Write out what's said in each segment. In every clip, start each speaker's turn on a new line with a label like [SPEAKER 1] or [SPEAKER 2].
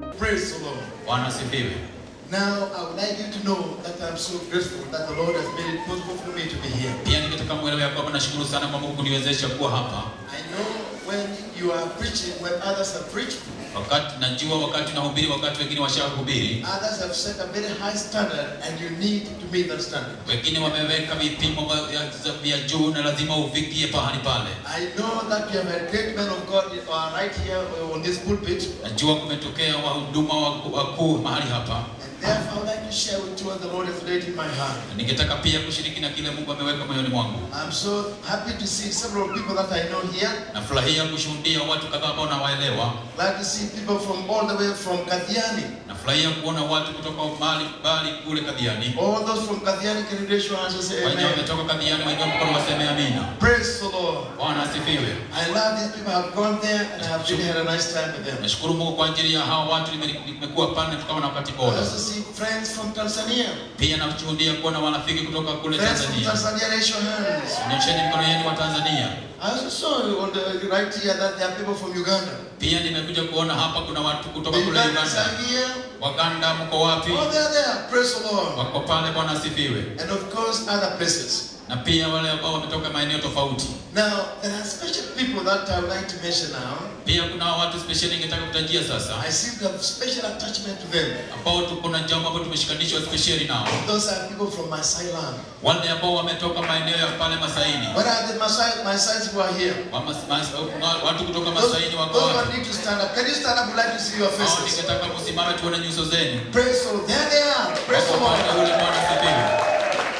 [SPEAKER 1] Praise the Lord.
[SPEAKER 2] Bwana asifiwe.
[SPEAKER 1] Now, I would like you to know that I'm so grateful that the Lord has made it possible for me to be here.
[SPEAKER 2] Pia ningetaka mwelewe ya kwamba nashukuru sana kwa Mungu kuniwezesha kuwa hapa.
[SPEAKER 1] I know when you are preaching, when others have preached,
[SPEAKER 2] Wakati najua wakati unahubiri, wakati wengine washahubiri,
[SPEAKER 1] others have set a very high standard and you need to meet that standard.
[SPEAKER 2] wengine wameweka vipimo vya- vya- vya juu na lazima ufikie pahali pale.
[SPEAKER 1] I know that you have had great men of God uh, right here on this pulpit,
[SPEAKER 2] Najua kumetokea wahuduma waku- wakuu mahali hapa,
[SPEAKER 1] and therefore I would like to share with you what the Lord has laid in my heart.
[SPEAKER 2] na ningetaka pia kushiriki na kile Mungu ameweka moyoni mwangu.
[SPEAKER 1] I'm so happy to see several people that I know here.
[SPEAKER 2] Nafurahia kushuhudia watu kadhaa ambao nawaelewa.
[SPEAKER 1] Glad to see people from all the way from Kathiani.
[SPEAKER 2] Nafurahia kuona watu kutoka mahali mbali kule Kadhiani.
[SPEAKER 1] All those from Kathiani can raise your hands and say
[SPEAKER 2] Wenye
[SPEAKER 1] amen.
[SPEAKER 2] wametoka Kadhiani, wenye mkono waseme amina.
[SPEAKER 1] Praise the Lord.
[SPEAKER 2] Bwana asifiwe.
[SPEAKER 1] I love these people. I've gone there and I have really had a nice time with them.
[SPEAKER 2] Nashukuru Mungu kwa ajili ya hawa watu, nime- nimekuwa pale tukawa na wakati
[SPEAKER 1] I
[SPEAKER 2] bora.
[SPEAKER 1] also see friends from Tanzania.
[SPEAKER 2] Pia nashuhudia kuona marafiki kutoka kule
[SPEAKER 1] Friends from
[SPEAKER 2] Tanzania.
[SPEAKER 1] Tanzania, raise your hands.
[SPEAKER 2] Nyosheni mikono yenu wa Tanzania.
[SPEAKER 1] I also saw on the right here that there are people from Uganda.
[SPEAKER 2] Pia nimekuja kuona hapa kuna watu
[SPEAKER 1] The
[SPEAKER 2] kutoka kule
[SPEAKER 1] Ugandans
[SPEAKER 2] Uganda.
[SPEAKER 1] are here.
[SPEAKER 2] Waganda mko wapi?
[SPEAKER 1] Oh, they're there. Praise the Lord.
[SPEAKER 2] Wako pale, Bwana asifiwe.
[SPEAKER 1] And of course, other places.
[SPEAKER 2] Na pia wale ambao wametoka maeneo tofauti.
[SPEAKER 1] Now, there are special people that I would like to mention now.
[SPEAKER 2] Pia kuna watu special ningetaka kutajia sasa,
[SPEAKER 1] I seem to have special attachment to them.
[SPEAKER 2] ambao tuko na jambo ambalo tumeshikanishwa special nao.
[SPEAKER 1] Those are people from Maasai land.
[SPEAKER 2] Wale ambao wametoka maeneo ya pale Masaini.
[SPEAKER 1] What are the Maasai, Maasai who are here?
[SPEAKER 2] Wa mas, mas, watu kutoka
[SPEAKER 1] Those,
[SPEAKER 2] Masaini wako
[SPEAKER 1] those
[SPEAKER 2] wapi?
[SPEAKER 1] one need to stand up. Can you stand up? We'd like to see your
[SPEAKER 2] Hao
[SPEAKER 1] faces.
[SPEAKER 2] ningetaka kusimama tuone nyuso zenu.
[SPEAKER 1] Praise the Lord. There they are. Praise
[SPEAKER 2] Wako
[SPEAKER 1] the
[SPEAKER 2] pale
[SPEAKER 1] Lord.
[SPEAKER 2] ule Bwana asifiwe.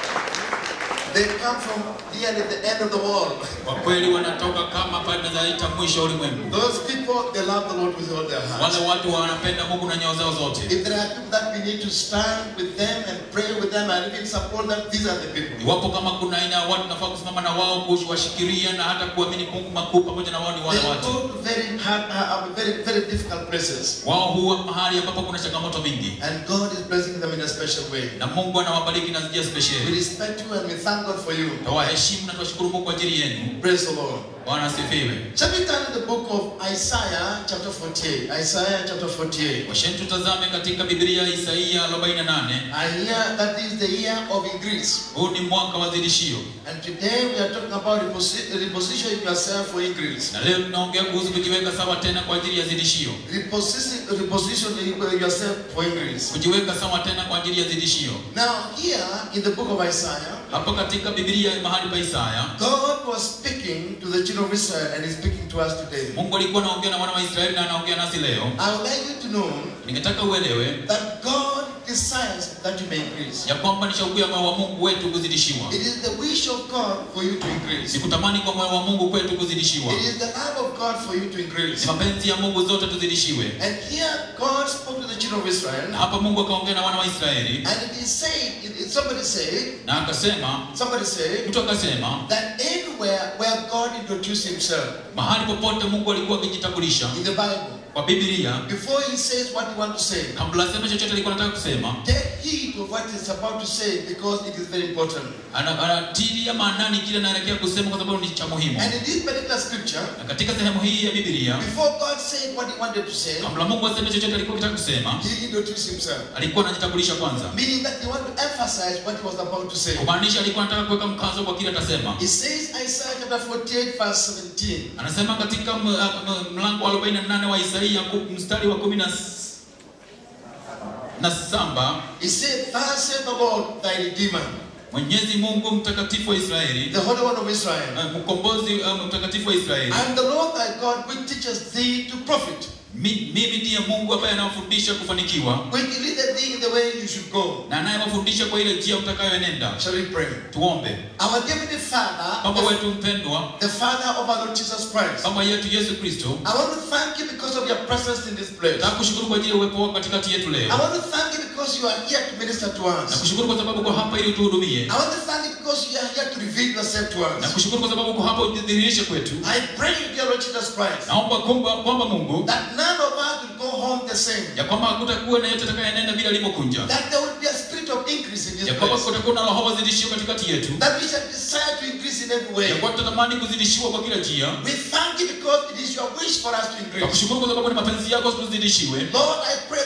[SPEAKER 1] They come from nearly the end of the world.
[SPEAKER 2] Kwa kweli wanatoka kama pale tunazaita mwisho wa ulimwengu.
[SPEAKER 1] Those people, they love the Lord with all their hearts.
[SPEAKER 2] Wale watu wanapenda Mungu na nyoyo zao zote.
[SPEAKER 1] If there are people that we need to stand with them and pray with them and even support them, these are the people.
[SPEAKER 2] Iwapo kama kuna aina ya watu nafaa kusimama na wao kuwashikiria na hata kuamini Mungu makuu pamoja na wao ni
[SPEAKER 1] They
[SPEAKER 2] wale
[SPEAKER 1] go
[SPEAKER 2] watu.
[SPEAKER 1] to very hard, uh, very, very difficult places.
[SPEAKER 2] Wao huwa mahali ambapo kuna changamoto mingi.
[SPEAKER 1] And God is blessing them in a special way.
[SPEAKER 2] Na Mungu anawabariki na njia
[SPEAKER 1] We
[SPEAKER 2] special.
[SPEAKER 1] respect you and we thank God for you.
[SPEAKER 2] Tawaheshimu na tuwashukuru Mungu kwa ajili yenu.
[SPEAKER 1] Praise the Lord.
[SPEAKER 2] Bwana asifiwe.
[SPEAKER 1] Shall we turn to the book of Isaiah, chapter 48? Isaiah, chapter 48.
[SPEAKER 2] Washeni tutazame katika Biblia Isaia 48.
[SPEAKER 1] I hear that is the year of increase.
[SPEAKER 2] Huu ni mwaka wa zidishio.
[SPEAKER 1] And today we are talking about reposi- repositioning yourself for increase.
[SPEAKER 2] Na leo tunaongea kuhusu kujiweka sawa tena kwa ajili ya zidishio.
[SPEAKER 1] Reposition- Repositioning yourself for increase.
[SPEAKER 2] Kujiweka sawa tena kwa ajili ya zidishio.
[SPEAKER 1] Now, here in the book of Isaiah,
[SPEAKER 2] Hapo katika Biblia mahali pa Isaya,
[SPEAKER 1] God was speaking to the children of Israel and is speaking to us today.
[SPEAKER 2] Mungu alikuwa anaongea na wana wa Israeli na anaongea nasi leo.
[SPEAKER 1] I would like you to know
[SPEAKER 2] Ningetaka uelewe
[SPEAKER 1] that God desires that you may increase.
[SPEAKER 2] ya kwamba ni shauku ya moyo wa Mungu wetu kuzidishiwa.
[SPEAKER 1] It is the wish of God for you to
[SPEAKER 2] Ni
[SPEAKER 1] increase.
[SPEAKER 2] kutamani kwa moyo wa Mungu kwetu kuzidishiwa.
[SPEAKER 1] It is the love of God for you to
[SPEAKER 2] Ni
[SPEAKER 1] increase.
[SPEAKER 2] mapenzi ya Mungu zote tuzidishiwe.
[SPEAKER 1] And here God spoke to the children of
[SPEAKER 2] Na
[SPEAKER 1] Israel,
[SPEAKER 2] hapa Mungu akaongea na wana wa Israeli
[SPEAKER 1] and it is said, it, it- somebody said,
[SPEAKER 2] na akasema,
[SPEAKER 1] somebody said,
[SPEAKER 2] mtu akasema,
[SPEAKER 1] that anywhere where God introduced himself
[SPEAKER 2] mahali popote Mungu alikuwa akijitambulisha
[SPEAKER 1] in the Bible,
[SPEAKER 2] kwa Biblia,
[SPEAKER 1] before he says what he wants to say,
[SPEAKER 2] kabla aseme chochote alikuwa anataka kusema,
[SPEAKER 1] take heed of what he's about to say because it is very important.
[SPEAKER 2] ana- anatilia maanani kile anaelekea kusema kwa sababu ni cha muhimu.
[SPEAKER 1] And in this particular scripture,
[SPEAKER 2] Na katika sehemu hii ya Biblia,
[SPEAKER 1] before God said what he wanted to say,
[SPEAKER 2] kabla Mungu aseme chochote alikuwa akitaka kusema,
[SPEAKER 1] he introduced himself.
[SPEAKER 2] alikuwa anajitambulisha kwanza,
[SPEAKER 1] Meaning that he wanted to emphasize what he was about to say.
[SPEAKER 2] kumaanisha alikuwa anataka kuweka mkazo kwa kile atasema.
[SPEAKER 1] He says, Isaiah chapter 48, verse 17.
[SPEAKER 2] Anasema katika m- m- mlango wa 48 wa Isaia ku- mstari wa 10 na s- na saba
[SPEAKER 1] He said, Thus saith the Lord thy Redeemer,
[SPEAKER 2] Mwenyezi Mungu mtakatifu wa Israeli,
[SPEAKER 1] the Holy One of Israel.
[SPEAKER 2] eh, mkombozi eh, mtakatifu wa Israeli,
[SPEAKER 1] I am the Lord thy God which teaches thee to profit,
[SPEAKER 2] Mi- mimi ndiye Mungu ambaye anawafundisha kufanikiwa
[SPEAKER 1] which leadeth thee in the way you should go.
[SPEAKER 2] na anayewafundisha kwa ile njia mtakayoenenda.
[SPEAKER 1] Shall we pray?
[SPEAKER 2] Tuombe.
[SPEAKER 1] Our Heavenly Father,
[SPEAKER 2] Baba
[SPEAKER 1] the,
[SPEAKER 2] wetu mpendwa,
[SPEAKER 1] the Father of our Lord Jesus Christ,
[SPEAKER 2] Baba yetu Yesu Kristo,
[SPEAKER 1] I want to thank you because of your presence in this place.
[SPEAKER 2] nakushukuru kwa ajili ya uwepo wako katikati yetu
[SPEAKER 1] I
[SPEAKER 2] leo.
[SPEAKER 1] want to thank you because you are here to minister to us.
[SPEAKER 2] Nakushukuru kwa sababu uko hapa ili utuhudumie.
[SPEAKER 1] I want to thank you because you are here to reveal yourself to us.
[SPEAKER 2] Nakushukuru kwa sababu uko hapa ujidhihirishe kwetu.
[SPEAKER 1] I pray, dear Lord Jesus Christ,
[SPEAKER 2] Naomba kwamba kwamba Mungu
[SPEAKER 1] that none of us will go home the same.
[SPEAKER 2] ya kwamba hakutakuwa na yote atakayenenda vile alivyokunja,
[SPEAKER 1] That there will be a spirit of increase in this
[SPEAKER 2] ya kwamba
[SPEAKER 1] place.
[SPEAKER 2] kutakuwa na roho wazidishio katikati yetu,
[SPEAKER 1] That we shall desire to increase in every way.
[SPEAKER 2] ya kwamba tutatamani kuzidishiwa kwa kila njia.
[SPEAKER 1] We thank you because it is your wish for us to increase.
[SPEAKER 2] Nakushukuru kwa sababu ni mapenzi yako tuzidishiwe.
[SPEAKER 1] Lord, I pray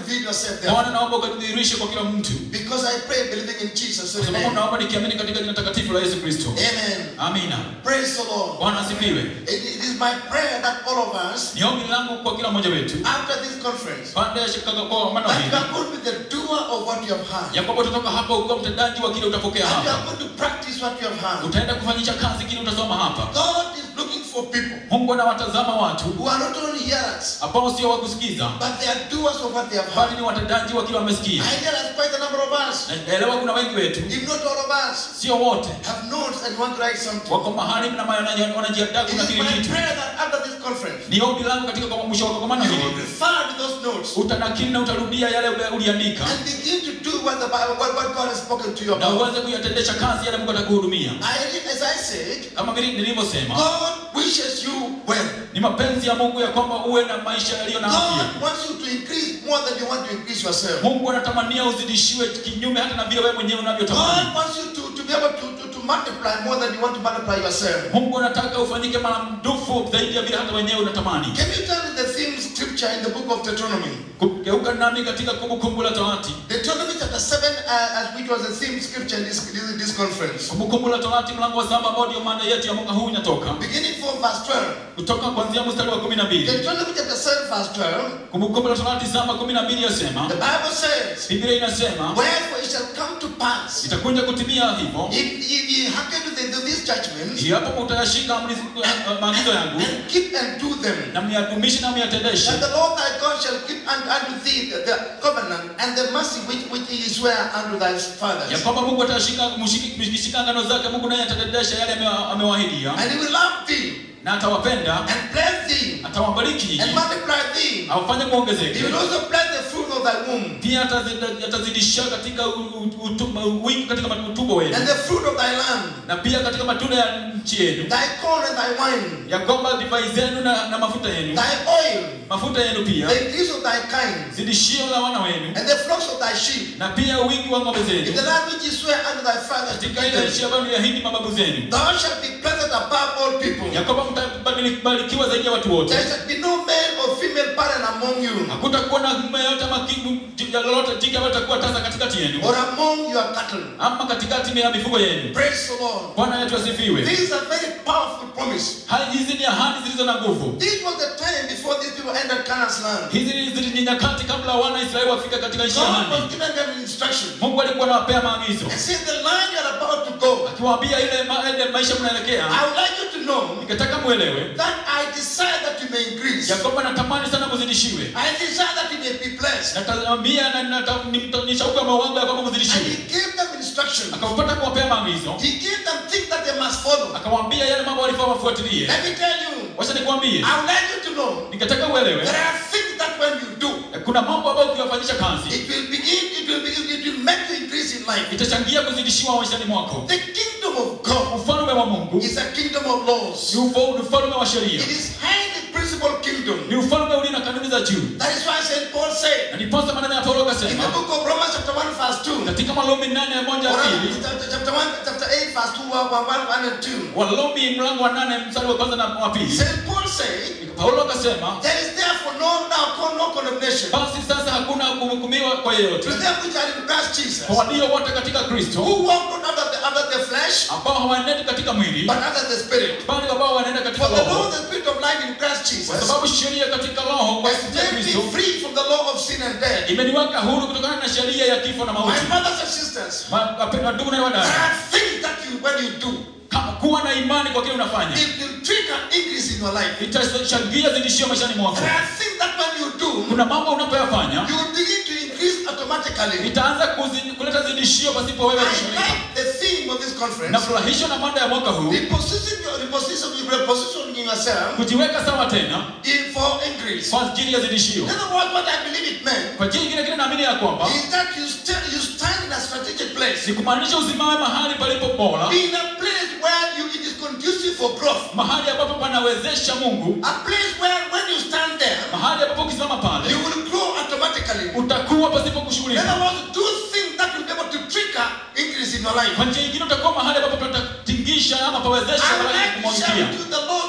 [SPEAKER 1] reveal yourself there.
[SPEAKER 2] bwana naomba ukajidhihirishe kwa kila mtu
[SPEAKER 1] Because I pray believing in Jesus'
[SPEAKER 2] kwa
[SPEAKER 1] holy
[SPEAKER 2] sababu
[SPEAKER 1] name.
[SPEAKER 2] naomba nikiamini katika jina takatifu la yesu kristo
[SPEAKER 1] Amen.
[SPEAKER 2] amina
[SPEAKER 1] Praise the Lord.
[SPEAKER 2] bwana asifiwe
[SPEAKER 1] It it is my prayer that all of us,
[SPEAKER 2] ni ombi langu kwa kila mmoja wetu
[SPEAKER 1] after this conference,
[SPEAKER 2] baada ya shirika kwa mano
[SPEAKER 1] that you
[SPEAKER 2] hili
[SPEAKER 1] are going to be the doer of what you have heard.
[SPEAKER 2] ya kwamba utatoka hapa ukiwa mtendaji wa kile utapokea
[SPEAKER 1] And you
[SPEAKER 2] hapa
[SPEAKER 1] are going to practice what you have heard.
[SPEAKER 2] utaenda kufanyisha kazi kile utasoma hapa
[SPEAKER 1] God is looking for people
[SPEAKER 2] mungu anawatazama watu
[SPEAKER 1] who are not only hearers,
[SPEAKER 2] ambao sio wa kusikiza
[SPEAKER 1] but they are doers of what they have
[SPEAKER 2] bali
[SPEAKER 1] heard.
[SPEAKER 2] ni watendaji wa kile wamesikia
[SPEAKER 1] I realize quite a number of us,
[SPEAKER 2] Na naelewa kuna wengi wetu
[SPEAKER 1] if not all of us,
[SPEAKER 2] sio wote
[SPEAKER 1] have notes and want to write something.
[SPEAKER 2] wako mahali na wana- wanajiandaa
[SPEAKER 1] It
[SPEAKER 2] kuna
[SPEAKER 1] is
[SPEAKER 2] kile
[SPEAKER 1] my
[SPEAKER 2] kitu
[SPEAKER 1] prayer that after this conference,
[SPEAKER 2] ni ombi langu katika kwa mwisho wa kongamano
[SPEAKER 1] you will
[SPEAKER 2] hili
[SPEAKER 1] refer to those notes
[SPEAKER 2] utanakili na utarudia yale ule- uliandika
[SPEAKER 1] and begin to do what the Bible, what, what God has spoken to you
[SPEAKER 2] na
[SPEAKER 1] about.
[SPEAKER 2] uweze kuyatendesha kazi yale mungu atakuhudumia
[SPEAKER 1] I, as I said,
[SPEAKER 2] kama vile nilivyosema
[SPEAKER 1] God wishes you well.
[SPEAKER 2] ni mapenzi ya mungu ya kwamba uwe na maisha yaliyo na afya
[SPEAKER 1] God wants you to increase more than you want to increase yourself.
[SPEAKER 2] mungu anatamania uzidishiwe kinyume hata na vile wewe mwenyewe unavyotamani
[SPEAKER 1] God wants you to, to be able to, to, to multiply more than you want to multiply yourself.
[SPEAKER 2] mungu anataka ufanyike maradufu zaidi ya vile hata wenyewe unatamani
[SPEAKER 1] Can you turn to the theme scripture in the book of Deuteronomy?
[SPEAKER 2] kugeuka nami katika kumbukumbu la torati
[SPEAKER 1] Deuteronomy chapter 7, uh, as which was the theme scripture in this, this, this conference.
[SPEAKER 2] kumbukumbu la torati mlango wa saba ambao ndio mada yetu ya mwaka huu inatoka
[SPEAKER 1] Beginning from verse 12.
[SPEAKER 2] kutoka kuanzia mstari wa kumi na mbili
[SPEAKER 1] Deuteronomy chapter 7, verse 12.
[SPEAKER 2] kumbukumbu la torati saba kumi na mbili yasema
[SPEAKER 1] The Bible says,
[SPEAKER 2] biblia inasema
[SPEAKER 1] Wherefore it shall come to pass,
[SPEAKER 2] itakuja kutimia hivyo
[SPEAKER 1] if, if ye hearken to, the, to these judgments,
[SPEAKER 2] iwapo mutayashika amri eh, maagizo yangu
[SPEAKER 1] and keep and do them,
[SPEAKER 2] na myadumishe na myatendeshe
[SPEAKER 1] that the Lord thy God shall keep unto, unto thee the, the covenant and the mercy which, which he sware unto thy
[SPEAKER 2] ya
[SPEAKER 1] fathers.
[SPEAKER 2] kwamba mungu atashika mshiki- mkishika ngano zake mungu naye atatendesha yale amewa- amewahidia
[SPEAKER 1] And he will love thee,
[SPEAKER 2] na atawapenda
[SPEAKER 1] and bless thee,
[SPEAKER 2] atawabariki
[SPEAKER 1] and multiply thee.
[SPEAKER 2] awafanye
[SPEAKER 1] He
[SPEAKER 2] muongezeke
[SPEAKER 1] will also bless the fruit of thy womb,
[SPEAKER 2] pia atazi- atazidisha katika u- u- utu- wingi katika utumbo wenu
[SPEAKER 1] and the fruit of thy land,
[SPEAKER 2] na pia katika matunda ya nchi yenu
[SPEAKER 1] thy corn and thy wine,
[SPEAKER 2] ya kwamba divai zenu na, na mafuta yenu
[SPEAKER 1] thy oil,
[SPEAKER 2] mafuta yenu pia
[SPEAKER 1] the increase of thy kind,
[SPEAKER 2] zidishio la wana wenu
[SPEAKER 1] and the flocks of thy sheep,
[SPEAKER 2] na pia wingi wa ng'ombe
[SPEAKER 1] in
[SPEAKER 2] zenu
[SPEAKER 1] the land which he sware unto thy fathers to
[SPEAKER 2] katika
[SPEAKER 1] give
[SPEAKER 2] ile
[SPEAKER 1] them.
[SPEAKER 2] nchi ambayo niliahidi mababu zenu
[SPEAKER 1] Thou shalt be blessed above all people.
[SPEAKER 2] ya kwamba mtabarikiwa zaidi ya watu wote
[SPEAKER 1] There shall be no male or female barren among you,
[SPEAKER 2] hakutakuwa na mume yote ama kitu ya lolote jike ambayo itakuwa tasa katikati yenu
[SPEAKER 1] or among your cattle.
[SPEAKER 2] ama katikati ya mifugo yenu
[SPEAKER 1] Praise the Lord.
[SPEAKER 2] bwana yetu asifiwe
[SPEAKER 1] This is a very powerful promise.
[SPEAKER 2] Haya, hizi ni ahadi zilizo na nguvu
[SPEAKER 1] This was the time before these people entered Canaan's land.
[SPEAKER 2] hizi zili ni nyakati kabla wana israeli wafika katika nchi ya
[SPEAKER 1] God
[SPEAKER 2] ahadi
[SPEAKER 1] was giving them instruction
[SPEAKER 2] mungu alikuwa anawapea maagizo
[SPEAKER 1] and said, The land you are about to go,
[SPEAKER 2] akiwaambia ile, ma, ile maisha mnaelekea
[SPEAKER 1] I would like you to know
[SPEAKER 2] nikataka mwelewe
[SPEAKER 1] that I desire that you may increase.
[SPEAKER 2] ya kwamba natamani sana muzidishiwe
[SPEAKER 1] I desire that you may be blessed.
[SPEAKER 2] natambia na nata- ni mta- ni shauku ya mawango ya kwamba
[SPEAKER 1] And
[SPEAKER 2] muzidishiwe
[SPEAKER 1] he gave them instruction.
[SPEAKER 2] akapata kuwapea maagizo
[SPEAKER 1] He gave them things that they must follow.
[SPEAKER 2] akawaambia yale mambo walifaa wafuatilie
[SPEAKER 1] Let me tell you,
[SPEAKER 2] wacha nikwambie
[SPEAKER 1] I would like you to know
[SPEAKER 2] nikataka uelewe
[SPEAKER 1] there are things that when you do,
[SPEAKER 2] kuna mambo ambayo ukiyafanyisha kazi
[SPEAKER 1] it will begin, it will, be, it will make you increase in life.
[SPEAKER 2] itachangia kuzidishiwa maishani mwako
[SPEAKER 1] The kingdom of God
[SPEAKER 2] ufalme wa mungu
[SPEAKER 1] is a kingdom of laws.
[SPEAKER 2] ni ufa- ni ufalme wa sheria
[SPEAKER 1] It is highly principled kingdom.
[SPEAKER 2] ni ufalme ulio na kanuni za juu
[SPEAKER 1] That is why St. Paul said
[SPEAKER 2] na niposa maneno ya paulo
[SPEAKER 1] in the
[SPEAKER 2] akasema
[SPEAKER 1] book of Romans chapter 1 verse 2,
[SPEAKER 2] katika malumi nane moja
[SPEAKER 1] or
[SPEAKER 2] pili
[SPEAKER 1] chapter, chapter 1, chapter 8 verse 2, 1, 1, 1 and 2.
[SPEAKER 2] walumi mlango wa nane mstari wa kwanza na wa pili
[SPEAKER 1] St. Paul said,
[SPEAKER 2] paulo akasema
[SPEAKER 1] There is therefore no now con- no condemnation
[SPEAKER 2] basi sasa hakuna kuhukumiwa kwa
[SPEAKER 1] to
[SPEAKER 2] yeyote
[SPEAKER 1] them which are in Christ Jesus,
[SPEAKER 2] kwa walio wote katika kristo
[SPEAKER 1] who walk not after the, after the flesh,
[SPEAKER 2] ambao hawaenendi katika mwili
[SPEAKER 1] but after the Spirit.
[SPEAKER 2] bali ambao wanaenda katika
[SPEAKER 1] For the law
[SPEAKER 2] roho
[SPEAKER 1] of the Spirit of life in Christ
[SPEAKER 2] kwa
[SPEAKER 1] Jesus
[SPEAKER 2] sababu sheria katika roho kwa
[SPEAKER 1] has
[SPEAKER 2] kupitia
[SPEAKER 1] made
[SPEAKER 2] kristo
[SPEAKER 1] me free from the law of sin and death.
[SPEAKER 2] imeniweka huru kutokana na sheria ya kifo na
[SPEAKER 1] My
[SPEAKER 2] mauti
[SPEAKER 1] brothers and sisters,
[SPEAKER 2] Ma- wapendwa ndugu na
[SPEAKER 1] there
[SPEAKER 2] wadada
[SPEAKER 1] are things that you, when you do,
[SPEAKER 2] Ka- kuwa na imani kwa kile unafanya
[SPEAKER 1] it will trigger increase in your life.
[SPEAKER 2] itachangia zidishio maishani mwako
[SPEAKER 1] There are things that when you do,
[SPEAKER 2] kuna mambo unapoyafanya
[SPEAKER 1] you will begin to increase automatically.
[SPEAKER 2] itaanza kuzi- kuleta zidishio pasipo wewe
[SPEAKER 1] I
[SPEAKER 2] kushughulika
[SPEAKER 1] like the theme of this conference.
[SPEAKER 2] nafurahishwa na mada ya mwaka huu
[SPEAKER 1] Reposition your reposition, repositioning yourself
[SPEAKER 2] kujiweka sawa tena
[SPEAKER 1] in for increase.
[SPEAKER 2] kwa ajili ya zidishio
[SPEAKER 1] In other words, what I believe it meant
[SPEAKER 2] kwa jini kile kile naamini ya kwamba
[SPEAKER 1] is that you stand you stand in a strategic place.
[SPEAKER 2] ni kumaanisha usimame mahali palipo bora
[SPEAKER 1] Be in a place where you, it is conducive for growth.
[SPEAKER 2] mahali ambapo panawezesha mungu
[SPEAKER 1] A place where when you stand there,
[SPEAKER 2] mahali ambapo ukisimama
[SPEAKER 1] you
[SPEAKER 2] pale
[SPEAKER 1] will grow automatically.
[SPEAKER 2] utakuwa pasipo
[SPEAKER 1] In
[SPEAKER 2] kushughulika
[SPEAKER 1] other words, do things that will be able to trigger increase in your life.
[SPEAKER 2] kwa njia ingine utakuwa mahali ambapo patatingisha ama pawezesha
[SPEAKER 1] I would
[SPEAKER 2] baraka
[SPEAKER 1] like to share
[SPEAKER 2] kumwagikia
[SPEAKER 1] with you the law that you must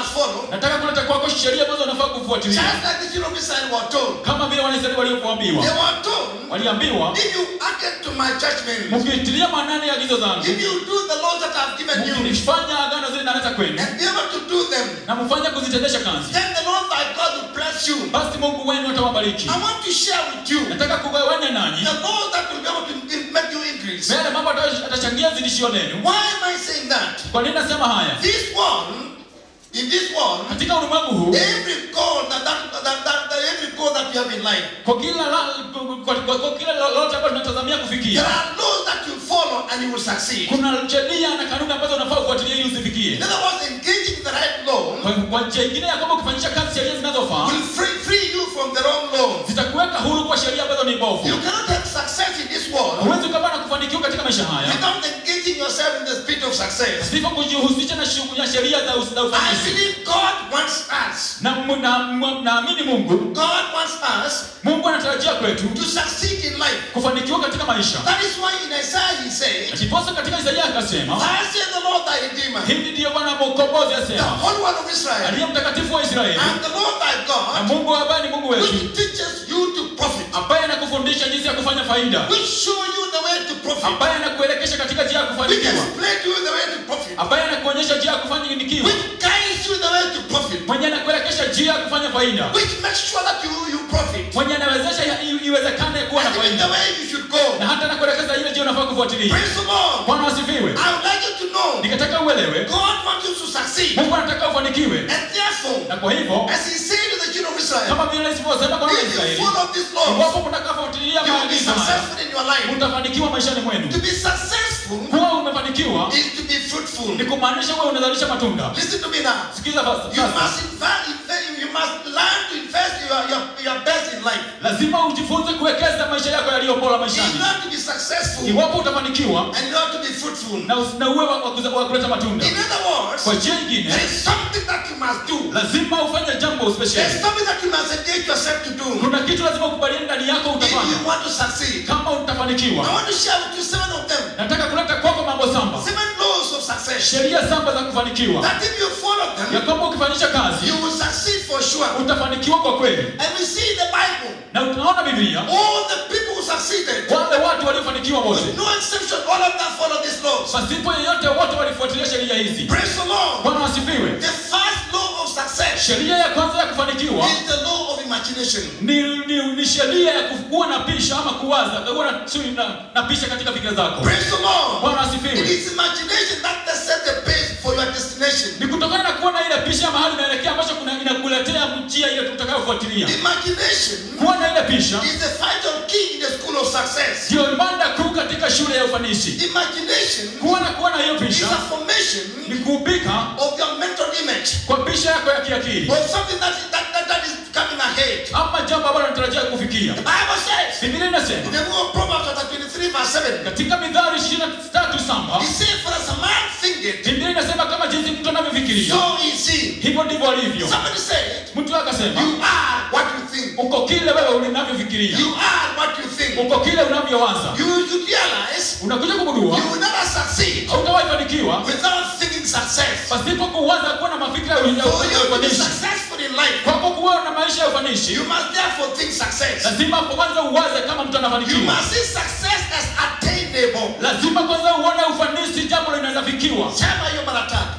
[SPEAKER 1] must follow.
[SPEAKER 2] nataka kuleta kwako sheria ambazo unafaa kufuatilia
[SPEAKER 1] Just like the children of Israel were told.
[SPEAKER 2] kama vile wanaisraeli
[SPEAKER 1] They
[SPEAKER 2] walivyoambiwa
[SPEAKER 1] were told,
[SPEAKER 2] waliambiwa
[SPEAKER 1] if you hearken to my judgment,
[SPEAKER 2] mkitilia maanani agizo zangu
[SPEAKER 1] if you do the laws that I've given you,
[SPEAKER 2] mkifanya agano zile naleta kwenu
[SPEAKER 1] and be able to do them,
[SPEAKER 2] na mfanye kuzitendesha kazi
[SPEAKER 1] then the Lord thy God will bless you.
[SPEAKER 2] basi mungu wenu atawabariki
[SPEAKER 1] I want to share with you
[SPEAKER 2] nataka kugawanya nanyi
[SPEAKER 1] the laws that will be able to make you increase.
[SPEAKER 2] yale mambo atayo- atachangia zidishio lenu
[SPEAKER 1] Why am I saying that?
[SPEAKER 2] kwa nini nasema haya
[SPEAKER 1] This one, in this one,
[SPEAKER 2] katika ulimwengu huu
[SPEAKER 1] every goal that, that, that, that, that every goal that you have in life,
[SPEAKER 2] kwa kila la- kwa, kwa, kwa kila lolote ambalo tunatazamia
[SPEAKER 1] there
[SPEAKER 2] kufikia
[SPEAKER 1] are laws that you follow and you will succeed.
[SPEAKER 2] kuna sheria na kanuni ambazo unafaa ufuatilie ili
[SPEAKER 1] In
[SPEAKER 2] uzifikie
[SPEAKER 1] other words, engaging the right law
[SPEAKER 2] kwa, kwa njia ingine ya kwamba ukifanyisha kazi sheria zinazofaa
[SPEAKER 1] will free, free you from the wrong laws.
[SPEAKER 2] zitakuweka huru kwa sheria ambazo ni mbovu
[SPEAKER 1] You cannot have success in this world
[SPEAKER 2] huwezi ukapata na kufanikiwa katika maisha haya
[SPEAKER 1] without engaging yourself in the spirit of success.
[SPEAKER 2] sivyo kujihusisha na shughuli ya sheria za us- za
[SPEAKER 1] I
[SPEAKER 2] ufanisi
[SPEAKER 1] believe God wants us.
[SPEAKER 2] na mu- na- mu- naamini mungu
[SPEAKER 1] God wants us
[SPEAKER 2] mungu anatarajia kwetu
[SPEAKER 1] to succeed in life.
[SPEAKER 2] kufanikiwa katika maisha
[SPEAKER 1] That is why in Isaiah he said,
[SPEAKER 2] akiposa katika isaia akasema
[SPEAKER 1] Thus saith the Lord thy Redeemer,
[SPEAKER 2] hivi ndiyo bwana mkombozi
[SPEAKER 1] the
[SPEAKER 2] asema
[SPEAKER 1] Holy One of Israel,
[SPEAKER 2] aliye mtakatifu wa israeli
[SPEAKER 1] and the Lord thy
[SPEAKER 2] na
[SPEAKER 1] God,
[SPEAKER 2] mungu ambaye ni mungu wetu
[SPEAKER 1] which teaches you to profit,
[SPEAKER 2] ambaye anakufundisha jinsi ya kufanya faida
[SPEAKER 1] which show you the way to profit,
[SPEAKER 2] ambaye anakuelekesha katika njia ya
[SPEAKER 1] which
[SPEAKER 2] kufanikiwa
[SPEAKER 1] explain to you the way to profit,
[SPEAKER 2] ambaye anakuonyesha njia ya kufanikiwa
[SPEAKER 1] which guides you the way to profit,
[SPEAKER 2] mwenye anakuelekesha njia ya kufanya faida
[SPEAKER 1] which makes sure that you, you profit,
[SPEAKER 2] mwenye anawezesha ya- i- iwezekane kuwa na
[SPEAKER 1] and even the
[SPEAKER 2] faida
[SPEAKER 1] way you should go.
[SPEAKER 2] na hata anakuelekeza ile njia unafaa kufuatilia
[SPEAKER 1] Praise the Lord.
[SPEAKER 2] bwana wasifiwe
[SPEAKER 1] I would like you to know
[SPEAKER 2] nikataka uelewe
[SPEAKER 1] God wants you to succeed.
[SPEAKER 2] mungu anataka ufanikiwe
[SPEAKER 1] And therefore,
[SPEAKER 2] na kwa hivyo
[SPEAKER 1] as he said to the children of Israel,
[SPEAKER 2] kama vile nilivyosema kwa
[SPEAKER 1] if you
[SPEAKER 2] Israeli
[SPEAKER 1] follow these laws,
[SPEAKER 2] iwapo mtakafuatilia
[SPEAKER 1] you will be
[SPEAKER 2] maagizo haya
[SPEAKER 1] successful in your life.
[SPEAKER 2] mtafanikiwa maishani mwenu
[SPEAKER 1] To be successful
[SPEAKER 2] kuwa umefanikiwa
[SPEAKER 1] is to be fruitful.
[SPEAKER 2] ni kumaanisha wewe unazalisha matunda
[SPEAKER 1] Listen to me now.
[SPEAKER 2] sikiza sasa
[SPEAKER 1] You
[SPEAKER 2] sasa.
[SPEAKER 1] must invest, you must learn to invest your, your, your best in life.
[SPEAKER 2] lazima ujifunze kuwekeza maisha yako yaliyo bora
[SPEAKER 1] In
[SPEAKER 2] maishani
[SPEAKER 1] order to be successful
[SPEAKER 2] iwapo utafanikiwa
[SPEAKER 1] and in order to be fruitful.
[SPEAKER 2] na, us- na uwe wa, wa, kuza- wa kuleta matunda
[SPEAKER 1] In other words,
[SPEAKER 2] kwa njia ingine
[SPEAKER 1] there is something that you must do.
[SPEAKER 2] lazima ufanye jambo
[SPEAKER 1] There's
[SPEAKER 2] special
[SPEAKER 1] something that you must engage yourself to do
[SPEAKER 2] kuna kitu lazima ukubaliane ndani yako
[SPEAKER 1] if
[SPEAKER 2] utafanya
[SPEAKER 1] you want to succeed.
[SPEAKER 2] kama
[SPEAKER 1] I
[SPEAKER 2] utafanikiwa
[SPEAKER 1] want to share with you seven of them.
[SPEAKER 2] nataka kuleta kwako mambo samba
[SPEAKER 1] Seven laws of success.
[SPEAKER 2] sheria samba za kufanikiwa
[SPEAKER 1] That if you follow
[SPEAKER 2] ya
[SPEAKER 1] them,
[SPEAKER 2] kwamba ukifanyisha kazi
[SPEAKER 1] you will succeed for sure.
[SPEAKER 2] utafanikiwa kwa kweli
[SPEAKER 1] And we see in the Bible,
[SPEAKER 2] na tunaona biblia
[SPEAKER 1] all the people who succeeded,
[SPEAKER 2] wale watu waliofanikiwa wote
[SPEAKER 1] with no exception, all of them follow these laws.
[SPEAKER 2] pasipo yeyote wote walifuatilia sheria hizi
[SPEAKER 1] Praise the Lord.
[SPEAKER 2] bwana wasifiwe
[SPEAKER 1] The first law of success
[SPEAKER 2] sheria ya kwanza ya kufanikiwa
[SPEAKER 1] is the law of imagination.
[SPEAKER 2] ni, ni, ni sheria ya kuwa na pisha ama kuwaza kuwa na, sio na, na pisha katika fikira zako
[SPEAKER 1] Praise the Lord.
[SPEAKER 2] bwana
[SPEAKER 1] It
[SPEAKER 2] asifiwe
[SPEAKER 1] is imagination that that set the pace for your destination.
[SPEAKER 2] ni kutokana na kuwa na ile pisha mahali unaelekea ambacho kuna inakuletea njia ile tutakayofuatilia
[SPEAKER 1] Imagination
[SPEAKER 2] kuwa na ile pisha
[SPEAKER 1] is the vital key in the school of success.
[SPEAKER 2] ndio mada kuu katika shule ya ufanisi
[SPEAKER 1] Imagination
[SPEAKER 2] kuwa na kuwa na hiyo
[SPEAKER 1] is
[SPEAKER 2] pisha
[SPEAKER 1] a formation
[SPEAKER 2] ni kuubika
[SPEAKER 1] of your mental image
[SPEAKER 2] kwa pisha yako ya kiakili
[SPEAKER 1] of something that is, that, that, that is coming ahead.
[SPEAKER 2] ama jambo ambalo unatarajia kufikia
[SPEAKER 1] The Bible says
[SPEAKER 2] biblia
[SPEAKER 1] in
[SPEAKER 2] inasema
[SPEAKER 1] the book of Proverbs chapter 23 verse 7,
[SPEAKER 2] katika midhari ishirini na tatu samba
[SPEAKER 1] it says, For as a man thinketh,
[SPEAKER 2] biblia inasema kama jinsi mtu anavyofikiria
[SPEAKER 1] so is he.
[SPEAKER 2] hivyo ndivyo alivyo
[SPEAKER 1] Somebody said,
[SPEAKER 2] mtu akasema
[SPEAKER 1] You are what you think.
[SPEAKER 2] uko kile wewe unavyofikiria
[SPEAKER 1] You are what you think.
[SPEAKER 2] uko kile unavyowaza
[SPEAKER 1] You should realize
[SPEAKER 2] unakuja kugundua
[SPEAKER 1] you will never succeed
[SPEAKER 2] hautawahi fanikiwa
[SPEAKER 1] without thinking success.
[SPEAKER 2] pasipo kuwaza kuwa na mafikira ya
[SPEAKER 1] For you to be
[SPEAKER 2] ufanisi
[SPEAKER 1] successful in life,
[SPEAKER 2] kwako kuwa na maisha ya ufanisi
[SPEAKER 1] you must therefore think success.
[SPEAKER 2] lazima kwanza uwaze kama mtu
[SPEAKER 1] You
[SPEAKER 2] anafanikiwa
[SPEAKER 1] must see success as attainable.
[SPEAKER 2] lazima kwanza uone ufanisi jambo linaweza fikiwa
[SPEAKER 1] Sema hiyo mara tatu.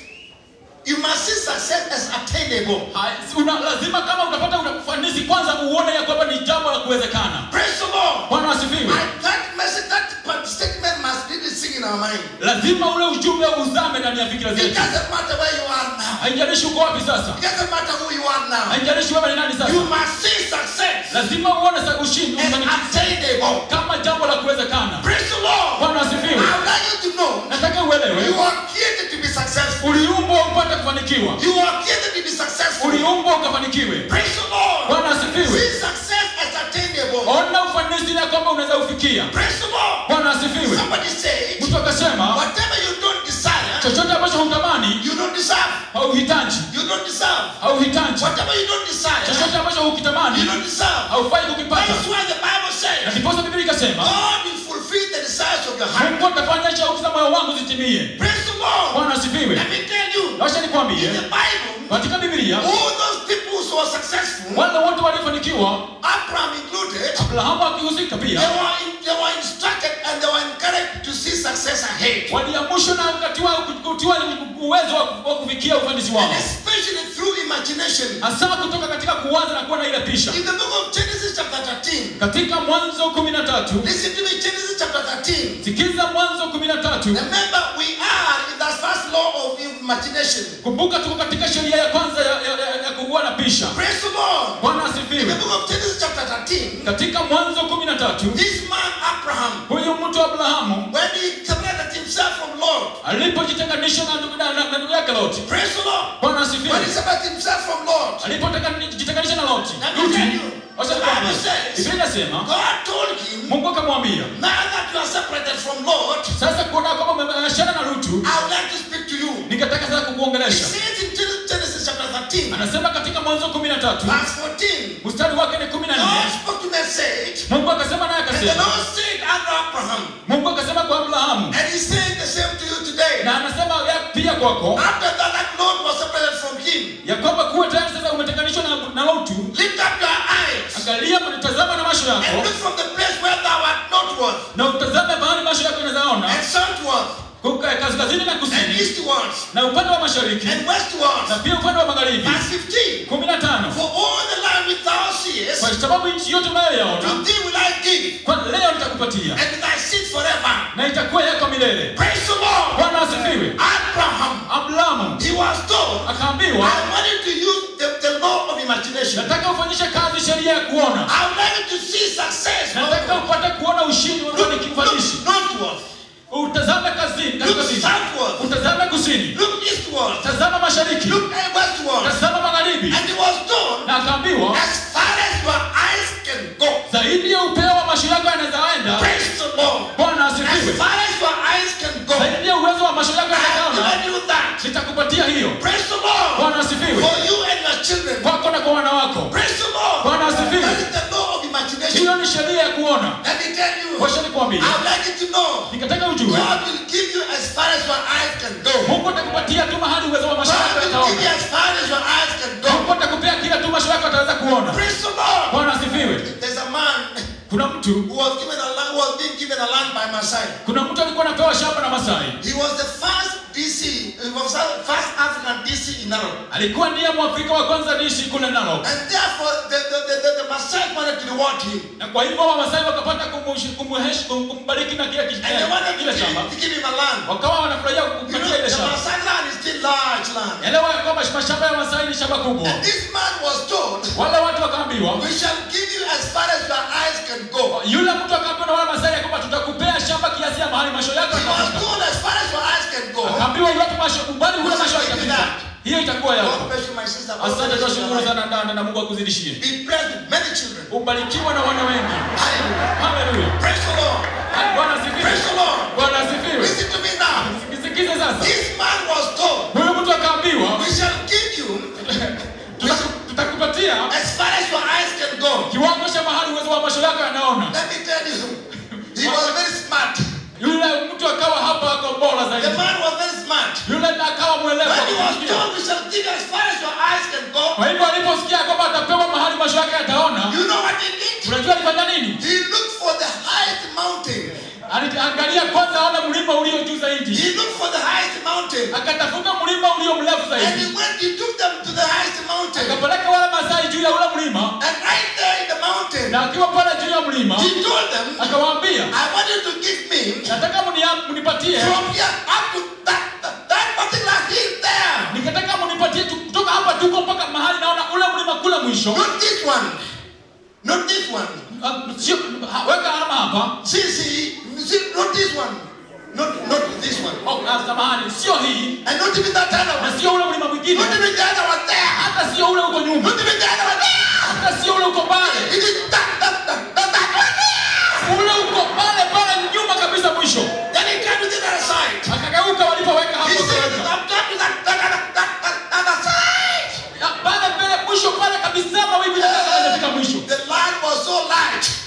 [SPEAKER 1] You must see success as attainable.
[SPEAKER 2] Hai- una, lazima kama utapata una ufanisi kwanza uone ya kwamba ni jambo la kuwezekana
[SPEAKER 1] Praise the Lord.
[SPEAKER 2] bwana wasifiwe
[SPEAKER 1] And that message, that part- statement must really sing in our mind.
[SPEAKER 2] lazima ule ujumbe uzame ndani ya fikira
[SPEAKER 1] It
[SPEAKER 2] zetu
[SPEAKER 1] doesn't matter where you are now.
[SPEAKER 2] haijalishi uko wapi sasa
[SPEAKER 1] It doesn't matter who you are now.
[SPEAKER 2] haijalishi wewe ni nani
[SPEAKER 1] You
[SPEAKER 2] sasa
[SPEAKER 1] must see success
[SPEAKER 2] lazima uone sa ushindi
[SPEAKER 1] as
[SPEAKER 2] ufanikisho
[SPEAKER 1] attainable.
[SPEAKER 2] kama jambo la kuwezekana
[SPEAKER 1] Praise the Lord.
[SPEAKER 2] bwana
[SPEAKER 1] I
[SPEAKER 2] wasifiwe
[SPEAKER 1] would like you to know
[SPEAKER 2] nataka uelewe
[SPEAKER 1] you are created to be successful.
[SPEAKER 2] uliumbwa upate kufanikiwa
[SPEAKER 1] You are created to be successful.
[SPEAKER 2] uliumbwa ukafanikiwe
[SPEAKER 1] Praise the Lord.
[SPEAKER 2] bwana asifiwe
[SPEAKER 1] See success as attainable.
[SPEAKER 2] ona ufanisi na kwamba unaweza ufikia
[SPEAKER 1] Praise the Lord.
[SPEAKER 2] bwana asifiwe
[SPEAKER 1] Somebody said,
[SPEAKER 2] mtu akasema
[SPEAKER 1] whatever you don't desire,
[SPEAKER 2] chochote ambacho hutamani
[SPEAKER 1] you don't deserve.
[SPEAKER 2] hauhitaji
[SPEAKER 1] You don't deserve.
[SPEAKER 2] hauhitaji
[SPEAKER 1] Whatever you don't desire,
[SPEAKER 2] chochote ambacho
[SPEAKER 1] you
[SPEAKER 2] hukitamani
[SPEAKER 1] don't deserve.
[SPEAKER 2] haufai kukipata
[SPEAKER 1] That's why the Bible
[SPEAKER 2] na
[SPEAKER 1] says,
[SPEAKER 2] ndiposa biblia ikasema
[SPEAKER 1] God will fulfill the desires of your heart.
[SPEAKER 2] mungu atafanya shauku za moyo wangu zitimie
[SPEAKER 1] Praise the Lord.
[SPEAKER 2] bwana asifiwe
[SPEAKER 1] Let me tell you,
[SPEAKER 2] wacha
[SPEAKER 1] in
[SPEAKER 2] nikwambie
[SPEAKER 1] the Bible,
[SPEAKER 2] katika Biblia
[SPEAKER 1] all those people who were successful,
[SPEAKER 2] wale wote waliofanikiwa,
[SPEAKER 1] Abraham included,
[SPEAKER 2] Abrahamu akihusika
[SPEAKER 1] they
[SPEAKER 2] pia,
[SPEAKER 1] were, in- they were instructed and they were encouraged to see success ahead.
[SPEAKER 2] waliamshwa na kutiwa, kutiwa uwezo wa wa kufikia ufanisi wao,
[SPEAKER 1] And especially through imagination.
[SPEAKER 2] hasa kutoka katika kuwaza na kuwa na ile pisha.
[SPEAKER 1] In the book of Genesis chapter 13,
[SPEAKER 2] Katika Mwanzo kumi na tatu
[SPEAKER 1] listen to me, Genesis chapter 13.
[SPEAKER 2] sikiza Mwanzo kumi na tatu
[SPEAKER 1] Remember, we are in that first law of imagination.
[SPEAKER 2] kumbuka tuko katika sheria ya kwanza ya, ya, ya, ya kuwa na pisha.
[SPEAKER 1] Praise the Lord.
[SPEAKER 2] Bwana
[SPEAKER 1] In the
[SPEAKER 2] asifiwe.
[SPEAKER 1] book of Genesis chapter 13,
[SPEAKER 2] Katika Mwanzo kumi na tatu
[SPEAKER 1] this man Abraham,
[SPEAKER 2] huyu mtu Abrahamu
[SPEAKER 1] when he separated himself from Lord,
[SPEAKER 2] alipojitenganisha na ndugu na- na- na ndugu yake Loti.
[SPEAKER 1] praise the Lord.
[SPEAKER 2] Bwana
[SPEAKER 1] When he
[SPEAKER 2] asifiwe.
[SPEAKER 1] separated himself from Lord,
[SPEAKER 2] Alipojitenganisha na Loti,
[SPEAKER 1] Let me
[SPEAKER 2] Luti,
[SPEAKER 1] tell you,
[SPEAKER 2] wacha
[SPEAKER 1] the
[SPEAKER 2] nikwambie,
[SPEAKER 1] Bible says-
[SPEAKER 2] Biblia inasema
[SPEAKER 1] God told him,
[SPEAKER 2] Mungu akamwambia,
[SPEAKER 1] now that you are separated from Lord,
[SPEAKER 2] sasa kuona kwamba umeachana na Lutu,
[SPEAKER 1] I would like to speak to you.
[SPEAKER 2] ningetaka sasa
[SPEAKER 1] He
[SPEAKER 2] kukuongelesha.
[SPEAKER 1] says in Genesis chapter 13,
[SPEAKER 2] Anasema katika Mwanzo kumi na tatu
[SPEAKER 1] verse 14,
[SPEAKER 2] mstari wake ni kumi na
[SPEAKER 1] God
[SPEAKER 2] nne
[SPEAKER 1] spoke to me and said,
[SPEAKER 2] Mungu akasema naye
[SPEAKER 1] and the
[SPEAKER 2] akasema,
[SPEAKER 1] Lord said unto Abraham,
[SPEAKER 2] Mungu akasema kwa Abrahamu,
[SPEAKER 1] and he's saying the same to you today.
[SPEAKER 2] na anasema ya pia kwako
[SPEAKER 1] After that, that Lord was separated from him.
[SPEAKER 2] ya kwamba kuwa tayari sasa umetenganishwa na, na Lutu,
[SPEAKER 1] Lift up your eyes
[SPEAKER 2] angalia tazama na macho
[SPEAKER 1] and
[SPEAKER 2] yako
[SPEAKER 1] look from the place where thou art northward
[SPEAKER 2] na utazame mahali macho yako yanazaona
[SPEAKER 1] and southward
[SPEAKER 2] kuka- kaskazini na
[SPEAKER 1] and
[SPEAKER 2] kusini
[SPEAKER 1] eastward
[SPEAKER 2] na upande wa mashariki
[SPEAKER 1] and westward.
[SPEAKER 2] na pia upande wa magharibi.
[SPEAKER 1] Verse 15.
[SPEAKER 2] kumi na tano
[SPEAKER 1] For all the land which thou seest,
[SPEAKER 2] kwa sababu nchi yote unayoyaona
[SPEAKER 1] to thee will I give,
[SPEAKER 2] kwa leo nitakupatia
[SPEAKER 1] and thy seed forever.
[SPEAKER 2] na itakuwa yako milele.
[SPEAKER 1] Praise the Lord.
[SPEAKER 2] Bwana asifiwe.
[SPEAKER 1] Abraham,
[SPEAKER 2] Abrahamu
[SPEAKER 1] he was told,
[SPEAKER 2] akaambiwa,
[SPEAKER 1] I want you to use the, the law of imagination.
[SPEAKER 2] nataka ufanyishe kazi sheria ya kuona,
[SPEAKER 1] I would like you to see success.
[SPEAKER 2] nataka
[SPEAKER 1] Look,
[SPEAKER 2] upate kuona ushindi wa
[SPEAKER 1] look,
[SPEAKER 2] ufanishi.
[SPEAKER 1] northward.
[SPEAKER 2] Utazame kazini,
[SPEAKER 1] Look
[SPEAKER 2] kaskazini,
[SPEAKER 1] southward.
[SPEAKER 2] utazame kusini,
[SPEAKER 1] Look eastward.
[SPEAKER 2] tazama mashariki,
[SPEAKER 1] Look westward.
[SPEAKER 2] tazama magharibi,
[SPEAKER 1] And he was told,
[SPEAKER 2] na akaambiwa
[SPEAKER 1] as far as your eyes can go.
[SPEAKER 2] zaidi ya upeo wa macho yako yanawezaenda.
[SPEAKER 1] Praise the Lord.
[SPEAKER 2] Bwana
[SPEAKER 1] As
[SPEAKER 2] asifiwe.
[SPEAKER 1] far as your eyes can go.
[SPEAKER 2] Zaidi ya uwezo wa macho yako
[SPEAKER 1] I have
[SPEAKER 2] yanawezaona,
[SPEAKER 1] given you that.
[SPEAKER 2] nitakupatia hiyo.
[SPEAKER 1] Praise the Lord.
[SPEAKER 2] Bwana asifiwe.
[SPEAKER 1] For you and your children.
[SPEAKER 2] Kwako na kwa wana wako.
[SPEAKER 1] Praise the Lord.
[SPEAKER 2] Bwana asifiwe.
[SPEAKER 1] That is the law of imagination.
[SPEAKER 2] Hiyo ni sheria ya kuona.
[SPEAKER 1] Let me tell you.
[SPEAKER 2] Wacha nikwambie,
[SPEAKER 1] I would like you to know.
[SPEAKER 2] nikataka ujue
[SPEAKER 1] God will give you as far as your eyes can go.
[SPEAKER 2] Mungu atakupatia tu mahali uwezo wa macho
[SPEAKER 1] God
[SPEAKER 2] yako
[SPEAKER 1] will give you
[SPEAKER 2] yataona.
[SPEAKER 1] as far as your eyes can
[SPEAKER 2] Mungu
[SPEAKER 1] go.
[SPEAKER 2] atakupea kila tu macho yako ataweza kuona.
[SPEAKER 1] Praise the Lord.
[SPEAKER 2] Bwana asifiwe.
[SPEAKER 1] There's a man
[SPEAKER 2] Kuna mtu,
[SPEAKER 1] who was given a land, who was being given a land by Masai.
[SPEAKER 2] kuna mtu alikuwa anapewa shamba na Masai.
[SPEAKER 1] He was the first DC, he was the first African DC in Narok.
[SPEAKER 2] Alikuwa ndiye Mwafrika wa kwanza niishi kule Narok.
[SPEAKER 1] And therefore, the, the, the, the, the Masai wanted to reward him.
[SPEAKER 2] Na kwa hivyo Wamasai wakapata kumushi- kumuhesh- kum- kumbariki na kile
[SPEAKER 1] And they wanted
[SPEAKER 2] kile
[SPEAKER 1] to
[SPEAKER 2] shamba.
[SPEAKER 1] give, to give him a land.
[SPEAKER 2] Wakawa wanafurahia
[SPEAKER 1] You know,
[SPEAKER 2] kupatia ile
[SPEAKER 1] the
[SPEAKER 2] shamba.
[SPEAKER 1] Masai land is still large land.
[SPEAKER 2] Elewa ya kwamba mashamba ya Masai ni shamba kubwa.
[SPEAKER 1] And this man was told,
[SPEAKER 2] Wale watu wakaambiwa,
[SPEAKER 1] we shall give you as far as your eyes can go.
[SPEAKER 2] yule mtu akaambiwa na wale Masai ya kwamba tutakupea shamba kiasi ya mahali macho yako
[SPEAKER 1] He was
[SPEAKER 2] yatafika.
[SPEAKER 1] told as far as your eyes can go.
[SPEAKER 2] Akaambiwa iwapo macho umbali ule macho yako yatafika. Hiyo itakuwa
[SPEAKER 1] God
[SPEAKER 2] yako.
[SPEAKER 1] bless you, my sister. God
[SPEAKER 2] Asante
[SPEAKER 1] bless you,
[SPEAKER 2] tunashukuru
[SPEAKER 1] my
[SPEAKER 2] sana ndani na Mungu akuzidishie.
[SPEAKER 1] Be blessed with many children.
[SPEAKER 2] Ubarikiwe na wana wengi.
[SPEAKER 1] Hallelujah.
[SPEAKER 2] Haleluya.
[SPEAKER 1] Praise the Lord.
[SPEAKER 2] Bwana
[SPEAKER 1] Praise
[SPEAKER 2] asifiwe.
[SPEAKER 1] the Lord.
[SPEAKER 2] Bwana asifiwe.
[SPEAKER 1] Listen to me now.
[SPEAKER 2] Sikize sasa.
[SPEAKER 1] This man was told,
[SPEAKER 2] Huyu mtu akaambiwa
[SPEAKER 1] we shall give you
[SPEAKER 2] "Tutaku- tutakupatia
[SPEAKER 1] as far as your eyes can go.
[SPEAKER 2] kiwango cha mahali uwezo wa macho yako yanaona.
[SPEAKER 1] Let me tell you, he was very smart.
[SPEAKER 2] Yule mtu akawa hapa ako bora
[SPEAKER 1] The
[SPEAKER 2] zaidi.
[SPEAKER 1] man was very smart.
[SPEAKER 2] Yule na akawa mwelewa
[SPEAKER 1] When he was
[SPEAKER 2] kusikia.
[SPEAKER 1] told, we shall give you as far as your eyes can go,
[SPEAKER 2] Kwa hivyo aliposikia kwamba atapewa mahali macho yake yataona,
[SPEAKER 1] you know what he did?
[SPEAKER 2] unajua alifanya nini?
[SPEAKER 1] He looked for the highest mountain.
[SPEAKER 2] Aliangalia kwanza aone mlima ulio juu zaidi,
[SPEAKER 1] He looked for the highest mountain.
[SPEAKER 2] akatafuta mlima ulio mrefu
[SPEAKER 1] And
[SPEAKER 2] zaidi,
[SPEAKER 1] he went, he took them to the highest mountain.
[SPEAKER 2] akapeleka wale Masai juu ya ule mlima,
[SPEAKER 1] And right there in the mountain,
[SPEAKER 2] na akiwa pale juu ya mlima
[SPEAKER 1] he told them,
[SPEAKER 2] akawaambia,
[SPEAKER 1] I want you to give me
[SPEAKER 2] nataka mnia- mnipatie,
[SPEAKER 1] from here up to that, that, that particular hill there.
[SPEAKER 2] nikataka mnipatie tu- kutoka hapa tuko mpaka mahali naona ule mlima kule mwisho.
[SPEAKER 1] Not this one. Not this one.
[SPEAKER 2] Ah, sio- ha- Weka alama hapa.
[SPEAKER 1] See, see, see, not this one. Not, not this one.
[SPEAKER 2] Oh, ah, samahani, sio hii
[SPEAKER 1] And not even that other
[SPEAKER 2] na
[SPEAKER 1] one.
[SPEAKER 2] sio ule mlima mwingine,
[SPEAKER 1] Not even the other one there.
[SPEAKER 2] hata sio ule uko nyuma,
[SPEAKER 1] Not even the other one there.
[SPEAKER 2] hata sio ule uko pale,
[SPEAKER 1] It is that, that, that, that, that one there.
[SPEAKER 2] ule uko pale pale nyuma kabisa mwisho.
[SPEAKER 1] Then he came to the other side.
[SPEAKER 2] Akageuka walipoweka hapo
[SPEAKER 1] He said,
[SPEAKER 2] akaweka.
[SPEAKER 1] I'm going to that, that, that, that, that other side.
[SPEAKER 2] Na pale mbele mwisho pale kabisa mawingu yakawa yanafika mwisho.
[SPEAKER 1] The land was so large.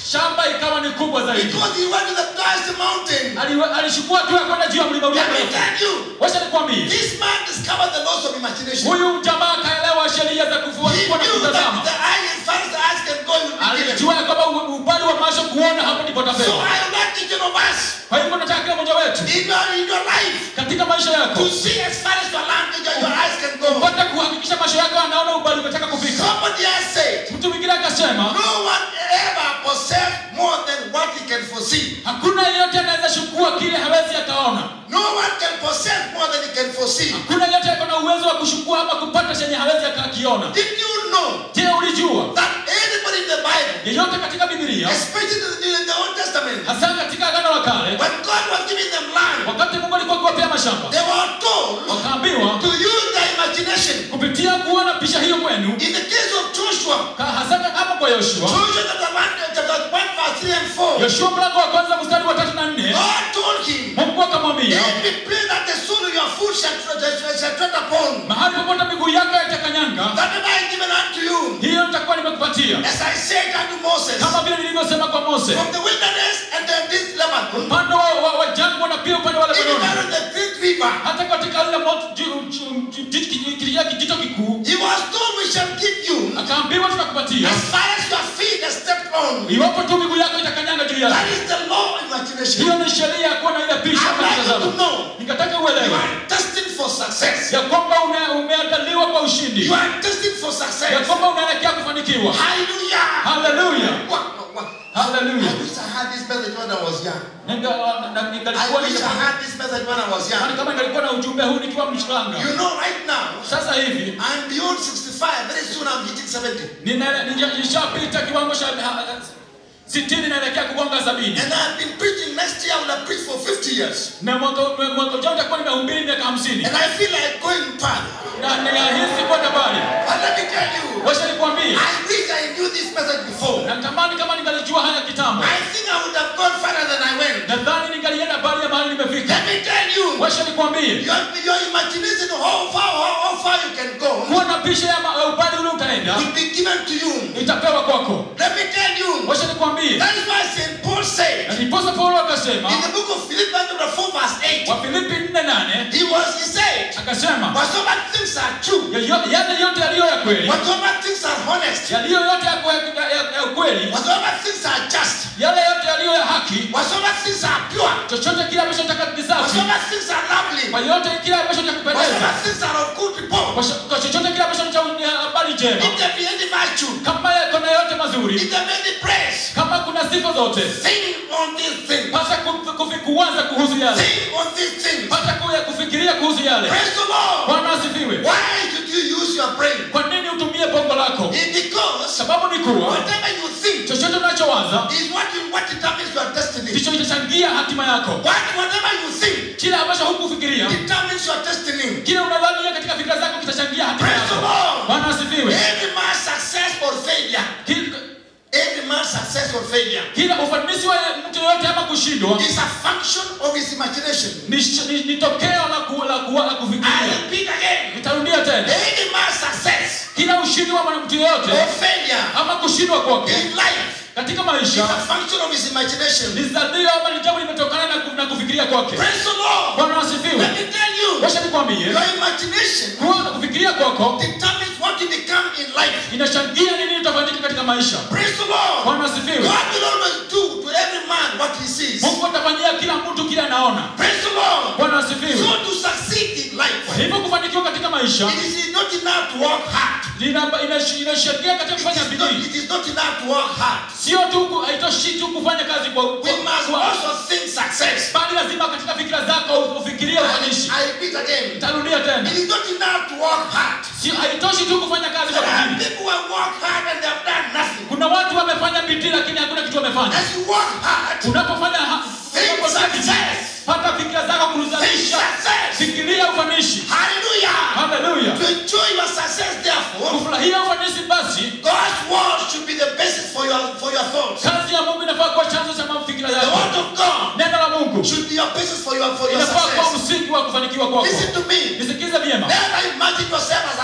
[SPEAKER 2] shamba ikawa ni kubwa zaidi
[SPEAKER 1] because he went to the highest mountain.
[SPEAKER 2] Ali- alichukua hatua ya kwenda juu ya mlima ulio
[SPEAKER 1] Let me
[SPEAKER 2] mrefu
[SPEAKER 1] tell you,
[SPEAKER 2] wacha nikwambie
[SPEAKER 1] this man discovered the laws of imagination.
[SPEAKER 2] huyu jamaa akaelewa sheria za kuvua
[SPEAKER 1] He
[SPEAKER 2] kuwa na
[SPEAKER 1] knew
[SPEAKER 2] kutazama
[SPEAKER 1] that the eye, as far as the eyes can go, you will be given.
[SPEAKER 2] alijua ya kwamba u- upande wa macho kuona hapo ndipo
[SPEAKER 1] So
[SPEAKER 2] tapewa
[SPEAKER 1] I would like each one of us
[SPEAKER 2] kwa hivyo nataka kila mmoja wetu
[SPEAKER 1] in your, in your life
[SPEAKER 2] katika maisha yako
[SPEAKER 1] to see as far as your language and your eyes can go.
[SPEAKER 2] upate kuhakikisha macho yako anaona ubali umetaka kufika
[SPEAKER 1] Somebody has said,
[SPEAKER 2] mtu mwingine akasema
[SPEAKER 1] no one ever possess more than what he can foresee.
[SPEAKER 2] hakuna yeyote anaweza chukua kile hawezi akaona
[SPEAKER 1] No one can possess more than he can foresee.
[SPEAKER 2] hakuna yeyote ako na uwezo wa kuchukua ama kupata chenye hawezi akakiona
[SPEAKER 1] Did you know
[SPEAKER 2] je ulijua
[SPEAKER 1] that anybody in the Bible,
[SPEAKER 2] yeyote katika bibilia
[SPEAKER 1] especially in the Old Testament,
[SPEAKER 2] hasa katika agano la kale
[SPEAKER 1] when God was giving them land,
[SPEAKER 2] wakati mungu alikuwa akiwapea mashamba
[SPEAKER 1] they were told
[SPEAKER 2] wakaambiwa
[SPEAKER 1] to use their imagination.
[SPEAKER 2] kupitia kuona picha hiyo kwenu
[SPEAKER 1] In the case of Joshua,
[SPEAKER 2] ka- hasa kama kwa yoshua
[SPEAKER 1] Joshua chapter 1, chapter 1 verse 3 and 4,
[SPEAKER 2] yoshua mlango wa kwanza mstari wa tatu na nne
[SPEAKER 1] God told him,
[SPEAKER 2] mungu akamwambia
[SPEAKER 1] Every place that the sole of your foot shall, shall, shall tread upon,
[SPEAKER 2] mahali popote miguu yako itakanyanga
[SPEAKER 1] that have I given unto you,
[SPEAKER 2] hiyo nitakuwa nimekupatia
[SPEAKER 1] as I said unto Moses,
[SPEAKER 2] kama vile nilivyosema kwa mose
[SPEAKER 1] from the wilderness and then this Lebanon,
[SPEAKER 2] upande wa, wa, wa jangwa na pia upande wa
[SPEAKER 1] even
[SPEAKER 2] lebanoni
[SPEAKER 1] down the great river,
[SPEAKER 2] hata katika lile moto ju- ju- ju- ju- ki- kijito kijito kikuu
[SPEAKER 1] he was told we shall give you
[SPEAKER 2] akaambiwa tutakupatia
[SPEAKER 1] as far as your feet are stepped on.
[SPEAKER 2] iwapo tu miguu yako itakanyanga juu
[SPEAKER 1] That
[SPEAKER 2] yake
[SPEAKER 1] is the law of imagination.
[SPEAKER 2] hiyo ni sheria ya kuwa na ile picha
[SPEAKER 1] I'd
[SPEAKER 2] ama
[SPEAKER 1] like you to
[SPEAKER 2] kutazama
[SPEAKER 1] know
[SPEAKER 2] nikataka
[SPEAKER 1] you
[SPEAKER 2] uelewe
[SPEAKER 1] are destined for success.
[SPEAKER 2] ya kwamba ume- umeandaliwa kwa ushindi
[SPEAKER 1] You are destined for
[SPEAKER 2] ya
[SPEAKER 1] success.
[SPEAKER 2] kwamba unaelekea kufanikiwa
[SPEAKER 1] Hallelujah.
[SPEAKER 2] haleluya
[SPEAKER 1] What, what, I
[SPEAKER 2] haleluya
[SPEAKER 1] wish I had this message when I was young.
[SPEAKER 2] Ninga- na-
[SPEAKER 1] I
[SPEAKER 2] ningalikuwa
[SPEAKER 1] wish I
[SPEAKER 2] ningepata-
[SPEAKER 1] had this message when I was
[SPEAKER 2] Yaani
[SPEAKER 1] young.
[SPEAKER 2] kama ningalikuwa na ujumbe huu nikiwa mchanga
[SPEAKER 1] You know, right now,
[SPEAKER 2] sasa hivi
[SPEAKER 1] I'm beyond 65. Very soon I'm hitting 70.
[SPEAKER 2] nina- nija- nishapita kiwango cha ha- sitini naelekea kugonga sabini
[SPEAKER 1] And I've been preaching. Next year I will have preached for 50 years.
[SPEAKER 2] na mwaka mwaka ujao nitakuwa nimehubiri miaka hamsini
[SPEAKER 1] And I feel like going further.
[SPEAKER 2] na ninahisi kwenda mbali
[SPEAKER 1] But let me tell you,
[SPEAKER 2] wacha nikwambie
[SPEAKER 1] I wish I knew this message before.
[SPEAKER 2] natamani kama ningalijua haya kitambo
[SPEAKER 1] I think I would have gone further than I went.
[SPEAKER 2] nadhani ningalienda mbali ya mahali nimefika
[SPEAKER 1] Let me tell you,
[SPEAKER 2] wacha nikwambie
[SPEAKER 1] your, your imagination, how far, how, how far you can go,
[SPEAKER 2] kuwa na picha ya ma- ya upande ule utaenda
[SPEAKER 1] will be given to you.
[SPEAKER 2] itapewa kwako
[SPEAKER 1] Let me tell you,
[SPEAKER 2] wacha nikwambie
[SPEAKER 1] that is why St. Paul said
[SPEAKER 2] na ndiposa paulo akasema
[SPEAKER 1] in the book of Philippians chapter 4 verse 8,
[SPEAKER 2] wafilipi nne nane
[SPEAKER 1] he was, he said,
[SPEAKER 2] akasema
[SPEAKER 1] whatsoever things are true,
[SPEAKER 2] "Yoyo- yale yote yaliyo ya kweli
[SPEAKER 1] whatsoever things are honest,
[SPEAKER 2] yaliyo yote ya kwe- ya- ya- ya ukweli
[SPEAKER 1] whatsoever things are just,
[SPEAKER 2] yale yote yaliyo ya haki
[SPEAKER 1] whatsoever things are pure,
[SPEAKER 2] chochote kile ambacho taka kisafi
[SPEAKER 1] whatsoever things are lovely,
[SPEAKER 2] kwa yote kile ambacho cha kupendeza
[SPEAKER 1] whatsoever things are of good report,
[SPEAKER 2] kwa cho- kwa chochote kile ambacho ni cha ni habari njema
[SPEAKER 1] if there be any virtue,
[SPEAKER 2] kama kuna yote mazuri
[SPEAKER 1] if there be any praise,
[SPEAKER 2] kama kuna sifa zote
[SPEAKER 1] think on these things.
[SPEAKER 2] pata ku- kufi- kuwaza kuhusu yale
[SPEAKER 1] Think on these things.
[SPEAKER 2] pata ku- kufikiria kuhusu yale
[SPEAKER 1] Praise the Lord.
[SPEAKER 2] bwana asifiwe
[SPEAKER 1] Why should you use your brain?
[SPEAKER 2] kwa nini utumie bongo lako
[SPEAKER 1] It's because
[SPEAKER 2] sababu ni kuwa
[SPEAKER 1] whatever you think
[SPEAKER 2] chochote unachowaza
[SPEAKER 1] is what you, what determines your destiny.
[SPEAKER 2] ndicho itachangia hatima yako
[SPEAKER 1] What, whatever you think
[SPEAKER 2] kile ambacho hukufikiria
[SPEAKER 1] determines your destiny.
[SPEAKER 2] kile unadhania katika fikira zako kitachangia hatima
[SPEAKER 1] Praise the
[SPEAKER 2] yako
[SPEAKER 1] Lord.
[SPEAKER 2] bwana asifiwe
[SPEAKER 1] Every man's success or failure,
[SPEAKER 2] Kila-
[SPEAKER 1] every man's success or failure
[SPEAKER 2] kila ufanisi wa mtu yoyote ama kushindwa
[SPEAKER 1] is a function of his imagination.
[SPEAKER 2] ni, ni, ni tokeo la, ku, la, ku, la
[SPEAKER 1] I
[SPEAKER 2] kufikiria
[SPEAKER 1] repeat again.
[SPEAKER 2] nitarudia tena
[SPEAKER 1] Any man's success
[SPEAKER 2] kila ushindi wa mwanamtu
[SPEAKER 1] or
[SPEAKER 2] yoyote
[SPEAKER 1] failure
[SPEAKER 2] ama kushindwa kwake
[SPEAKER 1] in life
[SPEAKER 2] katika
[SPEAKER 1] is
[SPEAKER 2] maisha
[SPEAKER 1] a function of his imagination.
[SPEAKER 2] ni zadio ama ni jambo limetokana na, ku- na kufikiria kwake
[SPEAKER 1] Praise the Lord.
[SPEAKER 2] bwana asifiwe
[SPEAKER 1] Let me tell you,
[SPEAKER 2] washa nikwambie
[SPEAKER 1] your imagination
[SPEAKER 2] kuwa na kufikiria kwako
[SPEAKER 1] determines what you become in life.
[SPEAKER 2] inachangia nini utafanyika katika maisha
[SPEAKER 1] Praise the Lord.
[SPEAKER 2] bwana asifiwe
[SPEAKER 1] God will always do to every man what he sees.
[SPEAKER 2] mungu atafanyia kila mtu kile anaona
[SPEAKER 1] Praise the Lord.
[SPEAKER 2] bwana asifiwe
[SPEAKER 1] So to succeed in
[SPEAKER 2] kwa
[SPEAKER 1] life,
[SPEAKER 2] hivyo kufanikiwa katika maisha
[SPEAKER 1] it is not enough to work hard.
[SPEAKER 2] lina- inash- inashangia katika kufanya
[SPEAKER 1] It is not,
[SPEAKER 2] bidii
[SPEAKER 1] it is not enough to work hard.
[SPEAKER 2] sio tu ku- haitoshi tu kufanya kazi kwa,
[SPEAKER 1] We
[SPEAKER 2] kwa,
[SPEAKER 1] must
[SPEAKER 2] kwa
[SPEAKER 1] also think success.
[SPEAKER 2] bali lazima katika fikira zako ufikirie
[SPEAKER 1] I,
[SPEAKER 2] ufanishi
[SPEAKER 1] I repeat again.
[SPEAKER 2] tarudia tena
[SPEAKER 1] It is not enough to work hard.
[SPEAKER 2] sio haitoshi tu kufanya kazi
[SPEAKER 1] There
[SPEAKER 2] kwa
[SPEAKER 1] are
[SPEAKER 2] bidii
[SPEAKER 1] people who have worked hard and they have done nothing.
[SPEAKER 2] kuna watu wamefanya bidii lakini hakuna kitu wamefanya
[SPEAKER 1] As you work hard,
[SPEAKER 2] unapofanya ha-
[SPEAKER 1] think
[SPEAKER 2] unapofanya bidii,
[SPEAKER 1] success.
[SPEAKER 2] pata fikira zako
[SPEAKER 1] Think
[SPEAKER 2] kuruzalisha
[SPEAKER 1] success.
[SPEAKER 2] fikiria ufanishi
[SPEAKER 1] Hallelujah.
[SPEAKER 2] haleluya
[SPEAKER 1] To enjoy your success, therefore,
[SPEAKER 2] kufurahia ufanisi basi
[SPEAKER 1] God's word should be the basis for your for your thoughts.
[SPEAKER 2] kazi ya mungu inafaa kuwa chanzo cha mafikira
[SPEAKER 1] The
[SPEAKER 2] yako
[SPEAKER 1] word of God
[SPEAKER 2] neno la mungu
[SPEAKER 1] should be your basis for your for your
[SPEAKER 2] inafaa kuwa
[SPEAKER 1] success.
[SPEAKER 2] msingi wa kufanikiwa kwako
[SPEAKER 1] Listen to me.
[SPEAKER 2] nisikize vyema
[SPEAKER 1] Never imagine yourself as a failure.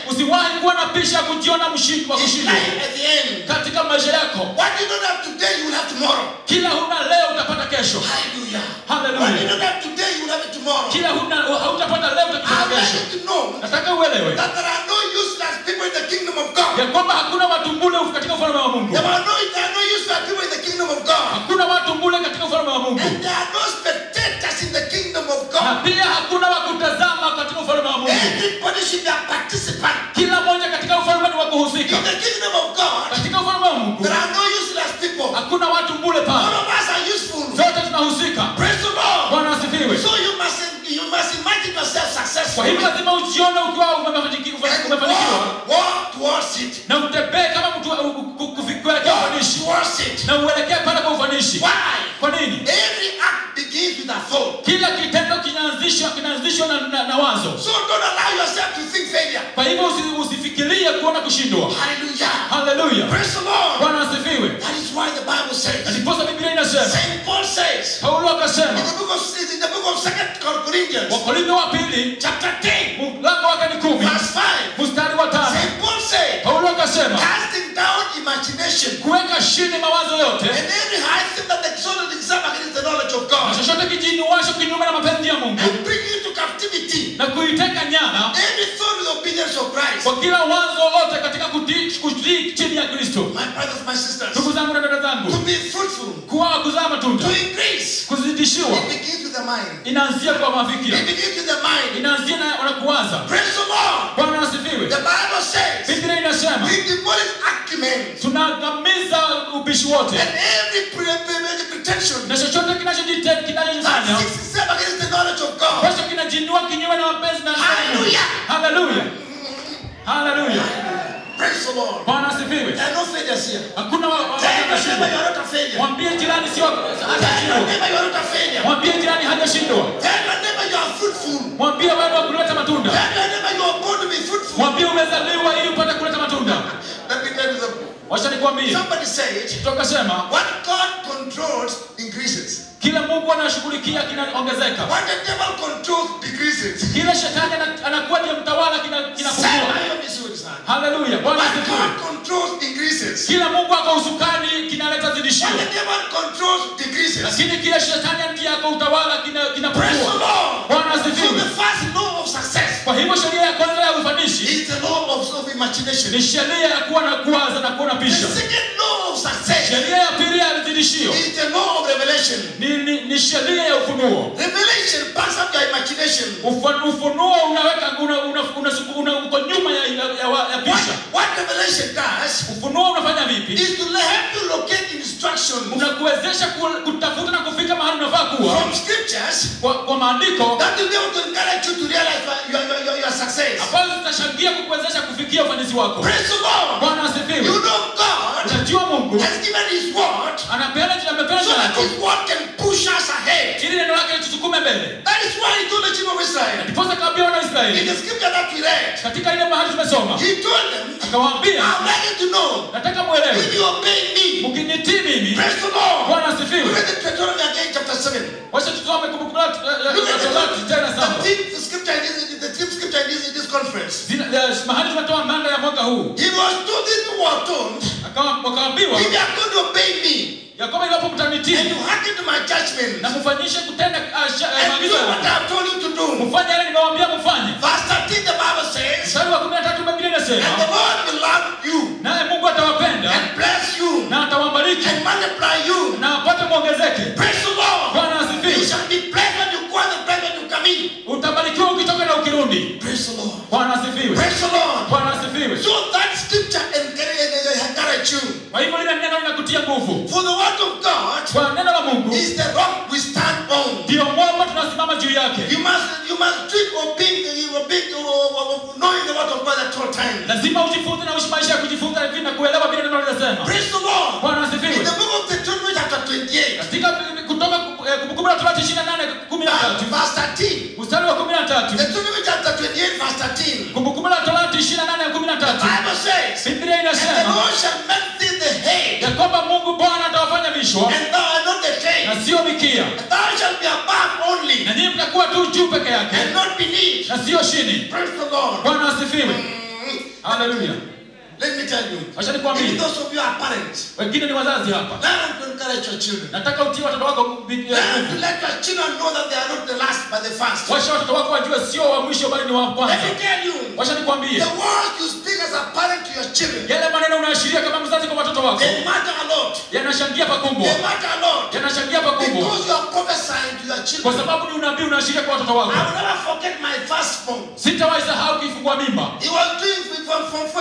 [SPEAKER 2] usiwahi kuwa na pisha ya kujiona mshindi wa
[SPEAKER 1] In
[SPEAKER 2] kushindwa
[SPEAKER 1] life at the end,
[SPEAKER 2] katika maisha yako
[SPEAKER 1] what you don't have today, you will have tomorrow.
[SPEAKER 2] kila huna leo utapata kesho
[SPEAKER 1] Hallelujah.
[SPEAKER 2] Hallelujah.
[SPEAKER 1] What you don't have today, you will have it tomorrow.
[SPEAKER 2] kila huna hautapata leo
[SPEAKER 1] I
[SPEAKER 2] utapata
[SPEAKER 1] want
[SPEAKER 2] kesho
[SPEAKER 1] you to know
[SPEAKER 2] nataka uelewe
[SPEAKER 1] that there are no useless people in the kingdom of God.
[SPEAKER 2] ya kwamba hakuna watu mbule katika ufalme wa mungu
[SPEAKER 1] There are no, there are no useless people in the kingdom of God.
[SPEAKER 2] hakuna watu mbule katika ufalme wa mungu
[SPEAKER 1] And there are no spectators in the kingdom of
[SPEAKER 2] na
[SPEAKER 1] God.
[SPEAKER 2] pia hakuna wa kutazama katika ufalme wa mungu
[SPEAKER 1] Everybody should be a participant.
[SPEAKER 2] kila mmoja katika ufalme ni wa kuhusika
[SPEAKER 1] In the kingdom of God,
[SPEAKER 2] katika ufalme wa mungu
[SPEAKER 1] there are no useless people.
[SPEAKER 2] hakuna watu mbule
[SPEAKER 1] All
[SPEAKER 2] pale
[SPEAKER 1] of us are useful.
[SPEAKER 2] zote tunahusika
[SPEAKER 1] Praise the Lord.
[SPEAKER 2] bwana asifiwe
[SPEAKER 1] So you must you must imagine yourself successful
[SPEAKER 2] kwa hivyo lazima ujione ukiwa umefanikiwa
[SPEAKER 1] and
[SPEAKER 2] umefanikiwa
[SPEAKER 1] walk, walk towards it.
[SPEAKER 2] na utembee kama mtu u- u- ku- kufi- kuelekea
[SPEAKER 1] Walk
[SPEAKER 2] ufanishi
[SPEAKER 1] towards it.
[SPEAKER 2] na uelekee pale kwa ufanishi
[SPEAKER 1] Why?
[SPEAKER 2] kwa nini
[SPEAKER 1] Every act begins with a thought.
[SPEAKER 2] kila kitendo kinaanzishwa kinaanzishwa na, na, na wazo
[SPEAKER 1] So don't allow yourself to think failure.
[SPEAKER 2] kwa hivyo usi- usifikirie kuona kushindwa
[SPEAKER 1] Hallelujah.
[SPEAKER 2] haleluya
[SPEAKER 1] Praise the Lord.
[SPEAKER 2] bwana asifiwe
[SPEAKER 1] That is why the Bible
[SPEAKER 2] na
[SPEAKER 1] says.
[SPEAKER 2] ndiposa biblia inasema
[SPEAKER 1] Saint Paul says
[SPEAKER 2] paulo
[SPEAKER 1] in
[SPEAKER 2] akasema
[SPEAKER 1] the book of in the book of Second Corinthians,
[SPEAKER 2] wakorintho wa pili
[SPEAKER 1] chapter 10,
[SPEAKER 2] mlango wake ni kumi
[SPEAKER 1] verse 5.
[SPEAKER 2] mstari wa tano
[SPEAKER 1] Saint Paul said,
[SPEAKER 2] paulo akasema
[SPEAKER 1] casting down imagination
[SPEAKER 2] kuweka chini mawazo yote
[SPEAKER 1] and every high thing that exalted itself against the knowledge of
[SPEAKER 2] na
[SPEAKER 1] God,
[SPEAKER 2] chochote kijinuasho kinyume na mapenzi ya mungu
[SPEAKER 1] and bring it to captivity.
[SPEAKER 2] na kuiteka nyara
[SPEAKER 1] Every thought with obedience of Christ.
[SPEAKER 2] kwa kila wazo lote katika kutii kutii chini ya kristo
[SPEAKER 1] My brothers, my sisters,
[SPEAKER 2] ndugu zangu na dada
[SPEAKER 1] to
[SPEAKER 2] zangu
[SPEAKER 1] be fruitful,
[SPEAKER 2] kuwa kuzaa matunda
[SPEAKER 1] to increase,
[SPEAKER 2] kuzidishiwa
[SPEAKER 1] it begins with the mind.
[SPEAKER 2] inaanzia kwa mafikira
[SPEAKER 1] It begins with the mind.
[SPEAKER 2] inaanzia na na kuwaza
[SPEAKER 1] Praise the Lord.
[SPEAKER 2] bwana asifiwe
[SPEAKER 1] The Bible says,
[SPEAKER 2] biblia inasema
[SPEAKER 1] we demolish acumen
[SPEAKER 2] tunaangamiza ubishi wote
[SPEAKER 1] and every pre- pre- pretension
[SPEAKER 2] na chochote kinachojite-
[SPEAKER 1] that
[SPEAKER 2] kinachojifanya
[SPEAKER 1] seeks itself against the knowledge of God.
[SPEAKER 2] ambacho kinajinua kinyume na mapenzi na
[SPEAKER 1] Hallelujah.
[SPEAKER 2] haleluya haleluya
[SPEAKER 1] Praise the Lord.
[SPEAKER 2] bwana asifiwe
[SPEAKER 1] There are no failures here.
[SPEAKER 2] hakuna wa- wa-
[SPEAKER 1] Tell your neighbor
[SPEAKER 2] hajashindwa
[SPEAKER 1] you are not a failure.
[SPEAKER 2] mwambie jirani sio
[SPEAKER 1] Tell your
[SPEAKER 2] hajashindwa
[SPEAKER 1] neighbor you are not a failure.
[SPEAKER 2] mwambie jirani hajashindwa
[SPEAKER 1] Tell your neighbor you are fruitful.
[SPEAKER 2] mwambie wewe wa kuleta matunda
[SPEAKER 1] Tell your neighbor you are born to be fruitful.
[SPEAKER 2] mwambie umezaliwa ili upate kuleta matunda
[SPEAKER 1] Let me tell you something.
[SPEAKER 2] wacha nikwambie
[SPEAKER 1] Somebody said,
[SPEAKER 2] tukasema
[SPEAKER 1] what God controls increases.
[SPEAKER 2] kila mungu anashughulikia kinaongezeka
[SPEAKER 1] What the devil controls decreases.
[SPEAKER 2] kila shetani ana- anakuwa ndiye mtawala kina-
[SPEAKER 1] Sema
[SPEAKER 2] kinapungua
[SPEAKER 1] hiyo vizuri sana.
[SPEAKER 2] haleluya bwana
[SPEAKER 1] What
[SPEAKER 2] asifiwe
[SPEAKER 1] God controls increases.
[SPEAKER 2] kila mungu ako usukani kinaleta zidishio
[SPEAKER 1] What the devil controls decreases.
[SPEAKER 2] lakini kila shetani ndiye ako utawala kina-
[SPEAKER 1] Praise the
[SPEAKER 2] kinapungua
[SPEAKER 1] Lord.
[SPEAKER 2] bwana
[SPEAKER 1] So
[SPEAKER 2] asifiwe
[SPEAKER 1] the first law of success
[SPEAKER 2] kwa hivyo sheria ya kwanza ya ufanishi
[SPEAKER 1] is the law of, of imagination.
[SPEAKER 2] ni sheria ya kuwa na kuwaza na kuona
[SPEAKER 1] The
[SPEAKER 2] pisha
[SPEAKER 1] second law of success
[SPEAKER 2] sheria ya pili ya zidishio
[SPEAKER 1] is the law of revelation.
[SPEAKER 2] ni, ni, ni sheria ya ufunuo
[SPEAKER 1] Revelation backs up your imagination.
[SPEAKER 2] Ufa- ufunuo unaweka una, una, una, una, uko nyuma ya, ya, ya, wa- ya
[SPEAKER 1] What,
[SPEAKER 2] pisha
[SPEAKER 1] what revelation does
[SPEAKER 2] ufunuo unafanya vipi
[SPEAKER 1] is to help you locate instructions
[SPEAKER 2] unakuwezesha ku- kutafuta na kufika mahali unafaa kuwa
[SPEAKER 1] from scriptures
[SPEAKER 2] kwa, kwa maandiko
[SPEAKER 1] that will be able to encourage you to realize your, your, your, your success.
[SPEAKER 2] ambazo zitashangia kukuwezesha kufikia ufanisi wako
[SPEAKER 1] Praise the Lord.
[SPEAKER 2] bwana
[SPEAKER 1] You
[SPEAKER 2] asifiwe
[SPEAKER 1] know God
[SPEAKER 2] unajua mungu
[SPEAKER 1] has given His word
[SPEAKER 2] anapeana amepeana
[SPEAKER 1] so
[SPEAKER 2] jina
[SPEAKER 1] that
[SPEAKER 2] lako
[SPEAKER 1] His word can push us ahead.
[SPEAKER 2] ili neno lake litusukume mbele
[SPEAKER 1] That is why He told the children of Israel
[SPEAKER 2] ndiposa kaambia wana
[SPEAKER 1] in
[SPEAKER 2] israeli
[SPEAKER 1] the scripture that we read.
[SPEAKER 2] katika ile mahali tumesoma
[SPEAKER 1] He told them,
[SPEAKER 2] akawaambia
[SPEAKER 1] I'm ready to know
[SPEAKER 2] nataka mwelewe
[SPEAKER 1] if you obey me.
[SPEAKER 2] mkinitii mimi
[SPEAKER 1] Praise the Lord.
[SPEAKER 2] bwana
[SPEAKER 1] Look
[SPEAKER 2] asifiwe
[SPEAKER 1] at the Deuteronomy again, chapter 7.
[SPEAKER 2] wacha tusome kumbukumbu la
[SPEAKER 1] Look at the,
[SPEAKER 2] Torati tena
[SPEAKER 1] the
[SPEAKER 2] saba
[SPEAKER 1] theme the scripture in this, the theme scripture in this, in this conference.
[SPEAKER 2] Zina- eh, mahali tumetoa manda ya mwaka huu
[SPEAKER 1] He was told, these people were told,
[SPEAKER 2] Akawa- wakaambiwa
[SPEAKER 1] if you are going to obey me
[SPEAKER 2] ya kwamba iwapo
[SPEAKER 1] and
[SPEAKER 2] mtanitii
[SPEAKER 1] you hearken to my judgment
[SPEAKER 2] na mfanyishe kutenda ah, sha- eh,
[SPEAKER 1] and do
[SPEAKER 2] maagizo
[SPEAKER 1] what I
[SPEAKER 2] yangu
[SPEAKER 1] have told you to do.
[SPEAKER 2] mfanye yale nimewaambia mfanye
[SPEAKER 1] Verse 13, the Bible says,
[SPEAKER 2] mstari wa kumi na tatu biblia
[SPEAKER 1] and the
[SPEAKER 2] inasema
[SPEAKER 1] Lord will love you
[SPEAKER 2] naye mungu atawapenda
[SPEAKER 1] and bless you
[SPEAKER 2] na atawabariki
[SPEAKER 1] and multiply you.
[SPEAKER 2] na apate mwongezeke
[SPEAKER 1] Praise the Lord.
[SPEAKER 2] bwana
[SPEAKER 1] You
[SPEAKER 2] asifiwe
[SPEAKER 1] shall be blessed when you go out and blessed when you come in.
[SPEAKER 2] utabarikiwa ukitoka na ukirudi
[SPEAKER 1] Praise the Lord.
[SPEAKER 2] bwana asifiwe
[SPEAKER 1] Praise the Lord.
[SPEAKER 2] bwana asifiwe
[SPEAKER 1] So that scripture encourage, encourage you.
[SPEAKER 2] kwa hivyo lile neno linakutia nguvu
[SPEAKER 1] For the word of God
[SPEAKER 2] kwa neno la mungu
[SPEAKER 1] is the rock we stand on.
[SPEAKER 2] ndiyo mwamba tunasimama juu yake
[SPEAKER 1] You must you must treat obeying obeying knowing the word of God at all times.
[SPEAKER 2] lazima ujifunze na uishi maisha ya kujifunza hivi na kuelewa vile neno linasema
[SPEAKER 1] Praise the Lord.
[SPEAKER 2] bwana
[SPEAKER 1] In
[SPEAKER 2] asifiwe
[SPEAKER 1] the book of Deuteronomy chapter 28,
[SPEAKER 2] katika kutoka eh, kumbukumbu la torati ishirini na nane kumi na tatu
[SPEAKER 1] verse 13.
[SPEAKER 2] mstari wa kumi na tatu
[SPEAKER 1] Deuteronomy chapter 28, verse 13.
[SPEAKER 2] kumbukumbu la torati ishirini na nane kumi na tatu
[SPEAKER 1] Bible says,
[SPEAKER 2] biblia
[SPEAKER 1] And the
[SPEAKER 2] inasema
[SPEAKER 1] Lord shall make thee the head,
[SPEAKER 2] ya kwamba mungu bwana atawafanya vichwa
[SPEAKER 1] and thou art not the tail.
[SPEAKER 2] na sio mikia
[SPEAKER 1] And thou shalt be above only,
[SPEAKER 2] na nyinyi mtakuwa tu juu peke yake
[SPEAKER 1] and not beneath.
[SPEAKER 2] na sio chini
[SPEAKER 1] Praise the Lord.
[SPEAKER 2] bwana asifiwe
[SPEAKER 1] Mm.
[SPEAKER 2] haleluya
[SPEAKER 1] Let me tell you.
[SPEAKER 2] Acha nikwambie.
[SPEAKER 1] If those of you are parents,
[SPEAKER 2] wengine ni wazazi hapa
[SPEAKER 1] learn to encourage your children.
[SPEAKER 2] nataka utie watoto wako bi-
[SPEAKER 1] Learn to
[SPEAKER 2] nguvu.
[SPEAKER 1] let your children know that they are not the last but the first.
[SPEAKER 2] washa watoto wako wajue sio wa mwisho bali ni wa
[SPEAKER 1] Let
[SPEAKER 2] kwanza
[SPEAKER 1] me tell you.
[SPEAKER 2] washa nikwambie
[SPEAKER 1] The words you speak as a parent to your children,
[SPEAKER 2] yale maneno unaashiria kama mzazi kwa watoto wako
[SPEAKER 1] they matter a lot.
[SPEAKER 2] yanashangia pakubwa
[SPEAKER 1] They matter a lot.
[SPEAKER 2] yanashangia pakubwa
[SPEAKER 1] Because you are prophesying to your
[SPEAKER 2] kwa
[SPEAKER 1] children.
[SPEAKER 2] sababu ni unabii unaashiria kwa watoto
[SPEAKER 1] I
[SPEAKER 2] wako
[SPEAKER 1] will never forget my first born.
[SPEAKER 2] sitawahi sahau kifungua mimba
[SPEAKER 1] He was doing from, from, from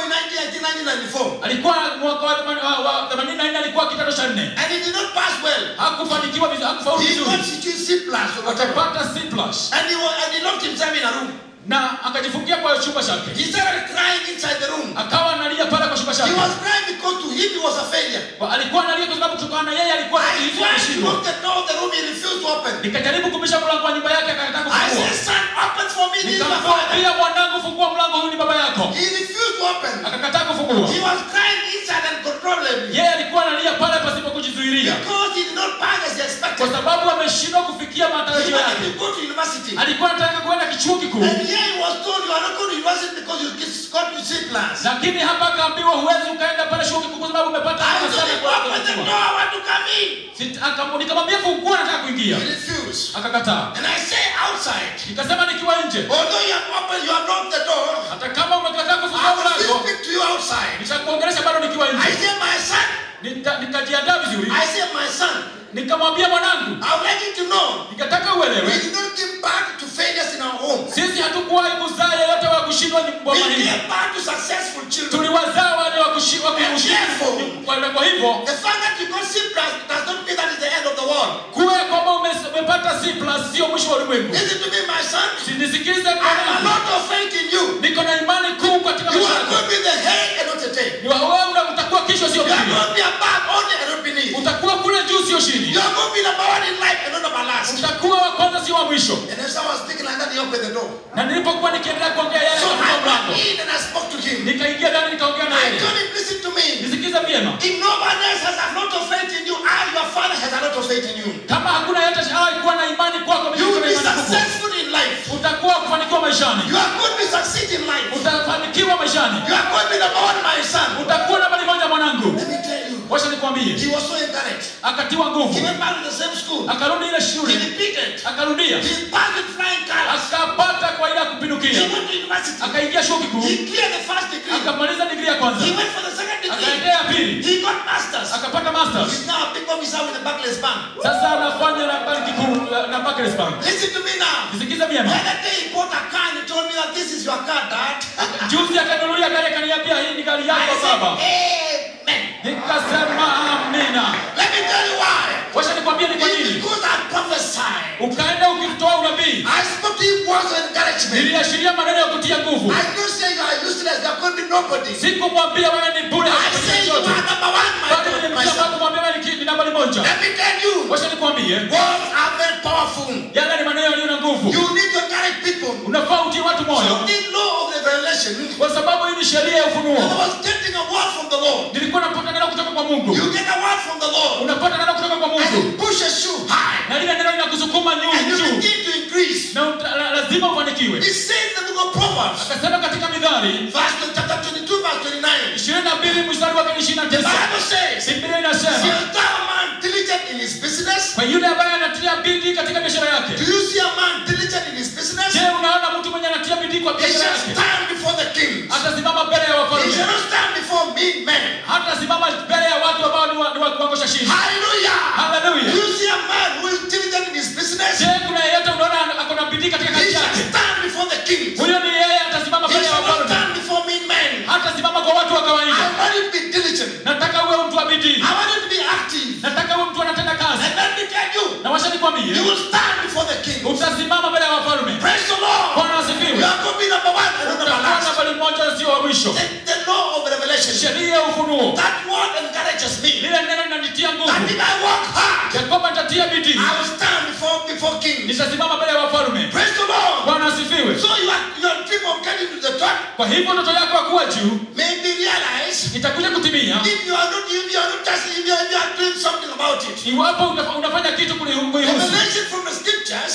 [SPEAKER 1] 1994.
[SPEAKER 2] alikuwa mwaka wa themani- wa- wa 84 alikuwa kidato cha nne
[SPEAKER 1] And he did not pass well.
[SPEAKER 2] hakufanikiwa vizuri hakufaulu
[SPEAKER 1] He
[SPEAKER 2] vizuri
[SPEAKER 1] got situation C plus or whatever.
[SPEAKER 2] akapata C plus
[SPEAKER 1] And he, was, and he locked himself in a room.
[SPEAKER 2] na akajifungia kwa chumba chake
[SPEAKER 1] He started crying inside the room.
[SPEAKER 2] akawa analia pale kwa chumba
[SPEAKER 1] He
[SPEAKER 2] chake
[SPEAKER 1] was crying because to him he was a failure.
[SPEAKER 2] Kwa- alikuwa analia kwa sababu kutokana na yeye alikuwa
[SPEAKER 1] I
[SPEAKER 2] akihisi
[SPEAKER 1] tried to
[SPEAKER 2] ameshindwa
[SPEAKER 1] lock the door of the room, he refused to open.
[SPEAKER 2] nikajaribu kubisha mlango wa nyumba yake akakataa
[SPEAKER 1] I
[SPEAKER 2] kufungua
[SPEAKER 1] said, son, open for me, this is my father.
[SPEAKER 2] nikamwambia mwanangu fungua mlango huyu ni baba yako
[SPEAKER 1] He refused to open.
[SPEAKER 2] akakataa kufungua
[SPEAKER 1] He was crying inside uncontrollably.
[SPEAKER 2] yeye alikuwa analia pale pasipo kujizuilia
[SPEAKER 1] Because he did not pass as he
[SPEAKER 2] kwa
[SPEAKER 1] expected.
[SPEAKER 2] sababu ameshindwa kufikia
[SPEAKER 1] He
[SPEAKER 2] matarajio
[SPEAKER 1] wanted
[SPEAKER 2] yake
[SPEAKER 1] to go to university.
[SPEAKER 2] alikuwa anataka kuenda kichuo kikuu
[SPEAKER 1] And here he was told you are not going to university because you got to C plus.
[SPEAKER 2] lakini hapa akaambiwa huwezi ukaenda pale chuo kikuu kwa sababu umepata
[SPEAKER 1] I
[SPEAKER 2] alama
[SPEAKER 1] told
[SPEAKER 2] sana
[SPEAKER 1] him,
[SPEAKER 2] kwa
[SPEAKER 1] open the
[SPEAKER 2] kuchukua.
[SPEAKER 1] door, I want to come in.
[SPEAKER 2] Sit- akam- nikamwambia fungua nataka kuingia
[SPEAKER 1] He refused.
[SPEAKER 2] akakataa
[SPEAKER 1] And I say outside,
[SPEAKER 2] nikasema nikiwa nje
[SPEAKER 1] although you have opened, you have locked the door,
[SPEAKER 2] hata kama umekataa
[SPEAKER 1] I
[SPEAKER 2] kufungua
[SPEAKER 1] will still
[SPEAKER 2] mlango
[SPEAKER 1] speak to you outside.
[SPEAKER 2] nitakuongelesha bado nikiwa
[SPEAKER 1] I
[SPEAKER 2] nje
[SPEAKER 1] say, my son,
[SPEAKER 2] Nika- nikajiandaa vizuri
[SPEAKER 1] I say, my son,
[SPEAKER 2] nikamwambia mwanangu
[SPEAKER 1] I would like you to know,
[SPEAKER 2] nikataka
[SPEAKER 1] we
[SPEAKER 2] uelewe
[SPEAKER 1] did not give back to failures in our home.
[SPEAKER 2] sisi hatukuwahi kuzaa yeyote wa kushindwa ni
[SPEAKER 1] We
[SPEAKER 2] boma hili
[SPEAKER 1] gave back to successful children.
[SPEAKER 2] tuliwazaa wale wa kushi- wa
[SPEAKER 1] Therefore,
[SPEAKER 2] kushindwa Kwa- kwa hivyo
[SPEAKER 1] The fact that you got C plus does not mean that is the end of the world.
[SPEAKER 2] kuwe kwamba ume- umepata C plus sio mwisho wa ulimwengu
[SPEAKER 1] Listen to me, my son.
[SPEAKER 2] sinisikize
[SPEAKER 1] I have a
[SPEAKER 2] mwanangu
[SPEAKER 1] lot of faith in you.
[SPEAKER 2] niko na imani kuu katika
[SPEAKER 1] You
[SPEAKER 2] maisha
[SPEAKER 1] are
[SPEAKER 2] yako
[SPEAKER 1] going to be the head and not the tail.
[SPEAKER 2] Ni wa- wewe una- utakuwa kichwa sio
[SPEAKER 1] You are
[SPEAKER 2] chini
[SPEAKER 1] going to be above only and not beneath.
[SPEAKER 2] utakuwa kule juu sio chini
[SPEAKER 1] You are going to be number one in life and not number last.
[SPEAKER 2] utakuwa wa kwanza sio wa mwisho
[SPEAKER 1] And as I was speaking like that, he opened the door.
[SPEAKER 2] na nilipokuwa nikiendelea kuongea yale
[SPEAKER 1] So I
[SPEAKER 2] katika
[SPEAKER 1] went
[SPEAKER 2] mlango
[SPEAKER 1] in and I spoke to him.
[SPEAKER 2] nikaingia ndani nikaongea na
[SPEAKER 1] I
[SPEAKER 2] yeye
[SPEAKER 1] told him, listen to me.
[SPEAKER 2] nisikize vyema
[SPEAKER 1] If nobody else has a lot of faith in you, I, your father, has a lot of faith in you.
[SPEAKER 2] kama hakuna yeyote hawahi kuwa na imani kwako mimi
[SPEAKER 1] You
[SPEAKER 2] niko
[SPEAKER 1] will
[SPEAKER 2] na
[SPEAKER 1] be
[SPEAKER 2] imani kubwa
[SPEAKER 1] successful in life.
[SPEAKER 2] utakuwa kufanikiwa maishani
[SPEAKER 1] You are going to succeed in life.
[SPEAKER 2] utafanikiwa maishani
[SPEAKER 1] You are going to be number one, my son.
[SPEAKER 2] utakuwa nambari moja mwanangu
[SPEAKER 1] Let me tell you.
[SPEAKER 2] wacha nikwambie
[SPEAKER 1] He was so encouraged.
[SPEAKER 2] akatiwa
[SPEAKER 1] He
[SPEAKER 2] nguvu
[SPEAKER 1] went back to the same school.
[SPEAKER 2] akarudi ile
[SPEAKER 1] He
[SPEAKER 2] shule
[SPEAKER 1] repeated.
[SPEAKER 2] akarudia
[SPEAKER 1] He passed with flying colors.
[SPEAKER 2] akapata kwa ile ya
[SPEAKER 1] He
[SPEAKER 2] kupindukia
[SPEAKER 1] went to university.
[SPEAKER 2] akaingia chuo kikuu
[SPEAKER 1] He cleared the first degree.
[SPEAKER 2] akamaliza digrii ya kwanza
[SPEAKER 1] He went for the second degree.
[SPEAKER 2] akaendea ya pili
[SPEAKER 1] He got masters.
[SPEAKER 2] akapata masters
[SPEAKER 1] He's now a big officer with the Barclays Bank.
[SPEAKER 2] sasa anafanya na banki kuu na Barclays Bank
[SPEAKER 1] Listen to me now.
[SPEAKER 2] nisikize
[SPEAKER 1] The
[SPEAKER 2] vyema
[SPEAKER 1] other day he bought a car and he told me that this is your car, Dad.
[SPEAKER 2] juzi akanunulia gari akaniambia hii ni gari
[SPEAKER 1] I
[SPEAKER 2] yako
[SPEAKER 1] said,
[SPEAKER 2] baba
[SPEAKER 1] Amen.
[SPEAKER 2] nikasema amina
[SPEAKER 1] Let me tell you why.
[SPEAKER 2] wacha nikwambie ni kwa
[SPEAKER 1] It's
[SPEAKER 2] nini
[SPEAKER 1] because I prophesied.
[SPEAKER 2] ukaenda ukitoa unabii
[SPEAKER 1] I spoke to him words of encouragement.
[SPEAKER 2] niliashiria maneno ya kutia nguvu
[SPEAKER 1] I don't say you are useless. You are going to be nobody.
[SPEAKER 2] sikumwambia wewe ni bure
[SPEAKER 1] I
[SPEAKER 2] hakufanya
[SPEAKER 1] say you
[SPEAKER 2] chochote
[SPEAKER 1] are number one, my,
[SPEAKER 2] bali
[SPEAKER 1] my
[SPEAKER 2] nilimtia
[SPEAKER 1] son.
[SPEAKER 2] watu kumwambia wewe ni ki- ni nambari moja
[SPEAKER 1] Let me tell you,
[SPEAKER 2] wacha nikwambie
[SPEAKER 1] words are very powerful.
[SPEAKER 2] yale ni maneno yaliyo na nguvu
[SPEAKER 1] You need to encourage people.
[SPEAKER 2] unafaa utie watu
[SPEAKER 1] So
[SPEAKER 2] moyo
[SPEAKER 1] this law of revelation,
[SPEAKER 2] kwa sababu hii ni sheria ya
[SPEAKER 1] I
[SPEAKER 2] ufunuo
[SPEAKER 1] was getting a word from the Lord.
[SPEAKER 2] nilikuwa napata neno kutoka kwa mungu
[SPEAKER 1] You get a word from the Lord,
[SPEAKER 2] unapata neno kutoka kwa
[SPEAKER 1] and
[SPEAKER 2] mungu
[SPEAKER 1] it pushes you high,
[SPEAKER 2] na lile neno linakusukuma
[SPEAKER 1] and
[SPEAKER 2] nyu-
[SPEAKER 1] you
[SPEAKER 2] juu
[SPEAKER 1] begin to increase.
[SPEAKER 2] na uta- la- lazima ufanikiwe
[SPEAKER 1] It says in the book of Proverbs,
[SPEAKER 2] akasema katika midhari
[SPEAKER 1] verse chapter 22, verse 29.
[SPEAKER 2] ishirini na mbili mstari wake ni ishirini na
[SPEAKER 1] The
[SPEAKER 2] tisa
[SPEAKER 1] Bible says,
[SPEAKER 2] biblia inasema
[SPEAKER 1] Shall thou a man diligent in his business?
[SPEAKER 2] kwa yule ambaye anatia bidii katika biashara yake
[SPEAKER 1] Do you see a man diligent in his business?
[SPEAKER 2] je unaona mtu mwenye anatia bidii kwa
[SPEAKER 1] He
[SPEAKER 2] biashara
[SPEAKER 1] shall
[SPEAKER 2] yake
[SPEAKER 1] stand before the kings.
[SPEAKER 2] atasimama mbele ya
[SPEAKER 1] He
[SPEAKER 2] wafalme
[SPEAKER 1] shall not stand before mean men.
[SPEAKER 2] hatasimama mbele ya watu ambao ni wa- ni wa kiwango cha chini
[SPEAKER 1] Hallelujah.
[SPEAKER 2] Hallelujah.
[SPEAKER 1] Do you see a man who is diligent in his business?
[SPEAKER 2] je kuna yeyote unaona ana- ako na bidii katika
[SPEAKER 1] He
[SPEAKER 2] kazi
[SPEAKER 1] shall
[SPEAKER 2] yake
[SPEAKER 1] stand before the kings.
[SPEAKER 2] huyo ni yeye atasimama
[SPEAKER 1] He
[SPEAKER 2] mbele ya
[SPEAKER 1] shall not
[SPEAKER 2] wafalme
[SPEAKER 1] stand before mean men.
[SPEAKER 2] hatasimama kwa watu wa
[SPEAKER 1] I
[SPEAKER 2] kawaida
[SPEAKER 1] want you to be diligent.
[SPEAKER 2] nataka uwe mtu wa bidii
[SPEAKER 1] I want you to be active.
[SPEAKER 2] nataka uwe mtu anatenda kazi
[SPEAKER 1] And let me tell you,
[SPEAKER 2] na washa
[SPEAKER 1] you
[SPEAKER 2] nikwambie
[SPEAKER 1] will stand before the king.
[SPEAKER 2] utasimama mbele ya wafalme
[SPEAKER 1] Praise the Lord.
[SPEAKER 2] bwana
[SPEAKER 1] You
[SPEAKER 2] asifiwe
[SPEAKER 1] are going to be number one and not number
[SPEAKER 2] utakuwa
[SPEAKER 1] last.
[SPEAKER 2] nambari moja sio wa mwisho
[SPEAKER 1] The, the law of revelation.
[SPEAKER 2] sheria ya ufunuo
[SPEAKER 1] That word encourages me.
[SPEAKER 2] lile neno linanitia
[SPEAKER 1] That
[SPEAKER 2] nguvu
[SPEAKER 1] if I work hard,
[SPEAKER 2] ya kwamba nitatia bidii
[SPEAKER 1] I will stand before before kings.
[SPEAKER 2] nitasimama mbele ya wafalme
[SPEAKER 1] Praise the Lord.
[SPEAKER 2] bwana asifiwe
[SPEAKER 1] So your, your dream of getting to the top
[SPEAKER 2] kwa hivyo ndoto yako ya kuwa juu
[SPEAKER 1] may be realized
[SPEAKER 2] itakuja kutimia
[SPEAKER 1] if you are not if you are not just if you are, you are doing something about it.
[SPEAKER 2] iwapo unafa- unafanya kitu kuli- kuihusu
[SPEAKER 1] Revelation from the scriptures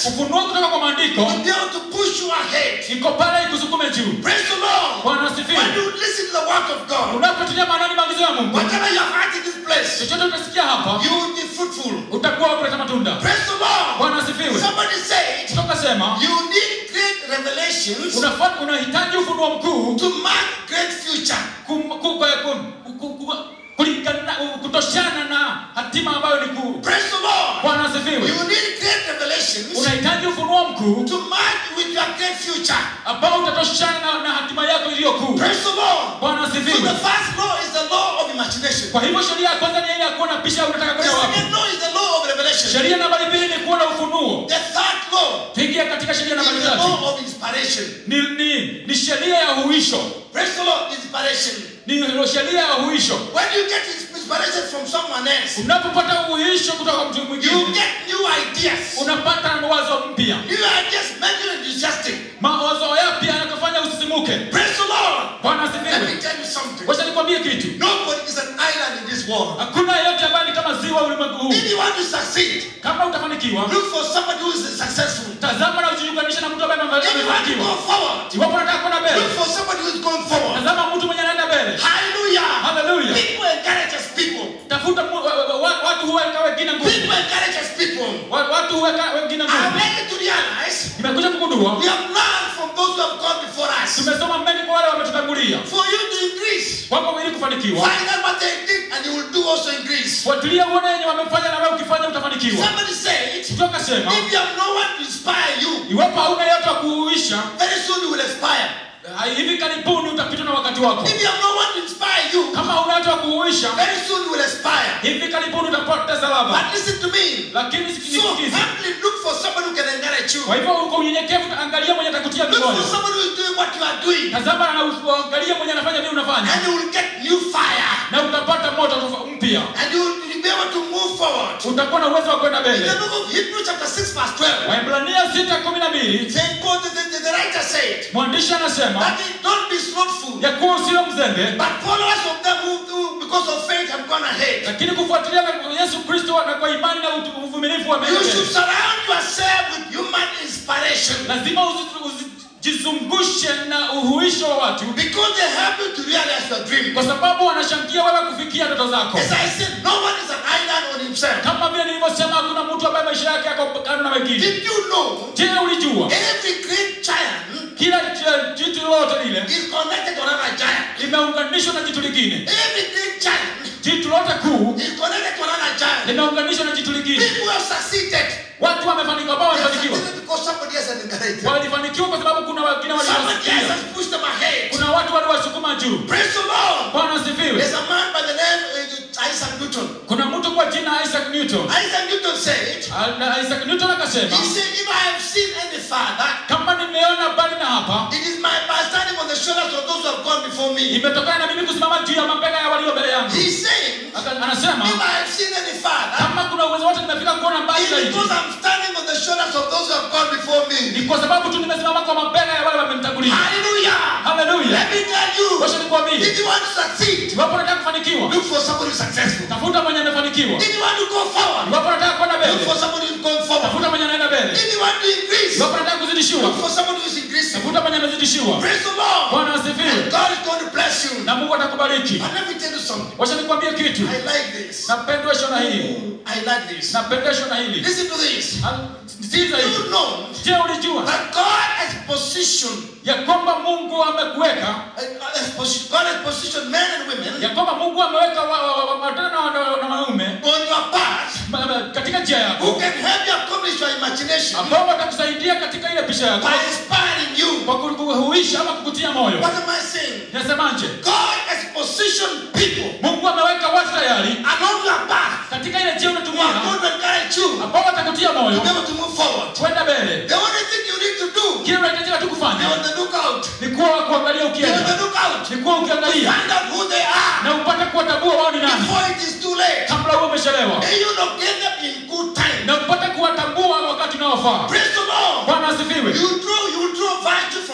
[SPEAKER 2] ufunuo kutoka kwa maandiko
[SPEAKER 1] will be able to push you ahead.
[SPEAKER 2] iko pale ikusukume juu
[SPEAKER 1] Praise the Lord.
[SPEAKER 2] bwana
[SPEAKER 1] When
[SPEAKER 2] asifiwe
[SPEAKER 1] you listen to the word of God,
[SPEAKER 2] unapotilia maanani maagizo ya mungu
[SPEAKER 1] whatever you have had in this place,
[SPEAKER 2] chochote utasikia hapa
[SPEAKER 1] you will be fruitful.
[SPEAKER 2] utakuwa kuleta matunda
[SPEAKER 1] Praise the Lord.
[SPEAKER 2] bwana asifiwe
[SPEAKER 1] Somebody said,
[SPEAKER 2] kutoka sema
[SPEAKER 1] you need great revelations
[SPEAKER 2] unafaa unahitaji ufunuo mkuu
[SPEAKER 1] to mark great future.
[SPEAKER 2] kum- ku- ku- ku- ku- kulingana kutoshana na hatima ambayo ni kuu
[SPEAKER 1] Praise the Lord.
[SPEAKER 2] bwana
[SPEAKER 1] You
[SPEAKER 2] asifiwe
[SPEAKER 1] need great revelations
[SPEAKER 2] unahitaji ufunuo mkuu
[SPEAKER 1] to mark with your great future.
[SPEAKER 2] ambao utatoshana na, na hatima yako iliyo kuu
[SPEAKER 1] Praise the Lord.
[SPEAKER 2] bwana
[SPEAKER 1] So
[SPEAKER 2] asifiwe
[SPEAKER 1] the first law is the law of imagination.
[SPEAKER 2] kwa hivyo sheria ya kwanza ni ile ya kuona pisha unataka
[SPEAKER 1] The
[SPEAKER 2] kwenda wapi
[SPEAKER 1] second law is the law of revelation.
[SPEAKER 2] sheria nambari mbili ni kuona ufunuo
[SPEAKER 1] The third law
[SPEAKER 2] tuingia katika sheria
[SPEAKER 1] is
[SPEAKER 2] nambari
[SPEAKER 1] the
[SPEAKER 2] tatu
[SPEAKER 1] law of inspiration.
[SPEAKER 2] ni, ni, ni sheria ya huisho
[SPEAKER 1] Praise the Lord, inspiration.
[SPEAKER 2] ni sheria ya huisho
[SPEAKER 1] When you get inspiration from someone else,
[SPEAKER 2] unapopata uhuisho kutoka kwa mtu
[SPEAKER 1] you
[SPEAKER 2] mwingine
[SPEAKER 1] get new ideas.
[SPEAKER 2] unapata wazo mpya
[SPEAKER 1] New ideas make you enthusiastic.
[SPEAKER 2] mawazo yapya yanakufanya usisimuke
[SPEAKER 1] Praise the Lord.
[SPEAKER 2] bwana
[SPEAKER 1] Let me
[SPEAKER 2] asifiwe
[SPEAKER 1] tell you something.
[SPEAKER 2] wacha nikwambie kitu
[SPEAKER 1] Nobody is an island in this world.
[SPEAKER 2] hakuna yeyote ambaye ni kama ziwa ulimwengu huu
[SPEAKER 1] If you want to succeed,
[SPEAKER 2] kama utafanikiwa
[SPEAKER 1] look for somebody who is successful.
[SPEAKER 2] tazama na ujiunganishe na mtu ambaye
[SPEAKER 1] If you want to
[SPEAKER 2] amefanikiwa
[SPEAKER 1] go forward,
[SPEAKER 2] iwapo unataka kwenda mbele
[SPEAKER 1] look for somebody who is going forward.
[SPEAKER 2] tazama mtu mwenye anaenda mbele
[SPEAKER 1] Hallelujah.
[SPEAKER 2] haleluya
[SPEAKER 1] People encourages people.
[SPEAKER 2] tafuta mu- wa- wa- wa- watu huweka wengine nguvu
[SPEAKER 1] People encourages people.
[SPEAKER 2] Wa- watu huweka wengine
[SPEAKER 1] I
[SPEAKER 2] nguvu
[SPEAKER 1] make to realize
[SPEAKER 2] nimekuja kugundua
[SPEAKER 1] we have learned from those who have gone before us.
[SPEAKER 2] tumesoma mengi kwa wale wametutangulia
[SPEAKER 1] For you to increase,
[SPEAKER 2] kwamba ili kufanikiwa
[SPEAKER 1] find out what they did and you will do also increase.
[SPEAKER 2] fuatilia uone yenye wamefanya na wewe ukifanya utafanikiwa
[SPEAKER 1] Somebody said,
[SPEAKER 2] mtu akasema
[SPEAKER 1] if you have no one to inspire you,
[SPEAKER 2] iwapo hauna yeyote wa kuuisha
[SPEAKER 1] very soon you will expire.
[SPEAKER 2] ah, hivi karibuni utapitwa na wakati wako
[SPEAKER 1] If you have no one to inspire you,
[SPEAKER 2] kama hauna yeyote wa kuuisha
[SPEAKER 1] very soon you will expire.
[SPEAKER 2] hivi karibuni utapoteza ladha
[SPEAKER 1] But listen to me.
[SPEAKER 2] lakini
[SPEAKER 1] So
[SPEAKER 2] sikisikizi
[SPEAKER 1] humbly look for somebody who can encourage you.
[SPEAKER 2] kwa hivyo uko unyenyekevu angalia mwenye atakutia
[SPEAKER 1] Look for
[SPEAKER 2] mikono
[SPEAKER 1] somebody who is doing what you are doing.
[SPEAKER 2] tazama na uangalie mwenye anafanya vile unafanya
[SPEAKER 1] And you will get new fire.
[SPEAKER 2] na utapata moto tofa- mpya
[SPEAKER 1] And you will be able to move forward.
[SPEAKER 2] utakuwa na uwezo wa kwenda
[SPEAKER 1] In
[SPEAKER 2] mbele
[SPEAKER 1] the book of Hebrews chapter 6 verse 12,
[SPEAKER 2] waibrania sita kumi na mbili
[SPEAKER 1] Saint Paul, the, the, the writer said,
[SPEAKER 2] mwandishi anasema
[SPEAKER 1] that they don't be slothful,
[SPEAKER 2] ya kuwa usiwe mzembe
[SPEAKER 1] but followers of them who, who because of faith have gone ahead.
[SPEAKER 2] lakini kufuatilia na yesu kristo na kwa imani na utu- uvumilivu wa
[SPEAKER 1] You
[SPEAKER 2] mbele
[SPEAKER 1] should surround yourself with human inspiration
[SPEAKER 2] lazima uzi- uzijizungushe na uhuisho wa watu
[SPEAKER 1] because they help you to realize your dream.
[SPEAKER 2] kwa sababu wanashangia wewe kufikia ndoto zako
[SPEAKER 1] As I said, no one is an island on himself.
[SPEAKER 2] kama vile nilivyosema hakuna mtu ambaye maisha yake yako kando na wengine
[SPEAKER 1] Did you know
[SPEAKER 2] je ulijua
[SPEAKER 1] every great giant
[SPEAKER 2] kila j- jitu lolote lile
[SPEAKER 1] is connected to another giant?
[SPEAKER 2] limeunganishwa na jitu lingine
[SPEAKER 1] Every great giant
[SPEAKER 2] jitu lote kuu
[SPEAKER 1] is connected to another giant.
[SPEAKER 2] limeunganishwa na jitu lingine
[SPEAKER 1] People have succeeded.
[SPEAKER 2] watu wamefanikiwa ambao
[SPEAKER 1] They have
[SPEAKER 2] wamefanikiwa
[SPEAKER 1] succeeded because somebody else has encouraged them.
[SPEAKER 2] walifanikiwa kwa sababu kuna wengine
[SPEAKER 1] Somebody else
[SPEAKER 2] waliwasikia
[SPEAKER 1] has pushed them ahead.
[SPEAKER 2] kuna watu waliwasukuma juu
[SPEAKER 1] Praise the Lord.
[SPEAKER 2] bwana asifiwe
[SPEAKER 1] There's a man by the name uh, Isaac Newton.
[SPEAKER 2] kuna mtu kwa jina isaac newton
[SPEAKER 1] Isaac Newton said,
[SPEAKER 2] Ah, na isaac newton akasema
[SPEAKER 1] he said, if I have seen any father,
[SPEAKER 2] kama nimeona mbali na hapa
[SPEAKER 1] it is my by standing on the shoulders of those who have gone before me.
[SPEAKER 2] imetokana na mimi kusimama juu ya mabega ya walio mbele yangu
[SPEAKER 1] He's saying,
[SPEAKER 2] Aka- anasema
[SPEAKER 1] if I have seen any father,
[SPEAKER 2] kama kuna uwezo wote nimefika kuona mbali
[SPEAKER 1] It's
[SPEAKER 2] zaidi
[SPEAKER 1] because I'm standing on the shoulders of those who have gone before me.
[SPEAKER 2] ni kwa sababu tu nimesimama kwa mabega ya wale wamenitangulia
[SPEAKER 1] Hallelujah.
[SPEAKER 2] haleluya
[SPEAKER 1] Let me tell you,
[SPEAKER 2] wacha nikwambie
[SPEAKER 1] if you want to succeed,
[SPEAKER 2] iwapo nataka kufanikiwa
[SPEAKER 1] look for somebody who's successful.
[SPEAKER 2] tafuta mwenye amefanikiwa
[SPEAKER 1] If you want to go forward,
[SPEAKER 2] iwapo nataka kwenda
[SPEAKER 1] look
[SPEAKER 2] mbele
[SPEAKER 1] for somebody who's going forward.
[SPEAKER 2] tafuta mwenye anaenda mbele
[SPEAKER 1] If you want to increase,
[SPEAKER 2] iwapo nataka
[SPEAKER 1] look
[SPEAKER 2] kuzidishiwa
[SPEAKER 1] for somebody who's increasing.
[SPEAKER 2] tafuta mwenye amezidishiwa
[SPEAKER 1] Praise the Lord.
[SPEAKER 2] bwana asifiwe
[SPEAKER 1] And God is going to bless you.
[SPEAKER 2] na mungu atakubariki
[SPEAKER 1] But let me tell you something.
[SPEAKER 2] wacha nikwambie kitu
[SPEAKER 1] I like this.
[SPEAKER 2] napendeshwa na hili
[SPEAKER 1] I like this.
[SPEAKER 2] napendeshwa na hili
[SPEAKER 1] Listen to this.
[SPEAKER 2] Ah, sikiza
[SPEAKER 1] You
[SPEAKER 2] hili
[SPEAKER 1] know
[SPEAKER 2] je ulijua
[SPEAKER 1] that God has positioned,
[SPEAKER 2] ya kwamba mungu amekuweka
[SPEAKER 1] uh, has posi- God has positioned men and women
[SPEAKER 2] ya kwamba mungu ameweka wa- wa- wa- watoto na wa- na wanaume
[SPEAKER 1] on your path
[SPEAKER 2] ma- ma- katika njia
[SPEAKER 1] who
[SPEAKER 2] yako
[SPEAKER 1] can help you accomplish your imagination
[SPEAKER 2] ambao watakusaidia katika ile pisha yako
[SPEAKER 1] by inspiring you.
[SPEAKER 2] kwa kuhuisha ama kukutia moyo
[SPEAKER 1] What am I saying?
[SPEAKER 2] nasemaje
[SPEAKER 1] God has positioned people
[SPEAKER 2] mungu ameweka watu tayari
[SPEAKER 1] along your path
[SPEAKER 2] katika ile njia
[SPEAKER 1] who are
[SPEAKER 2] unatumia
[SPEAKER 1] going to encourage you
[SPEAKER 2] ambao watakutia
[SPEAKER 1] to
[SPEAKER 2] moyo
[SPEAKER 1] be able to move forward.
[SPEAKER 2] kwenda mbele
[SPEAKER 1] The only thing you need to do,
[SPEAKER 2] kile unahitajika tu
[SPEAKER 1] be
[SPEAKER 2] kufanya
[SPEAKER 1] on the lookout.
[SPEAKER 2] ni kuwa kuangalia
[SPEAKER 1] Be on
[SPEAKER 2] ukienda
[SPEAKER 1] the lookout.
[SPEAKER 2] ni kuwa ukiangalia
[SPEAKER 1] Find out who they are
[SPEAKER 2] na upate kuwatambua wao ni nani
[SPEAKER 1] before it is too late.
[SPEAKER 2] kabla huo umechelewa
[SPEAKER 1] May you locate them in good time.
[SPEAKER 2] na upate kuwatambua wakati unaofaa
[SPEAKER 1] Praise the Lord.
[SPEAKER 2] bwana asifiwe
[SPEAKER 1] You draw, you draw virtue from others.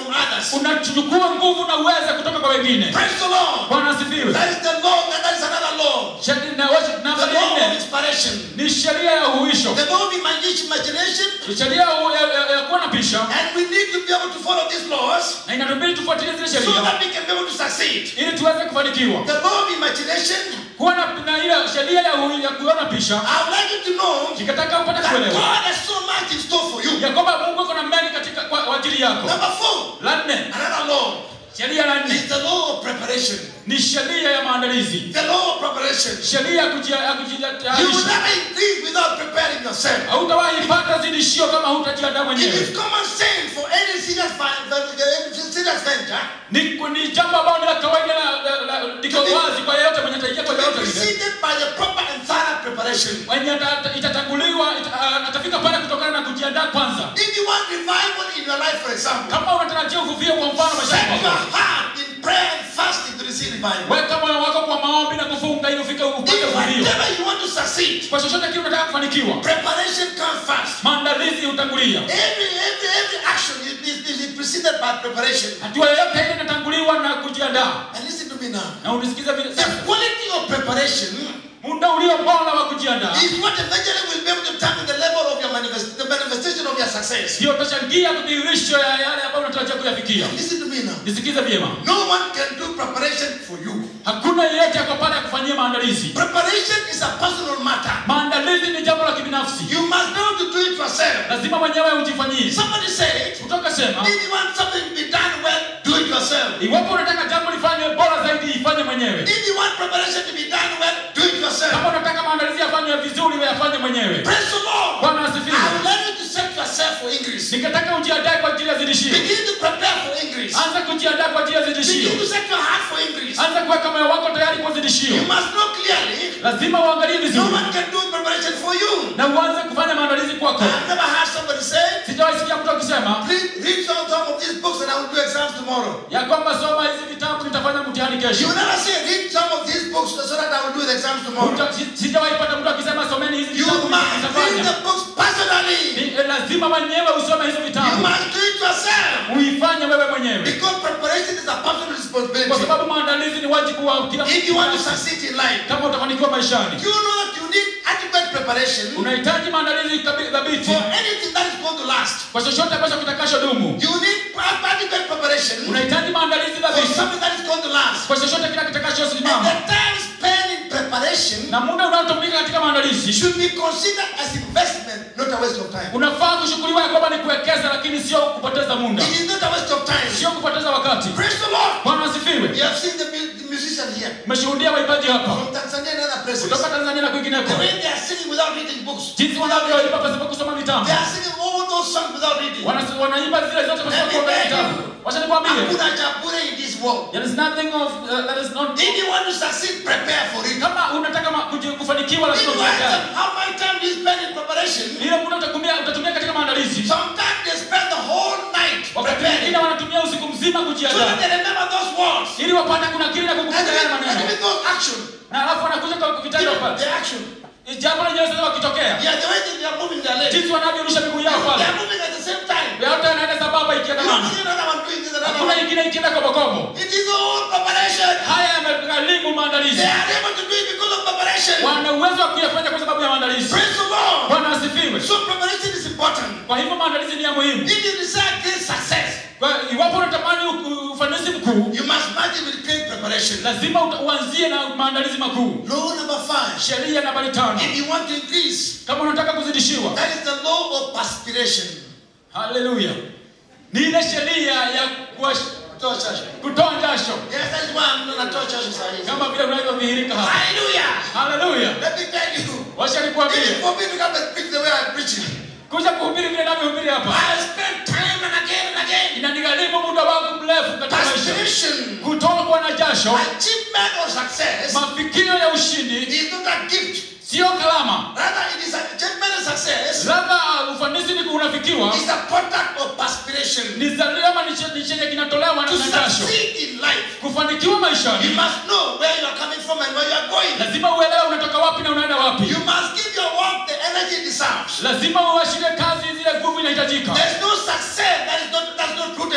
[SPEAKER 2] unachukua nguvu na uweza kutoka kwa wengine
[SPEAKER 1] Praise the Lord.
[SPEAKER 2] bwana asifiwe
[SPEAKER 1] That is the law, and that is another law.
[SPEAKER 2] Sheria- na worship
[SPEAKER 1] The
[SPEAKER 2] namba
[SPEAKER 1] law of
[SPEAKER 2] nne
[SPEAKER 1] inspiration.
[SPEAKER 2] ni sheria ya uhuisho
[SPEAKER 1] The law of imagi- imagination.
[SPEAKER 2] sheria ya, ya, ya, ya kuwa na pisha
[SPEAKER 1] And we need to be able to follow these laws
[SPEAKER 2] na inatubidi tufuatilie zile
[SPEAKER 1] so
[SPEAKER 2] sheria
[SPEAKER 1] that we can be able to succeed.
[SPEAKER 2] ili tuweze kufanikiwa
[SPEAKER 1] The law of imagination,
[SPEAKER 2] kuwa na, na ile sheria ya, uhu- ya kuona pisha
[SPEAKER 1] I would like you to know
[SPEAKER 2] nikataka upate
[SPEAKER 1] that
[SPEAKER 2] kuelewa
[SPEAKER 1] God has so much in store for you.
[SPEAKER 2] ya kwamba mungu ako na mengi katika kwa kwa ajili yako
[SPEAKER 1] Number four,
[SPEAKER 2] la nne
[SPEAKER 1] another law
[SPEAKER 2] sheria la
[SPEAKER 1] is
[SPEAKER 2] nne
[SPEAKER 1] the law of preparation.
[SPEAKER 2] ni sheria ya maandalizi
[SPEAKER 1] The law of preparation.
[SPEAKER 2] sheria ya kujia- ya
[SPEAKER 1] You will
[SPEAKER 2] kujitayarisha
[SPEAKER 1] never increase without preparing yourself.
[SPEAKER 2] hautawahi pata zidishio kama hutajiandaa
[SPEAKER 1] It
[SPEAKER 2] mwenyewe
[SPEAKER 1] is common sense for any serious, fi- any serious venture
[SPEAKER 2] ni, ni jambo ambalo ni la kawaida la- la- la- liko wazi kwa yeyote mwenye ataingia
[SPEAKER 1] to
[SPEAKER 2] kwa
[SPEAKER 1] be
[SPEAKER 2] lolote lile
[SPEAKER 1] preceded by the proper and thorough preparation.
[SPEAKER 2] mwenye ata- itatanguliwa ita- ah, atafika pale kutokana na kujiandaa kwanza
[SPEAKER 1] If you want revival in your life, for example,
[SPEAKER 2] kama unatarajia uvuvio kwa mfano
[SPEAKER 1] set
[SPEAKER 2] maishani
[SPEAKER 1] your
[SPEAKER 2] mwako
[SPEAKER 1] heart in prayer and fasting to receive revival.
[SPEAKER 2] weka moyo wako kwa maombi na kufunga ili ufike upate
[SPEAKER 1] If
[SPEAKER 2] uvuvio
[SPEAKER 1] whatever you want to succeed,
[SPEAKER 2] kwa chochote kile unataka kufanikiwa
[SPEAKER 1] preparation comes first.
[SPEAKER 2] maandalizi hutangulia
[SPEAKER 1] Every every every action is, is, is preceded by preparation.
[SPEAKER 2] hatua yoyote ile inatanguliwa na kujiandaa
[SPEAKER 1] And listen to me now.
[SPEAKER 2] na unisikize vile
[SPEAKER 1] The
[SPEAKER 2] sasa
[SPEAKER 1] quality of preparation
[SPEAKER 2] muda ulio bora wa kujiandaa
[SPEAKER 1] is what eventually will be able to determine the level of your manifest, the manifestation of your success.
[SPEAKER 2] ndio utachangia kudhihirisho ya yale ambayo unatarajia kuyafikia
[SPEAKER 1] Listen to me now.
[SPEAKER 2] nisikize vyema
[SPEAKER 1] No one can do preparation for you.
[SPEAKER 2] hakuna yeyote ako pale ya kufanyia maandalizi
[SPEAKER 1] Preparation is a personal matter.
[SPEAKER 2] maandalizi ni jambo la kibinafsi
[SPEAKER 1] You must be able to do it yourself.
[SPEAKER 2] lazima mwenyewe ujifanyie
[SPEAKER 1] Somebody said,
[SPEAKER 2] kutoka sema
[SPEAKER 1] if you want something to be done well, do it yourself.
[SPEAKER 2] iwapo unataka jambo lifanywe bora zaidi ifanye mwenyewe
[SPEAKER 1] If you want preparation to be done well, do it yourself.
[SPEAKER 2] kama unataka maandalizi yafanywe vizuri we yafanye mwenyewe
[SPEAKER 1] Praise the Lord.
[SPEAKER 2] bwana
[SPEAKER 1] I
[SPEAKER 2] asifiwe
[SPEAKER 1] would like you to set yourself for increase.
[SPEAKER 2] ningetaka ujiandae kwa ajili ya zidishio
[SPEAKER 1] Begin to prepare for increase.
[SPEAKER 2] anza kujiandaa kwa ajili ya zidishio
[SPEAKER 1] Begin to set your heart for increase.
[SPEAKER 2] anza kuweka moyo wako tayari kwa zidishio
[SPEAKER 1] You must know clearly,
[SPEAKER 2] lazima uangalie
[SPEAKER 1] no
[SPEAKER 2] vizuri
[SPEAKER 1] one can do preparation for you.
[SPEAKER 2] na uanze kufanya maandalizi kwako
[SPEAKER 1] I've never heard somebody say,
[SPEAKER 2] sijawahi sikia mtu akisema
[SPEAKER 1] please read some, some of these books and I will do exams tomorrow.
[SPEAKER 2] ya kwamba soma hizi vitabu nitafanya mtihani
[SPEAKER 1] You
[SPEAKER 2] kesho
[SPEAKER 1] never say, read some of these books so that I will do the exams tomorrow.
[SPEAKER 2] Uta- si- sijawahi pata mtu akisema someni hizi
[SPEAKER 1] You
[SPEAKER 2] vitabu
[SPEAKER 1] must read
[SPEAKER 2] nitafanya
[SPEAKER 1] the books personally.
[SPEAKER 2] Ni- eh, lazima mwenyewe usome hizo
[SPEAKER 1] You
[SPEAKER 2] vitabu
[SPEAKER 1] must do it yourself.
[SPEAKER 2] uifanye wewe mwenyewe
[SPEAKER 1] Because preparation is a personal
[SPEAKER 2] kwa
[SPEAKER 1] responsibility.
[SPEAKER 2] sababu maandalizi ni wajibu wa kila
[SPEAKER 1] If you want to
[SPEAKER 2] mtu
[SPEAKER 1] succeed in life,
[SPEAKER 2] kama utafanikiwa maishani
[SPEAKER 1] you know that you need adequate preparation
[SPEAKER 2] unahitaji maandalizi kabi- thabiti
[SPEAKER 1] for anything that is going to last.
[SPEAKER 2] kwa chochote ambacho kitakasho dumu
[SPEAKER 1] You need adequate preparation
[SPEAKER 2] unahitaji maandalizi
[SPEAKER 1] for
[SPEAKER 2] thabiti
[SPEAKER 1] something that is going to last.
[SPEAKER 2] kwa chochote kile kitakacho
[SPEAKER 1] And
[SPEAKER 2] simama
[SPEAKER 1] the time spent in preparation
[SPEAKER 2] na muda unaotumika katika maandalizi
[SPEAKER 1] should be considered as investment, not a waste of time.
[SPEAKER 2] unafaa kushughuliwa ya kwamba ni kuwekeza lakini sio kupoteza muda
[SPEAKER 1] It is not a waste of time.
[SPEAKER 2] sio kupoteza wakati
[SPEAKER 1] Praise the Lord.
[SPEAKER 2] bwana asifiwe
[SPEAKER 1] You have seen the, mu- the musician here
[SPEAKER 2] umeshuhudia waimbaji hapa
[SPEAKER 1] from Tanzania and other places.
[SPEAKER 2] kutoka tanzania na kwingineko
[SPEAKER 1] The way they are singing without reading books.
[SPEAKER 2] jinsi wanavyoimba pasipo kusoma vitabu
[SPEAKER 1] They are singing all those songs without reading.
[SPEAKER 2] Wana- wanaimba zile zote pasipo kuangalia vitabu wacha nikwambie
[SPEAKER 1] Hakuna cha bure in this world.
[SPEAKER 2] there is nothing of uh, that is not
[SPEAKER 1] If you want to succeed, prepare for it.
[SPEAKER 2] kama unataka ma- kuji- kufanikiwa
[SPEAKER 1] If
[SPEAKER 2] lazima
[SPEAKER 1] you
[SPEAKER 2] ujiandae
[SPEAKER 1] ask them how much time do you spend in preparation,
[SPEAKER 2] ile muda utatumia utatumia katika maandalizi
[SPEAKER 1] sometimes they spend the whole night
[SPEAKER 2] wakati
[SPEAKER 1] preparing
[SPEAKER 2] mwingine wanatumia usiku mzima
[SPEAKER 1] so that
[SPEAKER 2] kujiandaa
[SPEAKER 1] they remember those words.
[SPEAKER 2] ili wapate kuna kile na
[SPEAKER 1] And
[SPEAKER 2] kukumbuka yale
[SPEAKER 1] even, and
[SPEAKER 2] maneno
[SPEAKER 1] even those action,
[SPEAKER 2] na alafu wanakuja kwa vitendo
[SPEAKER 1] even
[SPEAKER 2] pale
[SPEAKER 1] the action.
[SPEAKER 2] jambo lenyewe sasa wakitokea
[SPEAKER 1] Yeah, the way they are moving their legs.
[SPEAKER 2] jinsi wanavyorusha miguu yao
[SPEAKER 1] They
[SPEAKER 2] pale
[SPEAKER 1] are moving at the same time.
[SPEAKER 2] yote yanaenda sambamba
[SPEAKER 1] You don't
[SPEAKER 2] ikiandamana
[SPEAKER 1] see another one doing this, another
[SPEAKER 2] hakuna
[SPEAKER 1] one.
[SPEAKER 2] ingine ikienda kobokobo
[SPEAKER 1] It is all preparation.
[SPEAKER 2] haya yamegharimu maandalizi
[SPEAKER 1] They are able to do it because of preparation.
[SPEAKER 2] wana uwezo wa kuyafanya kwa sababu ya maandalizi
[SPEAKER 1] Praise the Lord.
[SPEAKER 2] bwana asifiwe
[SPEAKER 1] So preparation is important.
[SPEAKER 2] kwa hivyo maandalizi ni ya muhimu
[SPEAKER 1] If you desire great success,
[SPEAKER 2] kwa iwapo unatamani u- ufanisi mkuu
[SPEAKER 1] you must match it with great preparation.
[SPEAKER 2] lazima uta- uanzie na maandalizi makuu
[SPEAKER 1] Law number five.
[SPEAKER 2] sheria nambari tano
[SPEAKER 1] If you want to increase,
[SPEAKER 2] kama unataka kuzidishiwa
[SPEAKER 1] that is the law of perspiration.
[SPEAKER 2] haleluya ni ile sheria ya kuwash-
[SPEAKER 1] Toa jasho.
[SPEAKER 2] kutoa jasho
[SPEAKER 1] Yes, that is why I'm not toa jasho sahihi.
[SPEAKER 2] kama vile unavyodhihirika hapa
[SPEAKER 1] Hallelujah.
[SPEAKER 2] haleluya
[SPEAKER 1] Let me tell you.
[SPEAKER 2] wacha
[SPEAKER 1] It
[SPEAKER 2] nikuambie
[SPEAKER 1] is for me to come and preach the way I'm preaching.
[SPEAKER 2] kuja kuhubiri vile navyohubiri hapa
[SPEAKER 1] I spend time and again and again.
[SPEAKER 2] inanigharimu muda wangu mrefu katika maisha
[SPEAKER 1] Perspiration,
[SPEAKER 2] kutokwa na jasho
[SPEAKER 1] achievement or success
[SPEAKER 2] mafikio ya ushindi
[SPEAKER 1] is not a gift.
[SPEAKER 2] sio kalama
[SPEAKER 1] Rather, it is an achievement and success
[SPEAKER 2] labda ufanisi ni unafikiwa
[SPEAKER 1] is a product of perspiration.
[SPEAKER 2] ni zalio ama ni che- ni chenye kinatolewa na
[SPEAKER 1] To
[SPEAKER 2] na jasho
[SPEAKER 1] succeed in life,
[SPEAKER 2] kufanikiwa
[SPEAKER 1] you
[SPEAKER 2] maishani
[SPEAKER 1] must know where you are coming from and where you are going.
[SPEAKER 2] lazima uelewe unatoka wapi na unaenda wapi
[SPEAKER 1] You must give your work the energy it deserves.
[SPEAKER 2] lazima uashire kazi zile nguvu inahitajika
[SPEAKER 1] There's no success that is not that's not rooted in hard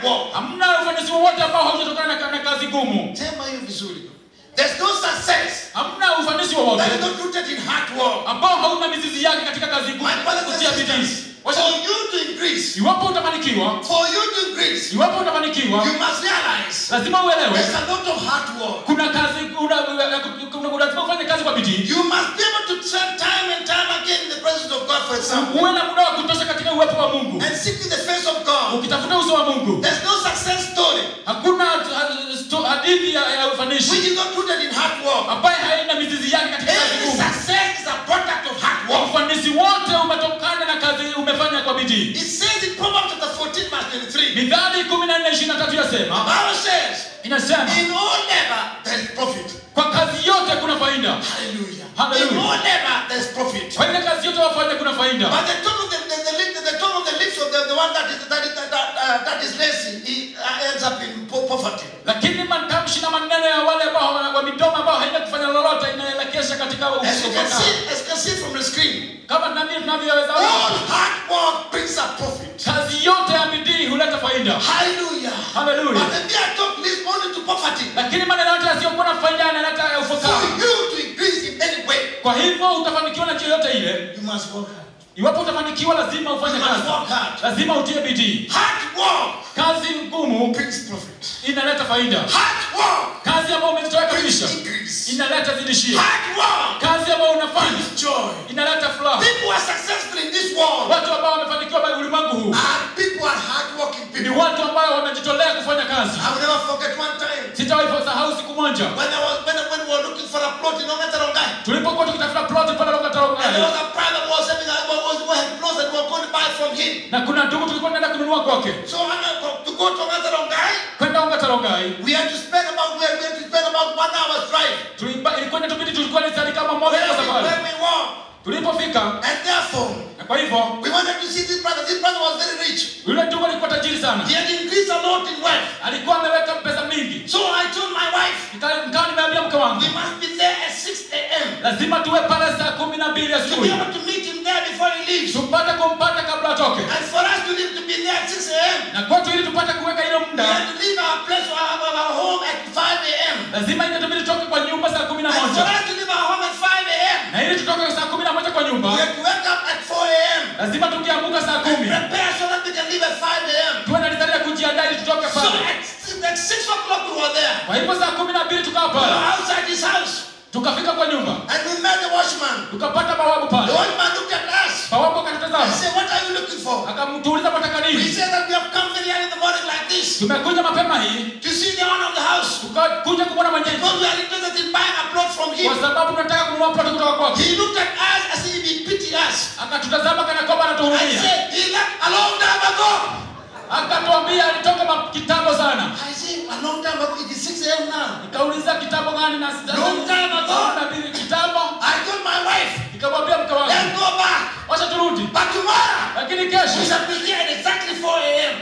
[SPEAKER 1] hard work.
[SPEAKER 2] hamna ufanisi wowote ambao haujatokana na, na kazi gumu
[SPEAKER 1] Sema hiyo vizuri. There's no success
[SPEAKER 2] hamna ufanisi
[SPEAKER 1] that
[SPEAKER 2] wowote
[SPEAKER 1] is not rooted in hard work.
[SPEAKER 2] ambao hauna mizizi yake katika kazi gumu
[SPEAKER 1] My brothers and
[SPEAKER 2] kutia bidii
[SPEAKER 1] sisters, for
[SPEAKER 2] Wacha-
[SPEAKER 1] you to increase,
[SPEAKER 2] iwapo utafanikiwa
[SPEAKER 1] for you to increase,
[SPEAKER 2] iwapo utafanikiwa
[SPEAKER 1] you must realize
[SPEAKER 2] lazima uelewe
[SPEAKER 1] there's a lot of hard work.
[SPEAKER 2] kuna kazi kuna, kuna, kuna, lazima ufanye kazi kwa bidii
[SPEAKER 1] You must be able to spend time and time again in the presence of God, for example,
[SPEAKER 2] uwe na muda wa kutosha katika uwepo wa mungu
[SPEAKER 1] and seeking the face of God.
[SPEAKER 2] ukitafuta uso wa mungu
[SPEAKER 1] There's no success story
[SPEAKER 2] hakuna uh, sto- hadithi ya, ya
[SPEAKER 1] which
[SPEAKER 2] ufanishi
[SPEAKER 1] is not rooted in hard work.
[SPEAKER 2] ambaye haina mizizi yake katika kazi
[SPEAKER 1] Every
[SPEAKER 2] ngumu
[SPEAKER 1] success is a product of hard work.
[SPEAKER 2] ufanisi wote umetokana na kazi umefanya kwa bidii
[SPEAKER 1] It says in Proverbs chapter 14, verse 23.
[SPEAKER 2] mithali kumi na nne ishirini na tatu
[SPEAKER 1] The
[SPEAKER 2] yasema
[SPEAKER 1] Bible says,
[SPEAKER 2] inasema
[SPEAKER 1] in all labor there is profit.
[SPEAKER 2] kwa kazi yote kuna faida
[SPEAKER 1] Hallelujah.
[SPEAKER 2] Hallelujah.
[SPEAKER 1] In all labor there is profit.
[SPEAKER 2] kwa ile kazi yote wafanya kuna faida
[SPEAKER 1] But the tongue of the, the, the, lip, the tongue of the lips of the, the one that is that is, that, uh, that is lazy, he uh, ends up in po- poverty.
[SPEAKER 2] lakini matamshi na maneno ya wale ambao wa- wa midomo ambao haina kufanya lolote inaelekesha katika
[SPEAKER 1] As you can
[SPEAKER 2] ufukara.
[SPEAKER 1] see, as you can see from the screen,
[SPEAKER 2] kama nami tunavyoweza
[SPEAKER 1] all hard work brings a profit.
[SPEAKER 2] kazi yote ya bidii huleta faida
[SPEAKER 1] Hallelujah.
[SPEAKER 2] Hallelujah.
[SPEAKER 1] But the mere talk leads only to poverty.
[SPEAKER 2] lakini maneno yote yasiyokuwa na faida yanaleta
[SPEAKER 1] For
[SPEAKER 2] ufukara
[SPEAKER 1] you to increase in any way,
[SPEAKER 2] kwa hivyo utafanikiwa na njia yote ile
[SPEAKER 1] you must work hard.
[SPEAKER 2] iwapo utafanikiwa lazima ufanye
[SPEAKER 1] You must
[SPEAKER 2] kazi
[SPEAKER 1] work hard.
[SPEAKER 2] lazima utie bidii
[SPEAKER 1] Hard work
[SPEAKER 2] kazi ngumu
[SPEAKER 1] brings profit.
[SPEAKER 2] inaleta faida
[SPEAKER 1] Hard work
[SPEAKER 2] kazi ambayo umejitoa
[SPEAKER 1] brings
[SPEAKER 2] kabisa
[SPEAKER 1] increase.
[SPEAKER 2] inaleta zidishio
[SPEAKER 1] Hard work
[SPEAKER 2] kazi ambayo unafanya
[SPEAKER 1] brings joy.
[SPEAKER 2] inaleta furaha
[SPEAKER 1] People who are successful in this world
[SPEAKER 2] watu ambao wamefanikiwa kwa ulimwengu huu
[SPEAKER 1] are people who are hardworking
[SPEAKER 2] ni
[SPEAKER 1] people.
[SPEAKER 2] watu ambao wamejitolea kufanya kazi
[SPEAKER 1] I will never forget one time
[SPEAKER 2] sitawahi sahau siku moja
[SPEAKER 1] when I was when, when we were looking for a plot in Ongatarongai.
[SPEAKER 2] tulipokuwa tukitafuta plot pale
[SPEAKER 1] And there
[SPEAKER 2] Longatarongani
[SPEAKER 1] was a brother who was having a was, was, had plots that we were going to buy from him.
[SPEAKER 2] na kuna ndugu tulikuwa tunaenda kununua kwake
[SPEAKER 1] So when I go- to go to Ongatarongai,
[SPEAKER 2] kwenda Longatarongani
[SPEAKER 1] we had to spend about we had, we had to spend about one hour's drive.
[SPEAKER 2] tuliba- ilikuwa inatubidi tulikuwa ni sali kama moja
[SPEAKER 1] Where
[SPEAKER 2] kwa
[SPEAKER 1] we,
[SPEAKER 2] safari
[SPEAKER 1] where we were.
[SPEAKER 2] tulipofika
[SPEAKER 1] And therefore,
[SPEAKER 2] na kwa hivyo
[SPEAKER 1] we wanted to see this brother. This brother was very rich.
[SPEAKER 2] yule ndugu alikuwa tajiri sana
[SPEAKER 1] He had increased a lot in wealth.
[SPEAKER 2] alikuwa ameweka pesa mingi
[SPEAKER 1] So I told my wife,
[SPEAKER 2] Nika- nikawa nimeambia mke wangu
[SPEAKER 1] we must be there at 6 a.m.
[SPEAKER 2] lazima tuwe pale saa kumi na mbili
[SPEAKER 1] to be
[SPEAKER 2] asubuhi
[SPEAKER 1] able to meet him there before he leaves.
[SPEAKER 2] tupate kumpata kabla atoke
[SPEAKER 1] And for us to live to be there at 6 a.m.
[SPEAKER 2] na kwetu ili tupate kuweka ile
[SPEAKER 1] We
[SPEAKER 2] muda
[SPEAKER 1] have to leave our place or our, our home at 5 a.m.
[SPEAKER 2] lazima itatubidi tutoke kwa nyumba saa kumi na
[SPEAKER 1] And for
[SPEAKER 2] moja
[SPEAKER 1] us to leave our home at 5 a.m.
[SPEAKER 2] na ili tutoke saa kumi na moja kwa
[SPEAKER 1] We
[SPEAKER 2] nyumba
[SPEAKER 1] have to wake up at 4 a.m.
[SPEAKER 2] lazima tukiamka saa kumi
[SPEAKER 1] Prepare so that we can leave at 5 a.m.
[SPEAKER 2] tuwe na ritari ya kujiandaa ili tutoke
[SPEAKER 1] So
[SPEAKER 2] pale
[SPEAKER 1] at, at 6 o'clock we were there.
[SPEAKER 2] kwa hivyo saa kumi na mbili tukawa
[SPEAKER 1] We were
[SPEAKER 2] pale
[SPEAKER 1] outside his house.
[SPEAKER 2] tukafika kwa nyumba
[SPEAKER 1] And we met the watchman.
[SPEAKER 2] tukapata bawabu
[SPEAKER 1] The
[SPEAKER 2] pale
[SPEAKER 1] watchman looked at us
[SPEAKER 2] bawabu
[SPEAKER 1] and
[SPEAKER 2] akatutazama
[SPEAKER 1] said, What are you looking for?
[SPEAKER 2] akamtuuliza mwataka
[SPEAKER 1] We
[SPEAKER 2] nini
[SPEAKER 1] said that we have come very early in the morning like this
[SPEAKER 2] tumekuja mapema hii
[SPEAKER 1] to see the owner of the house.
[SPEAKER 2] tukakuja kumwona mwenyeji
[SPEAKER 1] Because we are interested in buying a plot from him.
[SPEAKER 2] kwa sababu tunataka kununua ploti kutoka kwake
[SPEAKER 1] He looked at us as if he pitied us.
[SPEAKER 2] akatutazama kana kwamba
[SPEAKER 1] I
[SPEAKER 2] anatuhurumia
[SPEAKER 1] said, he left a long time ago.
[SPEAKER 2] akatuambia alitoka ma- kitambo sana
[SPEAKER 1] I said, a long time ago. It is 6 a.m. now.
[SPEAKER 2] nikauliza kitambo gani na sita-
[SPEAKER 1] Long time ago.
[SPEAKER 2] Saa na mbili kitambo
[SPEAKER 1] I told my wife,
[SPEAKER 2] nikamwambia mke wangu
[SPEAKER 1] let's go back.
[SPEAKER 2] wacha turudi
[SPEAKER 1] But tomorrow,
[SPEAKER 2] lakini
[SPEAKER 1] we
[SPEAKER 2] kesho
[SPEAKER 1] shall be here at exactly 4 a.m.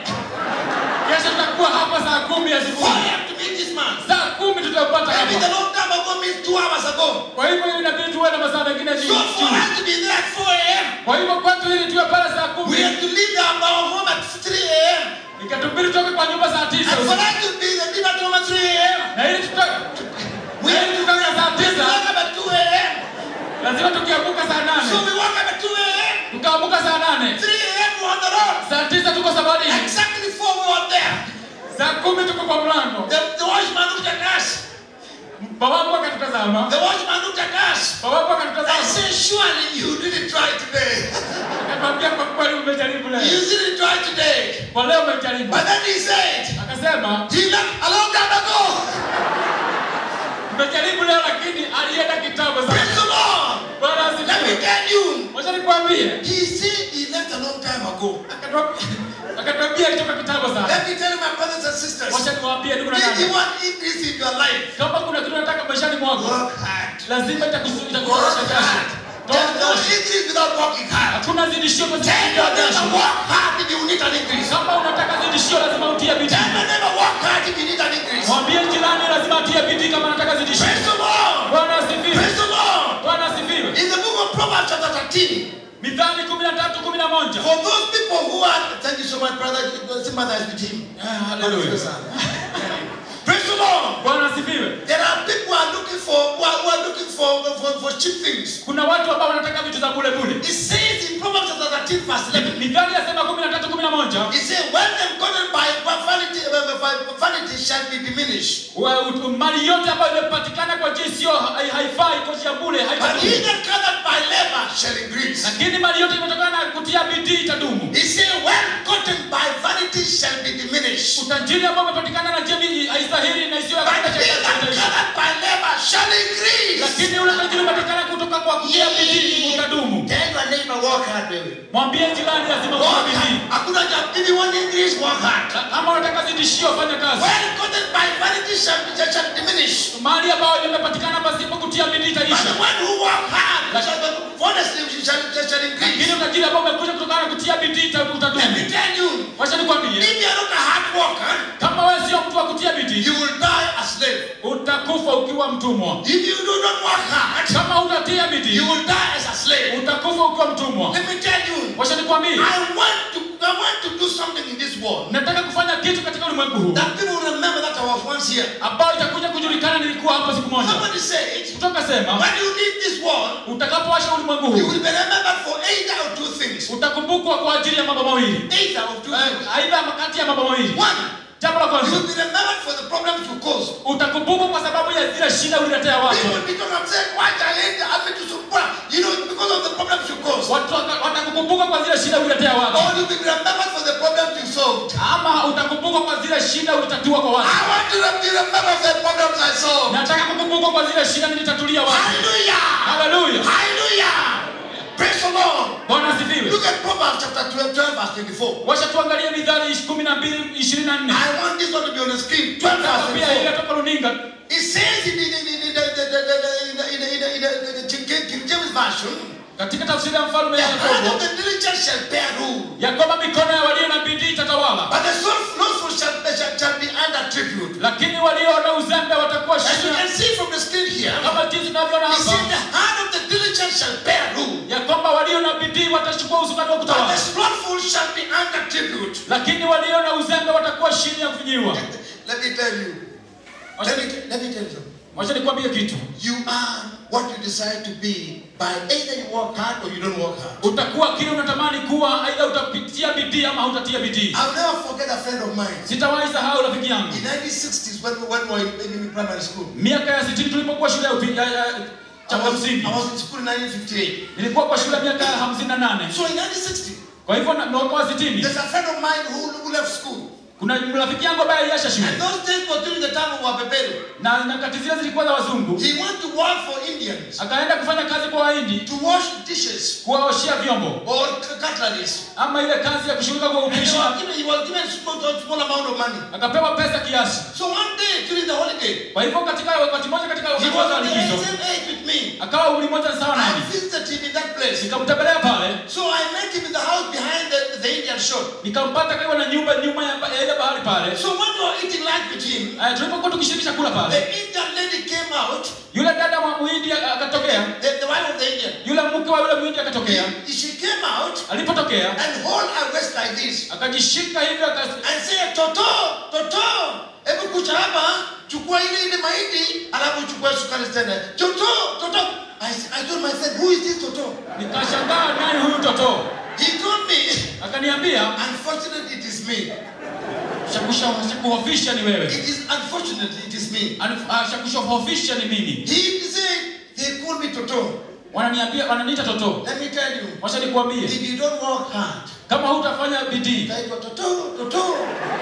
[SPEAKER 2] kesho tutakuwa hapa saa kumi
[SPEAKER 1] 4
[SPEAKER 2] asubuhi
[SPEAKER 1] a.m. to meet this man.
[SPEAKER 2] saa kumi tutampata
[SPEAKER 1] Maybe the
[SPEAKER 2] hapa
[SPEAKER 1] long time ago means two hours ago.
[SPEAKER 2] kwa hivyo inabidi tuwe na masaa mengine
[SPEAKER 1] So
[SPEAKER 2] juu
[SPEAKER 1] for us to be there at 4 a.m.,
[SPEAKER 2] kwa hivyo kwetu ili tuwe pale saa
[SPEAKER 1] we
[SPEAKER 2] kumi
[SPEAKER 1] have to leave our our home at 3 a.m.
[SPEAKER 2] ikatubidi tutoke kwa nyumba saa tisa
[SPEAKER 1] And for
[SPEAKER 2] usiku.
[SPEAKER 1] us to be the leave at home at 3 a.m.,
[SPEAKER 2] na ili tutoke
[SPEAKER 1] we have to
[SPEAKER 2] tutoke saa
[SPEAKER 1] we have to
[SPEAKER 2] tisa
[SPEAKER 1] wake up at 2 a.m.
[SPEAKER 2] lazima tukiamka saa
[SPEAKER 1] So
[SPEAKER 2] nane
[SPEAKER 1] we woke up at 2 a.m.
[SPEAKER 2] tukaamka saa nane
[SPEAKER 1] 3 a.m. we're on the road.
[SPEAKER 2] saa tisa tuko safarini
[SPEAKER 1] Exactly 4 we were there.
[SPEAKER 2] saa kumi tuko kwa mlango
[SPEAKER 1] The, the watchman looked at us.
[SPEAKER 2] babangu akatutazama
[SPEAKER 1] The watchman looked at us.
[SPEAKER 2] babangu
[SPEAKER 1] I
[SPEAKER 2] akatutazama
[SPEAKER 1] said, surely you didn't try today.
[SPEAKER 2] akatwambia kwa kweli umejaribu
[SPEAKER 1] you
[SPEAKER 2] leo
[SPEAKER 1] didn't try today.
[SPEAKER 2] kwa leo umejaribu
[SPEAKER 1] But then he said,
[SPEAKER 2] akasema
[SPEAKER 1] he left a long time ago.
[SPEAKER 2] umejaribu leo lakini alienda kitambo
[SPEAKER 1] Praise
[SPEAKER 2] sana
[SPEAKER 1] the Lord.
[SPEAKER 2] bwana
[SPEAKER 1] Let me
[SPEAKER 2] asifiwe
[SPEAKER 1] tell you.
[SPEAKER 2] wacha nikwambie
[SPEAKER 1] He said he left a long time ago.
[SPEAKER 2] Akatwambia- akatwambia alitoka kitambo sana
[SPEAKER 1] Let me tell you, my brothers and sisters.
[SPEAKER 2] wacha niwaambie ndugu na
[SPEAKER 1] If you
[SPEAKER 2] dada
[SPEAKER 1] want increase in your life,
[SPEAKER 2] kama kuna kitu nataka maishani mwako
[SPEAKER 1] work hard.
[SPEAKER 2] lazima itakusu-
[SPEAKER 1] Work
[SPEAKER 2] itakuboresha jasho
[SPEAKER 1] hard. There's no
[SPEAKER 2] Toa jasho.
[SPEAKER 1] increase without working hard.
[SPEAKER 2] hakuna zidishio kwa
[SPEAKER 1] Tell
[SPEAKER 2] zidishio
[SPEAKER 1] your neighbor,
[SPEAKER 2] jasho
[SPEAKER 1] work hard if you need an increase.
[SPEAKER 2] kama unataka zidishio lazima utie
[SPEAKER 1] Tell
[SPEAKER 2] bidii
[SPEAKER 1] your neighbor, work hard if you need an increase.
[SPEAKER 2] mwambie jirani lazima atie bidii kama anataka
[SPEAKER 1] Praise
[SPEAKER 2] zidishio
[SPEAKER 1] the Lord.
[SPEAKER 2] bwana asifiwe
[SPEAKER 1] Praise the Lord.
[SPEAKER 2] bwana asifiwe
[SPEAKER 1] In the book of Proverbs chapter 13,
[SPEAKER 2] Mithali 13:11.
[SPEAKER 1] For those people who are, thank you so much, brother, sympathize with him.
[SPEAKER 2] Ah, hallelujah.
[SPEAKER 1] Praise the Lord.
[SPEAKER 2] Bwana asifiwe.
[SPEAKER 1] There are people who are looking for who are, who are looking for, for, for cheap things.
[SPEAKER 2] Kuna watu ambao wanataka vitu za bure bure.
[SPEAKER 1] It says in Proverbs chapter 13, verse 11.
[SPEAKER 2] Mithali yasema 13:11.
[SPEAKER 1] It says, when them gotten by by vanity, by, by vanity shall be diminished.
[SPEAKER 2] wa- ut- mali yote ambayo imepatikana kwa njia isiyo hai- haifai kwa njia bure
[SPEAKER 1] But he
[SPEAKER 2] haitadumu
[SPEAKER 1] that gathered by labor shall increase.
[SPEAKER 2] lakini mali yote imetokana na kutia bidii itadumu
[SPEAKER 1] He said, when gotten by vanity shall be diminished.
[SPEAKER 2] utajiri ambao umepatikana na njia bi- haistahili na isiyo ya
[SPEAKER 1] But
[SPEAKER 2] kawaida
[SPEAKER 1] he that
[SPEAKER 2] itaisha.
[SPEAKER 1] gathered by labor shall increase.
[SPEAKER 2] lakini ule utajiri umepatikana kutoka kwa kutia bidii utadumu
[SPEAKER 1] Tell your neighbor, work hard, baby.
[SPEAKER 2] mwambie jirani lazima
[SPEAKER 1] Work
[SPEAKER 2] kutia bidii
[SPEAKER 1] hard. Hakuna cha- If you want increase, work hard.
[SPEAKER 2] Na kama unataka zidishio fanya kazi
[SPEAKER 1] When gotten by vanity shall, be, shall diminish.
[SPEAKER 2] mali ambayo imepatikana pasipo kutia bidii
[SPEAKER 1] But
[SPEAKER 2] itaisha
[SPEAKER 1] the one who work hard shall, honestly, shall, shall, shall
[SPEAKER 2] lakini
[SPEAKER 1] increase.
[SPEAKER 2] utajiri ambao umekuja kutokana na kutia bidii ita-
[SPEAKER 1] Let me
[SPEAKER 2] utadumu
[SPEAKER 1] tell you,
[SPEAKER 2] wacha nikwambie
[SPEAKER 1] if you are not a hard worker,
[SPEAKER 2] kama wewe sio mtu wa kutia bidii
[SPEAKER 1] you will die a slave.
[SPEAKER 2] utakufa ukiwa mtumwa
[SPEAKER 1] If you do not work hard,
[SPEAKER 2] kama utatia bidii
[SPEAKER 1] you will die as a slave.
[SPEAKER 2] utakufa ukiwa mtumwa
[SPEAKER 1] Let me tell you,
[SPEAKER 2] wacha nikwambie
[SPEAKER 1] I want to I want to do something in this world
[SPEAKER 2] nataka kufanya kitu katika ulimwengu huu
[SPEAKER 1] that people will remember that I was once here.
[SPEAKER 2] ambao itakuja kujulikana nilikuwa hapa siku moja
[SPEAKER 1] Somebody said,
[SPEAKER 2] kutoka sema
[SPEAKER 1] when you leave this world,
[SPEAKER 2] utakapoacha ulimwengu
[SPEAKER 1] you
[SPEAKER 2] huu
[SPEAKER 1] will be remembered for either of two things.
[SPEAKER 2] utakumbukwa kwa ajili ya mambo mawili
[SPEAKER 1] Either of two
[SPEAKER 2] Eh,
[SPEAKER 1] things.
[SPEAKER 2] aidha kati ya mambo mawili
[SPEAKER 1] One,
[SPEAKER 2] jambo la
[SPEAKER 1] you
[SPEAKER 2] kwanza
[SPEAKER 1] will be remembered for the problems you caused.
[SPEAKER 2] utakumbukwa kwa sababu ya zile shida uliletea watu
[SPEAKER 1] People because I'm saying, why challenge happen to support? You know, because of the problems you caused.
[SPEAKER 2] watu waka- watakukumbuka kwa zile shida uliletea watu
[SPEAKER 1] Or you'll be remembered for the problems you solved.
[SPEAKER 2] ama utakumbukwa kwa zile shida ulitatua kwa watu
[SPEAKER 1] I want to be remembered for the problems I solved.
[SPEAKER 2] nataka kukumbukwa kwa zile shida nilitatulia watu
[SPEAKER 1] Hallelujah!
[SPEAKER 2] haleluya
[SPEAKER 1] Hallelujah! Praise the Lord.
[SPEAKER 2] bwana asifiwe
[SPEAKER 1] Look at Proverbs chapter 12, 12 verse 24.
[SPEAKER 2] wacha tuangalie mithali kumi na mbili ishirini na nne
[SPEAKER 1] I want this one to be on the screen. 12
[SPEAKER 2] Nataka
[SPEAKER 1] verse
[SPEAKER 2] pia ile
[SPEAKER 1] 24.
[SPEAKER 2] toka runinga
[SPEAKER 1] It says in the, in the, in the, the, the, the, in the, in the, in the, in the, in the King, King James Version,
[SPEAKER 2] katika tafsiri ya mfalme
[SPEAKER 1] the hand
[SPEAKER 2] Yakobo
[SPEAKER 1] of the diligent shall bear rule,
[SPEAKER 2] ya kwamba mikono ya walio na bidii itatawala
[SPEAKER 1] but the slothful shall, shall, shall be under tribute.
[SPEAKER 2] lakini walio na uzembe watakuwa
[SPEAKER 1] As you
[SPEAKER 2] chini
[SPEAKER 1] can see from the screen here,
[SPEAKER 2] kama jinsi tunavyoona
[SPEAKER 1] it says
[SPEAKER 2] hapa
[SPEAKER 1] the hand of the diligent shall bear rule,
[SPEAKER 2] ya kwamba walio na bidii watachukua usukani wa
[SPEAKER 1] but the
[SPEAKER 2] kutawala
[SPEAKER 1] slothful shall be under tribute.
[SPEAKER 2] lakini walio na uzembe watakuwa chini ya kufinyiwa
[SPEAKER 1] Let me tell you. Let me, let me tell you something.
[SPEAKER 2] wacha nikwambie kitu
[SPEAKER 1] You are what you decide to be by either you work hard or you don't work hard.
[SPEAKER 2] utakuwa kile unatamani kuwa aidha utapitia bidii ama hautatia bidii
[SPEAKER 1] I'll never forget a friend of mine.
[SPEAKER 2] sitawahi sahau rafiki yangu
[SPEAKER 1] In 1960s, when, when we were in, in primary school,
[SPEAKER 2] miaka ya sitini tulipokuwa shule ya upi- ya- ya-
[SPEAKER 1] I
[SPEAKER 2] cha
[SPEAKER 1] was,
[SPEAKER 2] msingi
[SPEAKER 1] I was in school in 1958.
[SPEAKER 2] nilikuwa kwa shule ya miaka ya hamsini na nane
[SPEAKER 1] So in 1960,
[SPEAKER 2] kwa hivyo na- mwaka wa sitini
[SPEAKER 1] there's a friend of mine who, who left school.
[SPEAKER 2] kuna rafiki yangu ambaye aliacha shule
[SPEAKER 1] And those days were during the time of Wabebelu.
[SPEAKER 2] na nyakati zile zilikuwa za wazungu
[SPEAKER 1] He went to work for Indians
[SPEAKER 2] akaenda kufanya kazi kwa wahindi
[SPEAKER 1] to wash dishes
[SPEAKER 2] kuwaoshea vyombo
[SPEAKER 1] or cutleries.
[SPEAKER 2] ama ile kazi ya kushughulika kwa
[SPEAKER 1] And he
[SPEAKER 2] upishi
[SPEAKER 1] was given, he was given small, small amount of money.
[SPEAKER 2] akapewa pesa kiasi
[SPEAKER 1] So one day during the holiday,
[SPEAKER 2] kwa hivyo katika wakati mmoja katika
[SPEAKER 1] he
[SPEAKER 2] wakati
[SPEAKER 1] was
[SPEAKER 2] wa
[SPEAKER 1] on the
[SPEAKER 2] likizo
[SPEAKER 1] same age with me.
[SPEAKER 2] akawa umri moja sawa
[SPEAKER 1] I
[SPEAKER 2] nami
[SPEAKER 1] visited him in that place.
[SPEAKER 2] nikamtembelea pale
[SPEAKER 1] So I met him in the house behind the, the Indian shop.
[SPEAKER 2] nikampata karibu na nyumba nyuma ya ya ile bahari pale
[SPEAKER 1] So when we were eating lunch with him,
[SPEAKER 2] Eh, tulipokuwa tukishiriki chakula
[SPEAKER 1] the
[SPEAKER 2] pale
[SPEAKER 1] Indian lady came out,
[SPEAKER 2] yule dada wa muhindi akatokea
[SPEAKER 1] the, the wife of the Indian.
[SPEAKER 2] yule mke wa yule muhindi akatokea
[SPEAKER 1] He- she came out
[SPEAKER 2] alipotokea
[SPEAKER 1] and hold her waist like this
[SPEAKER 2] akajishika hivyo akas-
[SPEAKER 1] and said, Toto, Toto, hebu kucha hapa, chukua ile ile mahindi, alafu chukua sukari tena. Toto, Toto. I, I told myself, who is this Toto?
[SPEAKER 2] nikashangaa nani huyu toto
[SPEAKER 1] He told me,
[SPEAKER 2] akaniambia
[SPEAKER 1] unfortunately it is me.
[SPEAKER 2] "Shakusha- shakuhofisha ni wewe
[SPEAKER 1] It is unfortunately it is me.
[SPEAKER 2] Anif- ah, shakuhofisha ni mimi
[SPEAKER 1] He said, they call me Toto.
[SPEAKER 2] wananiambia wananiita toto
[SPEAKER 1] Let me tell you,
[SPEAKER 2] wacha nikuambie
[SPEAKER 1] if you don't work hard,
[SPEAKER 2] kama hutafanya bidii
[SPEAKER 1] utaitwa Toto, Toto.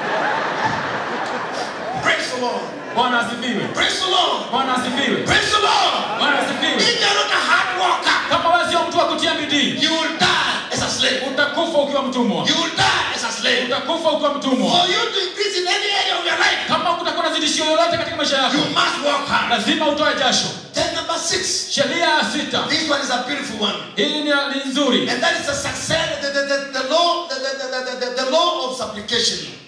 [SPEAKER 1] Praise the Lord.
[SPEAKER 2] bwana asifiwe
[SPEAKER 1] Praise the Lord.
[SPEAKER 2] bwana asifiwe
[SPEAKER 1] Praise the Lord.
[SPEAKER 2] bwana asifiwe
[SPEAKER 1] If you're not a hard worker,
[SPEAKER 2] kama wewe sio mtu wa kutia bidii
[SPEAKER 1] you will die as a slave.
[SPEAKER 2] utakufa ukiwa mtumwa
[SPEAKER 1] You will die as a slave.
[SPEAKER 2] utakufa ukiwa mtumwa
[SPEAKER 1] For you to increase in any area of your life,
[SPEAKER 2] kama kutakuwa na zidishio lolote katika maisha yako
[SPEAKER 1] you must work hard.
[SPEAKER 2] lazima utoe jasho
[SPEAKER 1] Then number six.
[SPEAKER 2] sheria ya sita
[SPEAKER 1] This one is a beautiful one.
[SPEAKER 2] hii ni, ni nzuri
[SPEAKER 1] And that is the success, the, the, the, the law, the, the, the, the, the, the law of supplication. You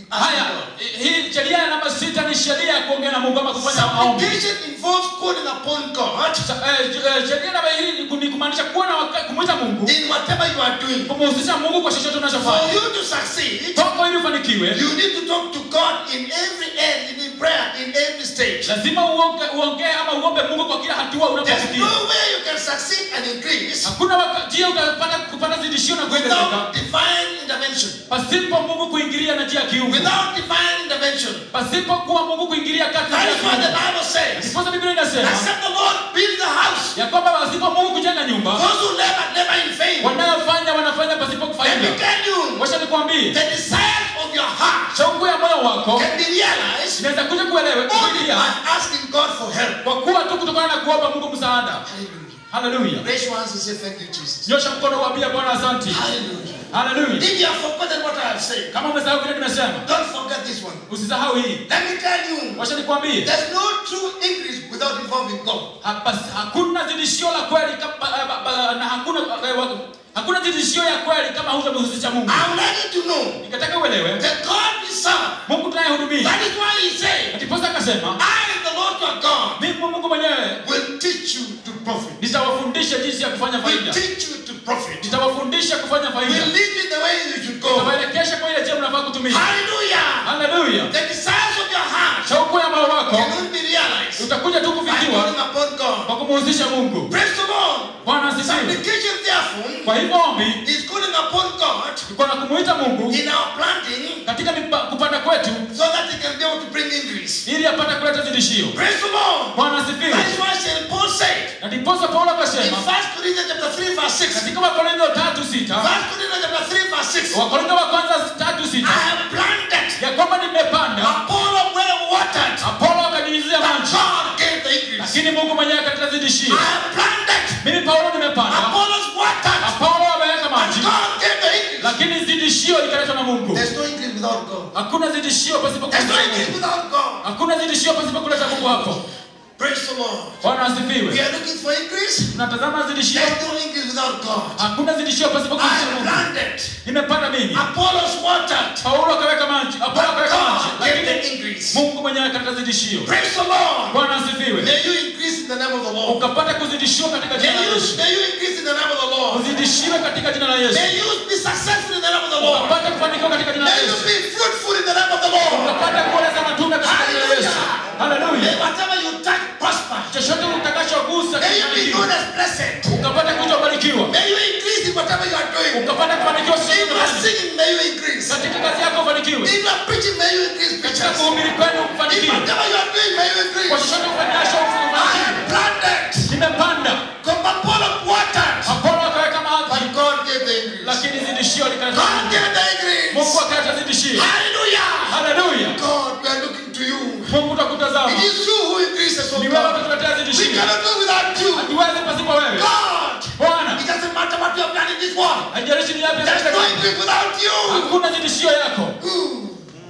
[SPEAKER 2] haya hii sheria namba sita ni sheria ya kuongea na mungu ama kufanya maombi
[SPEAKER 1] Supplication involves calling upon God
[SPEAKER 2] Sa- eh, eh, sheria namba hii ni ku- ni kumaanisha kuwa na waka- kumwita mungu
[SPEAKER 1] in whatever you are doing.
[SPEAKER 2] kumhusisha mungu kwa chochote
[SPEAKER 1] For
[SPEAKER 2] unachofanya
[SPEAKER 1] you to succeed,
[SPEAKER 2] toko ili ufanikiwe
[SPEAKER 1] you need to talk to God in every end, in prayer, in every stage.
[SPEAKER 2] lazima uonge, uongee ama uombe mungu kwa kila hatua
[SPEAKER 1] There's
[SPEAKER 2] unapofikia
[SPEAKER 1] no way you can succeed and increase
[SPEAKER 2] hakuna waka- njia utapata kupata zidishio na kuongezeka
[SPEAKER 1] without divine intervention.
[SPEAKER 2] pasipo mungu kuingilia na njia ya kiungu
[SPEAKER 1] Without divine intervention.
[SPEAKER 2] pasipo kuwa mungu kuingilia kati
[SPEAKER 1] That
[SPEAKER 2] ya
[SPEAKER 1] is what the
[SPEAKER 2] kiungu
[SPEAKER 1] Bible says.
[SPEAKER 2] ndiposa biblia inasema
[SPEAKER 1] Except the Lord build the house.
[SPEAKER 2] ya kwamba pasipo mungu kujenga nyumba
[SPEAKER 1] Those who labor, labor in vain.
[SPEAKER 2] wanayofanya wanafanya pasipo
[SPEAKER 1] Let me
[SPEAKER 2] kufaida
[SPEAKER 1] tell you,
[SPEAKER 2] wacha nikwambie
[SPEAKER 1] the desires of your heart
[SPEAKER 2] shauku ya moyo wako
[SPEAKER 1] can be realized
[SPEAKER 2] inaweza kuja kuelewe
[SPEAKER 1] only
[SPEAKER 2] kufikia
[SPEAKER 1] by asking God for help.
[SPEAKER 2] kwa kuwa tu kutokana na kuomba mungu msaada
[SPEAKER 1] Hallelujah.
[SPEAKER 2] haleluya
[SPEAKER 1] Raise your hands and say, Thank you, Jesus.
[SPEAKER 2] nyosha mkono waambia bwana asanti
[SPEAKER 1] Hallelujah.
[SPEAKER 2] haleluya
[SPEAKER 1] If you have forgotten what I have said,
[SPEAKER 2] kama umesahau vile nimesema
[SPEAKER 1] don't forget this one.
[SPEAKER 2] usisahau hii
[SPEAKER 1] Let me tell you,
[SPEAKER 2] wacha nikwambie
[SPEAKER 1] there's no true increase without involving God.
[SPEAKER 2] hapa hakuna zidishio la kweli kama- ba- ba- ba- na hakuna eh, wa- hakuna zidishio ya kweli kama hutamhusisha mungu
[SPEAKER 1] I would like you to know
[SPEAKER 2] nikataka uelewe
[SPEAKER 1] that God is served.
[SPEAKER 2] mungu tunayehudumia
[SPEAKER 1] That is why He said,
[SPEAKER 2] ndiposa akasema
[SPEAKER 1] I, the Lord your God,
[SPEAKER 2] mimi mungu mwenyewe
[SPEAKER 1] will teach you to profit.
[SPEAKER 2] nitawafundisha jinsi ya kufanya
[SPEAKER 1] Will
[SPEAKER 2] faida
[SPEAKER 1] teach you to profit.
[SPEAKER 2] nitawafundisha kufanya
[SPEAKER 1] Will
[SPEAKER 2] faida
[SPEAKER 1] lead you the way you should go.
[SPEAKER 2] nitawaelekesha kwa ile njia mnafaa kutumia
[SPEAKER 1] Hallelujah.
[SPEAKER 2] haleluya
[SPEAKER 1] The desires of your heart
[SPEAKER 2] shauku ya moyo wako
[SPEAKER 1] can only be realized
[SPEAKER 2] utakuja tu
[SPEAKER 1] by
[SPEAKER 2] kufikiwa
[SPEAKER 1] calling upon God.
[SPEAKER 2] kwa kumhusisha mungu
[SPEAKER 1] Praise the Lord.
[SPEAKER 2] bwana asifiwe
[SPEAKER 1] Supplication, therefore,
[SPEAKER 2] kwa hivyo ombi
[SPEAKER 1] is calling upon God
[SPEAKER 2] iko na kumuita mungu
[SPEAKER 1] in our planting
[SPEAKER 2] katika mipa- kupanda kwetu
[SPEAKER 1] so that He can be able to bring increase.
[SPEAKER 2] ili apate kuleta zidishio
[SPEAKER 1] Praise the Lord.
[SPEAKER 2] bwana
[SPEAKER 1] That
[SPEAKER 2] asifiwe
[SPEAKER 1] is why St. Paul said
[SPEAKER 2] na ndiposa paulo
[SPEAKER 1] in
[SPEAKER 2] akasema
[SPEAKER 1] 1 Corinthians chapter 3, verse 6.
[SPEAKER 2] katika wakorintho tatu
[SPEAKER 1] 1
[SPEAKER 2] sita
[SPEAKER 1] Corinthians chapter 3, verse 6.
[SPEAKER 2] wakorintho wa kwanza tatu
[SPEAKER 1] I
[SPEAKER 2] sita
[SPEAKER 1] have planted,
[SPEAKER 2] ya kwamba nimepanda
[SPEAKER 1] Apollo well watered,
[SPEAKER 2] apolo akanyunyizia
[SPEAKER 1] but
[SPEAKER 2] maji
[SPEAKER 1] God gave the increase.
[SPEAKER 2] lakini mungu mwenyewe akaleta
[SPEAKER 1] I
[SPEAKER 2] zidishio
[SPEAKER 1] have planted,
[SPEAKER 2] mimi paulo nimepanda
[SPEAKER 1] Apollos watered,
[SPEAKER 2] apolo ameweka
[SPEAKER 1] but
[SPEAKER 2] maji
[SPEAKER 1] God gave the increase.
[SPEAKER 2] lakini zidishio likaletwa na mungu
[SPEAKER 1] There's no increase without God.
[SPEAKER 2] hakuna zidishio pasipo
[SPEAKER 1] There's no
[SPEAKER 2] kuleta
[SPEAKER 1] increase
[SPEAKER 2] mungu
[SPEAKER 1] without God.
[SPEAKER 2] hakuna zidishio pasipo kuleta mungu hapo
[SPEAKER 1] Praise the Lord.
[SPEAKER 2] bwana
[SPEAKER 1] We
[SPEAKER 2] asifiwe
[SPEAKER 1] are looking for increase.
[SPEAKER 2] tunatazama zidishio
[SPEAKER 1] There's no increase without God.
[SPEAKER 2] hakuna zidishio pasipo
[SPEAKER 1] I
[SPEAKER 2] kuleta
[SPEAKER 1] have
[SPEAKER 2] mungu
[SPEAKER 1] planted,
[SPEAKER 2] nimepanda mimi
[SPEAKER 1] Apollos watered,
[SPEAKER 2] paulo akaweka maji apolo
[SPEAKER 1] but
[SPEAKER 2] akaweka maji
[SPEAKER 1] God gave
[SPEAKER 2] lakini
[SPEAKER 1] the increase.
[SPEAKER 2] mungu mwenyewe akaleta zidishio
[SPEAKER 1] Praise the Lord.
[SPEAKER 2] bwana asifiwe
[SPEAKER 1] May you increase in the name of the Lord.
[SPEAKER 2] ukapata kuzidishiwa katika
[SPEAKER 1] May
[SPEAKER 2] jina la
[SPEAKER 1] you,
[SPEAKER 2] yesu
[SPEAKER 1] may you increase in the name of the Lord.
[SPEAKER 2] uzidishiwe katika jina la yesu
[SPEAKER 1] May you be successful in the name of the Lord.
[SPEAKER 2] ukapata kufanikiwa katika jina la
[SPEAKER 1] May you
[SPEAKER 2] yesu
[SPEAKER 1] be fruitful in the name of the Lord.
[SPEAKER 2] ukapata kuoleza matunda katika jina la yesu
[SPEAKER 1] May
[SPEAKER 2] haleluya
[SPEAKER 1] whatever you touch prosper.
[SPEAKER 2] chochote utakachogusa
[SPEAKER 1] May you be known
[SPEAKER 2] kifanikiwe
[SPEAKER 1] as blessed.
[SPEAKER 2] ukapata kuitwa barikiwa
[SPEAKER 1] May you increase in whatever you are doing.
[SPEAKER 2] ukapata kufanikiwa
[SPEAKER 1] If you are
[SPEAKER 2] sisi
[SPEAKER 1] singing, may you increase.
[SPEAKER 2] katika kazi yako ufanikiwe
[SPEAKER 1] If you are preaching, may you increase
[SPEAKER 2] katika
[SPEAKER 1] preachers.
[SPEAKER 2] kuhubiri kwenu
[SPEAKER 1] If
[SPEAKER 2] ufanikiwe
[SPEAKER 1] whatever you are doing, may you
[SPEAKER 2] kwa
[SPEAKER 1] increase.
[SPEAKER 2] chochote ufanyacho
[SPEAKER 1] I
[SPEAKER 2] ufanikiwe
[SPEAKER 1] am planted.
[SPEAKER 2] nimepanda
[SPEAKER 1] Apollo watered.
[SPEAKER 2] apolo akaweka maji
[SPEAKER 1] But God gave the increase.
[SPEAKER 2] lakini zidishio likaleta
[SPEAKER 1] God
[SPEAKER 2] Mungu.
[SPEAKER 1] gave the increase.
[SPEAKER 2] mungu akaleta zidishio
[SPEAKER 1] Hallelujah.
[SPEAKER 2] haleluya
[SPEAKER 1] God, we are looking to you.
[SPEAKER 2] mungu takutazama
[SPEAKER 1] It is you who increases, oh
[SPEAKER 2] ni wewe
[SPEAKER 1] God.
[SPEAKER 2] utatuletea
[SPEAKER 1] We
[SPEAKER 2] zidishio
[SPEAKER 1] cannot do without you.
[SPEAKER 2] hatuwezi pasipo wewe
[SPEAKER 1] God,
[SPEAKER 2] bwana
[SPEAKER 1] it doesn't matter what you have done in this world.
[SPEAKER 2] haijalishi ni yapi
[SPEAKER 1] There's no
[SPEAKER 2] katika-
[SPEAKER 1] increase without you.
[SPEAKER 2] hakuna zidishio yako
[SPEAKER 1] Ooh.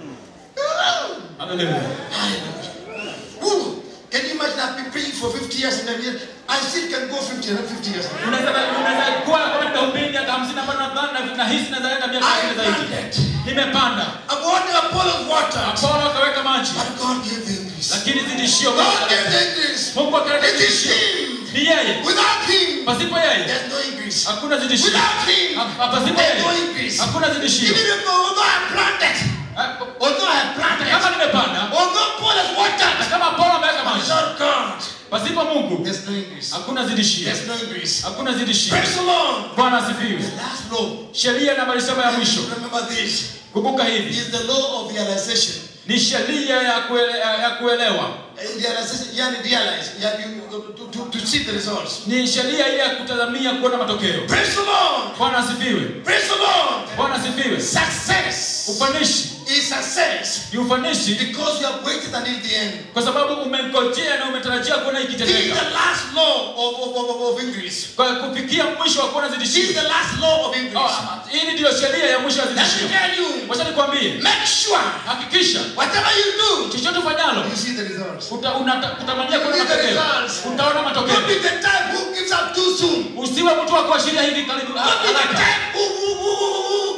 [SPEAKER 1] Ooh.
[SPEAKER 2] haleluya
[SPEAKER 1] Ooh. Can you imagine I've been praying for 50 years and then yet I still can go 50 and 50 years.
[SPEAKER 2] unaweza unaweza kuwa kama nimehubiri miaka 50 ambayo nadhani na nahisi naweza enda miaka
[SPEAKER 1] I
[SPEAKER 2] 50 zaidi
[SPEAKER 1] planted.
[SPEAKER 2] nimepanda
[SPEAKER 1] I've wanted Apollo's water.
[SPEAKER 2] apolo akaweka maji
[SPEAKER 1] But God gave the increase.
[SPEAKER 2] lakini zidishio
[SPEAKER 1] God gave the increase.
[SPEAKER 2] mungu akaleta
[SPEAKER 1] It is
[SPEAKER 2] zidishio
[SPEAKER 1] Him.
[SPEAKER 2] ni yeye
[SPEAKER 1] Without Him,
[SPEAKER 2] pasipo yeye
[SPEAKER 1] there's no increase.
[SPEAKER 2] hakuna zidishio
[SPEAKER 1] Without Him,
[SPEAKER 2] Ha- pasipo
[SPEAKER 1] there's no
[SPEAKER 2] yeye
[SPEAKER 1] increase.
[SPEAKER 2] hakuna zidishio
[SPEAKER 1] Even if although I planted,
[SPEAKER 2] Ha-
[SPEAKER 1] although I planted,
[SPEAKER 2] kama nimepanda
[SPEAKER 1] although Paul has
[SPEAKER 2] na
[SPEAKER 1] watered,
[SPEAKER 2] kama apolo ameweka maji
[SPEAKER 1] without God,
[SPEAKER 2] pasipo mungu
[SPEAKER 1] there's no increase.
[SPEAKER 2] hakuna zidishio
[SPEAKER 1] There's no increase.
[SPEAKER 2] hakuna zidishio
[SPEAKER 1] Praise the Lord.
[SPEAKER 2] bwana asifiwe
[SPEAKER 1] The last law,
[SPEAKER 2] sheria nambari saba ya mwisho
[SPEAKER 1] remember this,
[SPEAKER 2] kumbuka hivi
[SPEAKER 1] is the law of realization.
[SPEAKER 2] ni sheria ya, kuele, ya kuelewa
[SPEAKER 1] Uh, Realization, you have to realize, you have to, to, to, to see the results.
[SPEAKER 2] ni sheria ile ya kutazamia kuona matokeo
[SPEAKER 1] Praise the Lord.
[SPEAKER 2] bwana asifiwe
[SPEAKER 1] Praise the Lord.
[SPEAKER 2] bwana asifiwe
[SPEAKER 1] Success
[SPEAKER 2] ufanishi
[SPEAKER 1] is success
[SPEAKER 2] ni ufanishi
[SPEAKER 1] because you have waited until the end.
[SPEAKER 2] kwa sababu umengojea na umetarajia kuona
[SPEAKER 1] This is
[SPEAKER 2] ikitendeka
[SPEAKER 1] the last law of, of, of, of increase.
[SPEAKER 2] kwa kufikia mwisho wa kuona
[SPEAKER 1] This is
[SPEAKER 2] zidishio
[SPEAKER 1] the last law of
[SPEAKER 2] Oh,
[SPEAKER 1] increase.
[SPEAKER 2] hili ndiyo sheria ya mwisho ya
[SPEAKER 1] Let me
[SPEAKER 2] zidishio
[SPEAKER 1] tell you,
[SPEAKER 2] wacha nikwambie
[SPEAKER 1] make sure
[SPEAKER 2] hakikisha
[SPEAKER 1] whatever you do,
[SPEAKER 2] chochote ufanyalo
[SPEAKER 1] you see the results.
[SPEAKER 2] uta- unata- utamania kuona
[SPEAKER 1] See the
[SPEAKER 2] matokeo
[SPEAKER 1] results.
[SPEAKER 2] utaona matokeo
[SPEAKER 1] Don't be the type who gives up too soon.
[SPEAKER 2] usiwe mtu wa kuashiria hivi karibu
[SPEAKER 1] Don't be the
[SPEAKER 2] haraka
[SPEAKER 1] type who, who, who, who, who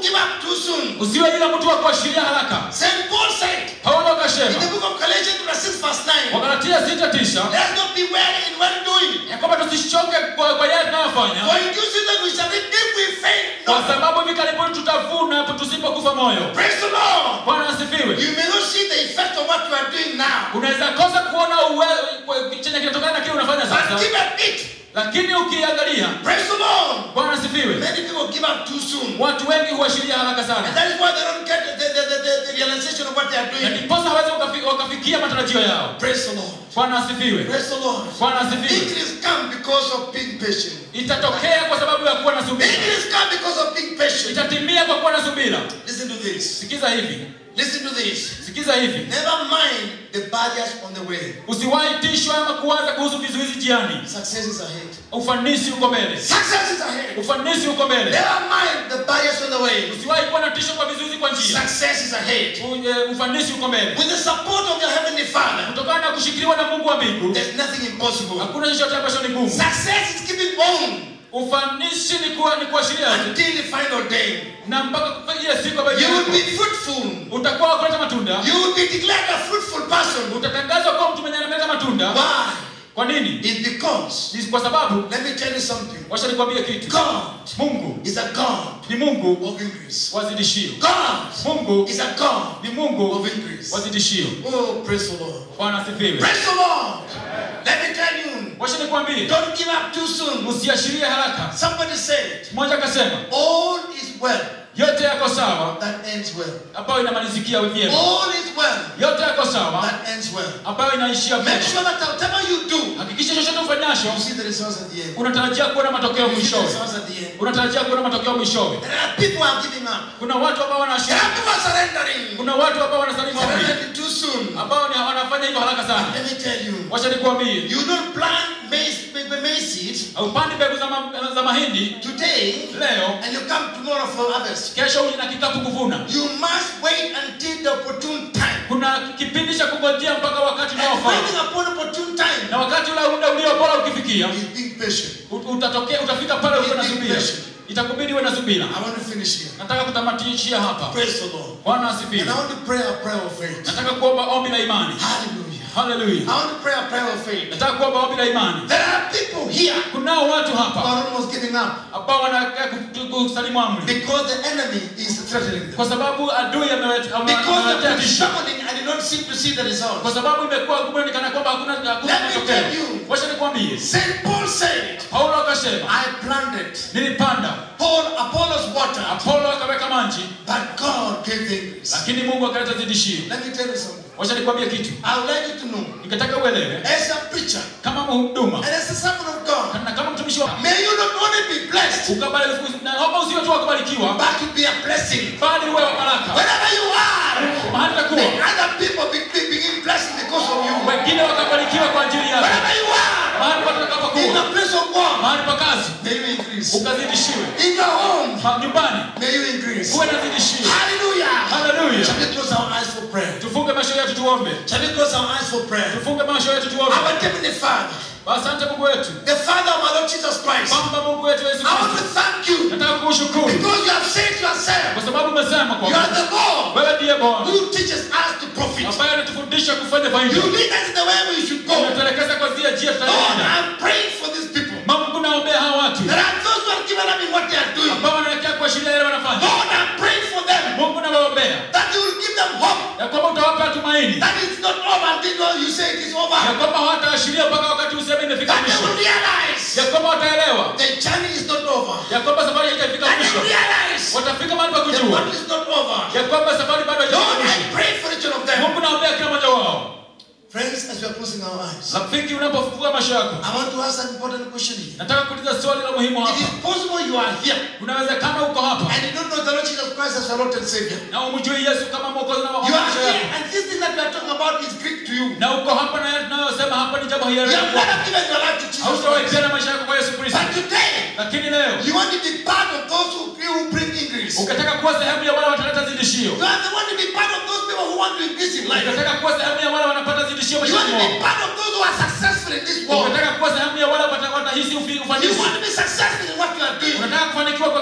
[SPEAKER 1] give up too soon.
[SPEAKER 2] usiwe yule mtu wa kuashiria haraka
[SPEAKER 1] St. Paul said
[SPEAKER 2] paulo
[SPEAKER 1] in the
[SPEAKER 2] akasema
[SPEAKER 1] book of Galatians, chapter 6, verse 9,
[SPEAKER 2] wagalatia sita tisha
[SPEAKER 1] let's not be weary in well doing.
[SPEAKER 2] ya kwamba tusichoke kwa, kwa yale tunayofanya
[SPEAKER 1] For in due season we shall reap if we faint
[SPEAKER 2] kwa
[SPEAKER 1] not.
[SPEAKER 2] sababu hivi karibuni tutavuna hapo tusipokufa moyo
[SPEAKER 1] Praise the Lord.
[SPEAKER 2] bwana asifiwe
[SPEAKER 1] You may not see the effect of what you are doing now,
[SPEAKER 2] unaweza kosa kuona uwe- kwa- chenye kinatokana na kile unafanya
[SPEAKER 1] but
[SPEAKER 2] sasa
[SPEAKER 1] give up it.
[SPEAKER 2] lakini ukiangalia
[SPEAKER 1] Praise the Lord.
[SPEAKER 2] bwana asifiwe
[SPEAKER 1] Many people give up too soon.
[SPEAKER 2] watu wengi huashiria haraka
[SPEAKER 1] And
[SPEAKER 2] sana
[SPEAKER 1] that is why they don't get the, the, the, the, the realization of what they are
[SPEAKER 2] na
[SPEAKER 1] doing.
[SPEAKER 2] ndiposa hawezi wakafi- wakafikia matarajio yao
[SPEAKER 1] Praise the Lord.
[SPEAKER 2] bwana asifiwe
[SPEAKER 1] Praise the Lord.
[SPEAKER 2] bwana asifiwe
[SPEAKER 1] Increase come because of being patient.
[SPEAKER 2] itatokea kwa sababu ya kuwa na subira
[SPEAKER 1] Increase come because of being patient.
[SPEAKER 2] itatimia kwa kuwa na subira
[SPEAKER 1] Listen to this.
[SPEAKER 2] sikiza hivi
[SPEAKER 1] Listen to this.
[SPEAKER 2] sikiza hivi
[SPEAKER 1] Never mind the barriers on the way.
[SPEAKER 2] usiwahi tishwa ama kuwaza kuhusu vizuizi jiani
[SPEAKER 1] Success is ahead.
[SPEAKER 2] ufanisi uko mbele
[SPEAKER 1] Success is ahead.
[SPEAKER 2] ufanisi uko mbele
[SPEAKER 1] Never mind the barriers on the way.
[SPEAKER 2] usiwahi kuwa na tisho kwa vizuizi kwa njia
[SPEAKER 1] Success is ahead.
[SPEAKER 2] U- e, ufanisi uko mbele
[SPEAKER 1] With the support of your heavenly Father,
[SPEAKER 2] kutokana na kushikiliwa na mungu wa mbingu
[SPEAKER 1] there's nothing impossible.
[SPEAKER 2] hakuna chochote ambacho ni ngumu
[SPEAKER 1] Success is keeping on
[SPEAKER 2] ufanisi ni kuwa ni kuashiria tu
[SPEAKER 1] until the final day.
[SPEAKER 2] na mpaka ile siku ambayo
[SPEAKER 1] You will
[SPEAKER 2] itakuwa.
[SPEAKER 1] be fruitful.
[SPEAKER 2] utakuwa wa kuleta matunda
[SPEAKER 1] You will be declared a fruitful person.
[SPEAKER 2] utatangazwa kuwa mtu mwenye analeta matunda
[SPEAKER 1] Why?
[SPEAKER 2] kwa nini
[SPEAKER 1] It's because,
[SPEAKER 2] Ni kwa sababu
[SPEAKER 1] let me tell you something.
[SPEAKER 2] wacha nikwambie kitu
[SPEAKER 1] God
[SPEAKER 2] mungu
[SPEAKER 1] is a God
[SPEAKER 2] ni mungu
[SPEAKER 1] of increase.
[SPEAKER 2] wazidishio
[SPEAKER 1] God
[SPEAKER 2] mungu
[SPEAKER 1] is a God
[SPEAKER 2] ni mungu
[SPEAKER 1] of increase.
[SPEAKER 2] wazidishio
[SPEAKER 1] Oh, praise the Lord.
[SPEAKER 2] bwana asifiwe
[SPEAKER 1] Praise the Lord. Let me tell you,
[SPEAKER 2] wacha nikwambie
[SPEAKER 1] don't give up too soon.
[SPEAKER 2] usiashirie haraka
[SPEAKER 1] Somebody said,
[SPEAKER 2] mmoja akasema
[SPEAKER 1] all is well
[SPEAKER 2] yote yako sawa
[SPEAKER 1] that ends well.
[SPEAKER 2] ambayo inamalizikia vyema
[SPEAKER 1] All is well
[SPEAKER 2] yote yako sawa
[SPEAKER 1] that ends well.
[SPEAKER 2] ambayo inaishia
[SPEAKER 1] Make
[SPEAKER 2] vyema
[SPEAKER 1] sure that whatever you do,
[SPEAKER 2] hakikisha chochote ufanyacho
[SPEAKER 1] you see the results at the end.
[SPEAKER 2] unatarajia kuona matokeo
[SPEAKER 1] You see the
[SPEAKER 2] mwishowe
[SPEAKER 1] results at the end.
[SPEAKER 2] unatarajia kuona matokeo mwishowe
[SPEAKER 1] There are people who are giving up.
[SPEAKER 2] kuna watu ambao
[SPEAKER 1] There
[SPEAKER 2] wanaashiria
[SPEAKER 1] are people who are surrendering.
[SPEAKER 2] kuna watu ambao wanasalimu amri
[SPEAKER 1] Surrendering too soon.
[SPEAKER 2] ambao ni wanafanya hivyo haraka sana
[SPEAKER 1] Let me tell you,
[SPEAKER 2] wacha nikwambie
[SPEAKER 1] you don't plant maize, maize seed
[SPEAKER 2] upandi mbegu za, ma, za mahindi
[SPEAKER 1] today
[SPEAKER 2] leo
[SPEAKER 1] and you come tomorrow for harvest.
[SPEAKER 2] kesho uje na kikapu kuvuna
[SPEAKER 1] You must wait until the opportune time.
[SPEAKER 2] kuna kipindi cha kungojea mpaka wakati
[SPEAKER 1] And
[SPEAKER 2] unaofaa
[SPEAKER 1] waiting upon opportune time
[SPEAKER 2] na wakati ule muda ulio bora ukifikia
[SPEAKER 1] is being patient.
[SPEAKER 2] ut- utatokea utafika pale ukiwa na
[SPEAKER 1] Be
[SPEAKER 2] subira
[SPEAKER 1] patient.
[SPEAKER 2] itakubidi uwe na subira
[SPEAKER 1] I want to finish here.
[SPEAKER 2] nataka kutamatishia hapa
[SPEAKER 1] Praise the Lord.
[SPEAKER 2] bwana
[SPEAKER 1] And
[SPEAKER 2] asifiwe
[SPEAKER 1] I want to pray a prayer of faith.
[SPEAKER 2] nataka kuomba ombi la imani
[SPEAKER 1] Hallelujah.
[SPEAKER 2] haleluya
[SPEAKER 1] I want to pray a prayer of faith.
[SPEAKER 2] nataka kuomba ombi la imani
[SPEAKER 1] There are people here
[SPEAKER 2] kunao watu
[SPEAKER 1] who
[SPEAKER 2] hapa
[SPEAKER 1] are almost giving up
[SPEAKER 2] ambao wanakaa ku- kusalimu amri
[SPEAKER 1] because the enemy is threatening them.
[SPEAKER 2] kwa sababu adui amewet- ame-
[SPEAKER 1] Because
[SPEAKER 2] amewaletea
[SPEAKER 1] they've been
[SPEAKER 2] tisho
[SPEAKER 1] struggling and did not seem to see the
[SPEAKER 2] kwa
[SPEAKER 1] results.
[SPEAKER 2] sababu imekuwa ngumu ni kana kwamba hakuna hakuna
[SPEAKER 1] Let me
[SPEAKER 2] matokeo
[SPEAKER 1] tell you.
[SPEAKER 2] wacha nikwambie
[SPEAKER 1] St. Paul said,
[SPEAKER 2] paulo akasema
[SPEAKER 1] I planted.
[SPEAKER 2] nilipanda
[SPEAKER 1] Paul, Apollos watered,
[SPEAKER 2] apolo akaweka maji
[SPEAKER 1] but God gave the increase.
[SPEAKER 2] lakini mungu akaleta zidishio
[SPEAKER 1] Let me tell you something.
[SPEAKER 2] wacha nikwambie kitu
[SPEAKER 1] I would like you to know,
[SPEAKER 2] nikataka uelewe
[SPEAKER 1] as a preacher
[SPEAKER 2] kama mhuduma
[SPEAKER 1] and as a servant of God,
[SPEAKER 2] na kama mtumishi wa
[SPEAKER 1] may you not only be blessed,
[SPEAKER 2] ukabali naomba usiwe tu wa kubarikiwa
[SPEAKER 1] but to be a blessing.
[SPEAKER 2] bali uwe wa baraka
[SPEAKER 1] Wherever you are,
[SPEAKER 2] mahali
[SPEAKER 1] may
[SPEAKER 2] takuwa
[SPEAKER 1] other people be, be, begin blessing because of you.
[SPEAKER 2] wengine wakabarikiwa kwa ajili yako
[SPEAKER 1] Wherever you are,
[SPEAKER 2] mahali
[SPEAKER 1] in
[SPEAKER 2] patakapokuwa
[SPEAKER 1] the place of God,
[SPEAKER 2] mahali pa kazi
[SPEAKER 1] may you increase.
[SPEAKER 2] ukazidishiwe
[SPEAKER 1] In your home,
[SPEAKER 2] Ma- nyumbani
[SPEAKER 1] may you increase.
[SPEAKER 2] uwe nazidishiwe
[SPEAKER 1] Hallelujah.
[SPEAKER 2] haleluya
[SPEAKER 1] Shall we close our eyes for prayer?
[SPEAKER 2] tufunge macho yetu tuombe
[SPEAKER 1] Shall we close our eyes for prayer?
[SPEAKER 2] tufunge macho yetu tuombe
[SPEAKER 1] Our Heavenly Father,
[SPEAKER 2] asante mungu wetu
[SPEAKER 1] the Father of our Lord Jesus Christ,
[SPEAKER 2] kwamba mungu wetu yesu
[SPEAKER 1] I want
[SPEAKER 2] kristo
[SPEAKER 1] to thank you
[SPEAKER 2] nataka kukushukuru
[SPEAKER 1] because you have said yourself,
[SPEAKER 2] kwa sababu umesema
[SPEAKER 1] you
[SPEAKER 2] kwamba
[SPEAKER 1] are the God
[SPEAKER 2] wewe ndiye bwana
[SPEAKER 1] who teaches us to profit.
[SPEAKER 2] ambaye anatufundisha kufanya
[SPEAKER 1] You
[SPEAKER 2] faida
[SPEAKER 1] lead us in the way we should go.
[SPEAKER 2] unatuelekeza kwa zile njia
[SPEAKER 1] Lord,
[SPEAKER 2] tutaenda
[SPEAKER 1] I'm praying for these people.
[SPEAKER 2] mungu naombea hawa watu
[SPEAKER 1] There are those who are given up in what they are doing.
[SPEAKER 2] ambao wanaelekea kuashiria yale wanafanya
[SPEAKER 1] Lord, I'm praying for them
[SPEAKER 2] mungu nawaombea
[SPEAKER 1] that you will give them hope.
[SPEAKER 2] ya kwamba utawapa tumaini
[SPEAKER 1] That it's not over until you say it is over.
[SPEAKER 2] ya kwamba hawataashiria mpaka wakati useme imefika
[SPEAKER 1] That they
[SPEAKER 2] mwisho
[SPEAKER 1] will realize
[SPEAKER 2] ya kwamba wataelewa
[SPEAKER 1] the journey is not over.
[SPEAKER 2] ya kwamba safari haijafika
[SPEAKER 1] That they
[SPEAKER 2] mwisho
[SPEAKER 1] will realize
[SPEAKER 2] watafika mahali pa
[SPEAKER 1] the
[SPEAKER 2] kujua
[SPEAKER 1] battle is not over.
[SPEAKER 2] ya kwamba safari bado haijafika
[SPEAKER 1] Lord, I
[SPEAKER 2] mwisho
[SPEAKER 1] pray for each one of them.
[SPEAKER 2] mungu naombea kila mmoja wao
[SPEAKER 1] Friends, as we are closing our eyes,
[SPEAKER 2] rafiki unapofungua macho yako
[SPEAKER 1] I want to ask an important question here.
[SPEAKER 2] nataka kuuliza swali la muhimu
[SPEAKER 1] It
[SPEAKER 2] hapa
[SPEAKER 1] is possible you are here
[SPEAKER 2] unawezekana uko hapa
[SPEAKER 1] and you don't know the Lord Jesus Christ as your Lord and Savior.
[SPEAKER 2] na umjui yesu kama mwokozi na
[SPEAKER 1] You are
[SPEAKER 2] maisha
[SPEAKER 1] here
[SPEAKER 2] yako
[SPEAKER 1] and this thing that we are talking about is Greek to you.
[SPEAKER 2] na uko hapa na yale tunayosema hapa ni jambo
[SPEAKER 1] You have
[SPEAKER 2] hiari
[SPEAKER 1] never given your life to Jesus
[SPEAKER 2] hautawahi
[SPEAKER 1] Christ.
[SPEAKER 2] tena maisha yako kwa yesu kristo
[SPEAKER 1] But today,
[SPEAKER 2] lakini leo
[SPEAKER 1] you want to be part of those who, who bring increase. You
[SPEAKER 2] ukataka kuwa sehemu ya wale wataleta zidishio
[SPEAKER 1] are the one to be part of those people who want to increase in life.
[SPEAKER 2] ukataka kuwa sehemu ya wale wanapata zidishio
[SPEAKER 1] You want
[SPEAKER 2] maishani
[SPEAKER 1] to be
[SPEAKER 2] mwao
[SPEAKER 1] part of those who are successful in this world.
[SPEAKER 2] ukataka kuwa sehemu ya wale wata- watahisi ufi-
[SPEAKER 1] You
[SPEAKER 2] ufanisi
[SPEAKER 1] want to be successful in what you are doing.
[SPEAKER 2] unataka kufanikiwa kwa kile unachofanya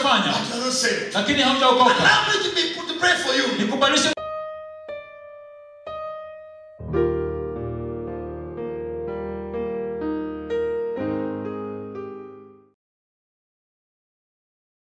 [SPEAKER 2] unafanya
[SPEAKER 1] but you are not saved.
[SPEAKER 2] lakini haujaokoka
[SPEAKER 1] Allow me to be to pray for you.
[SPEAKER 2] nikubalishe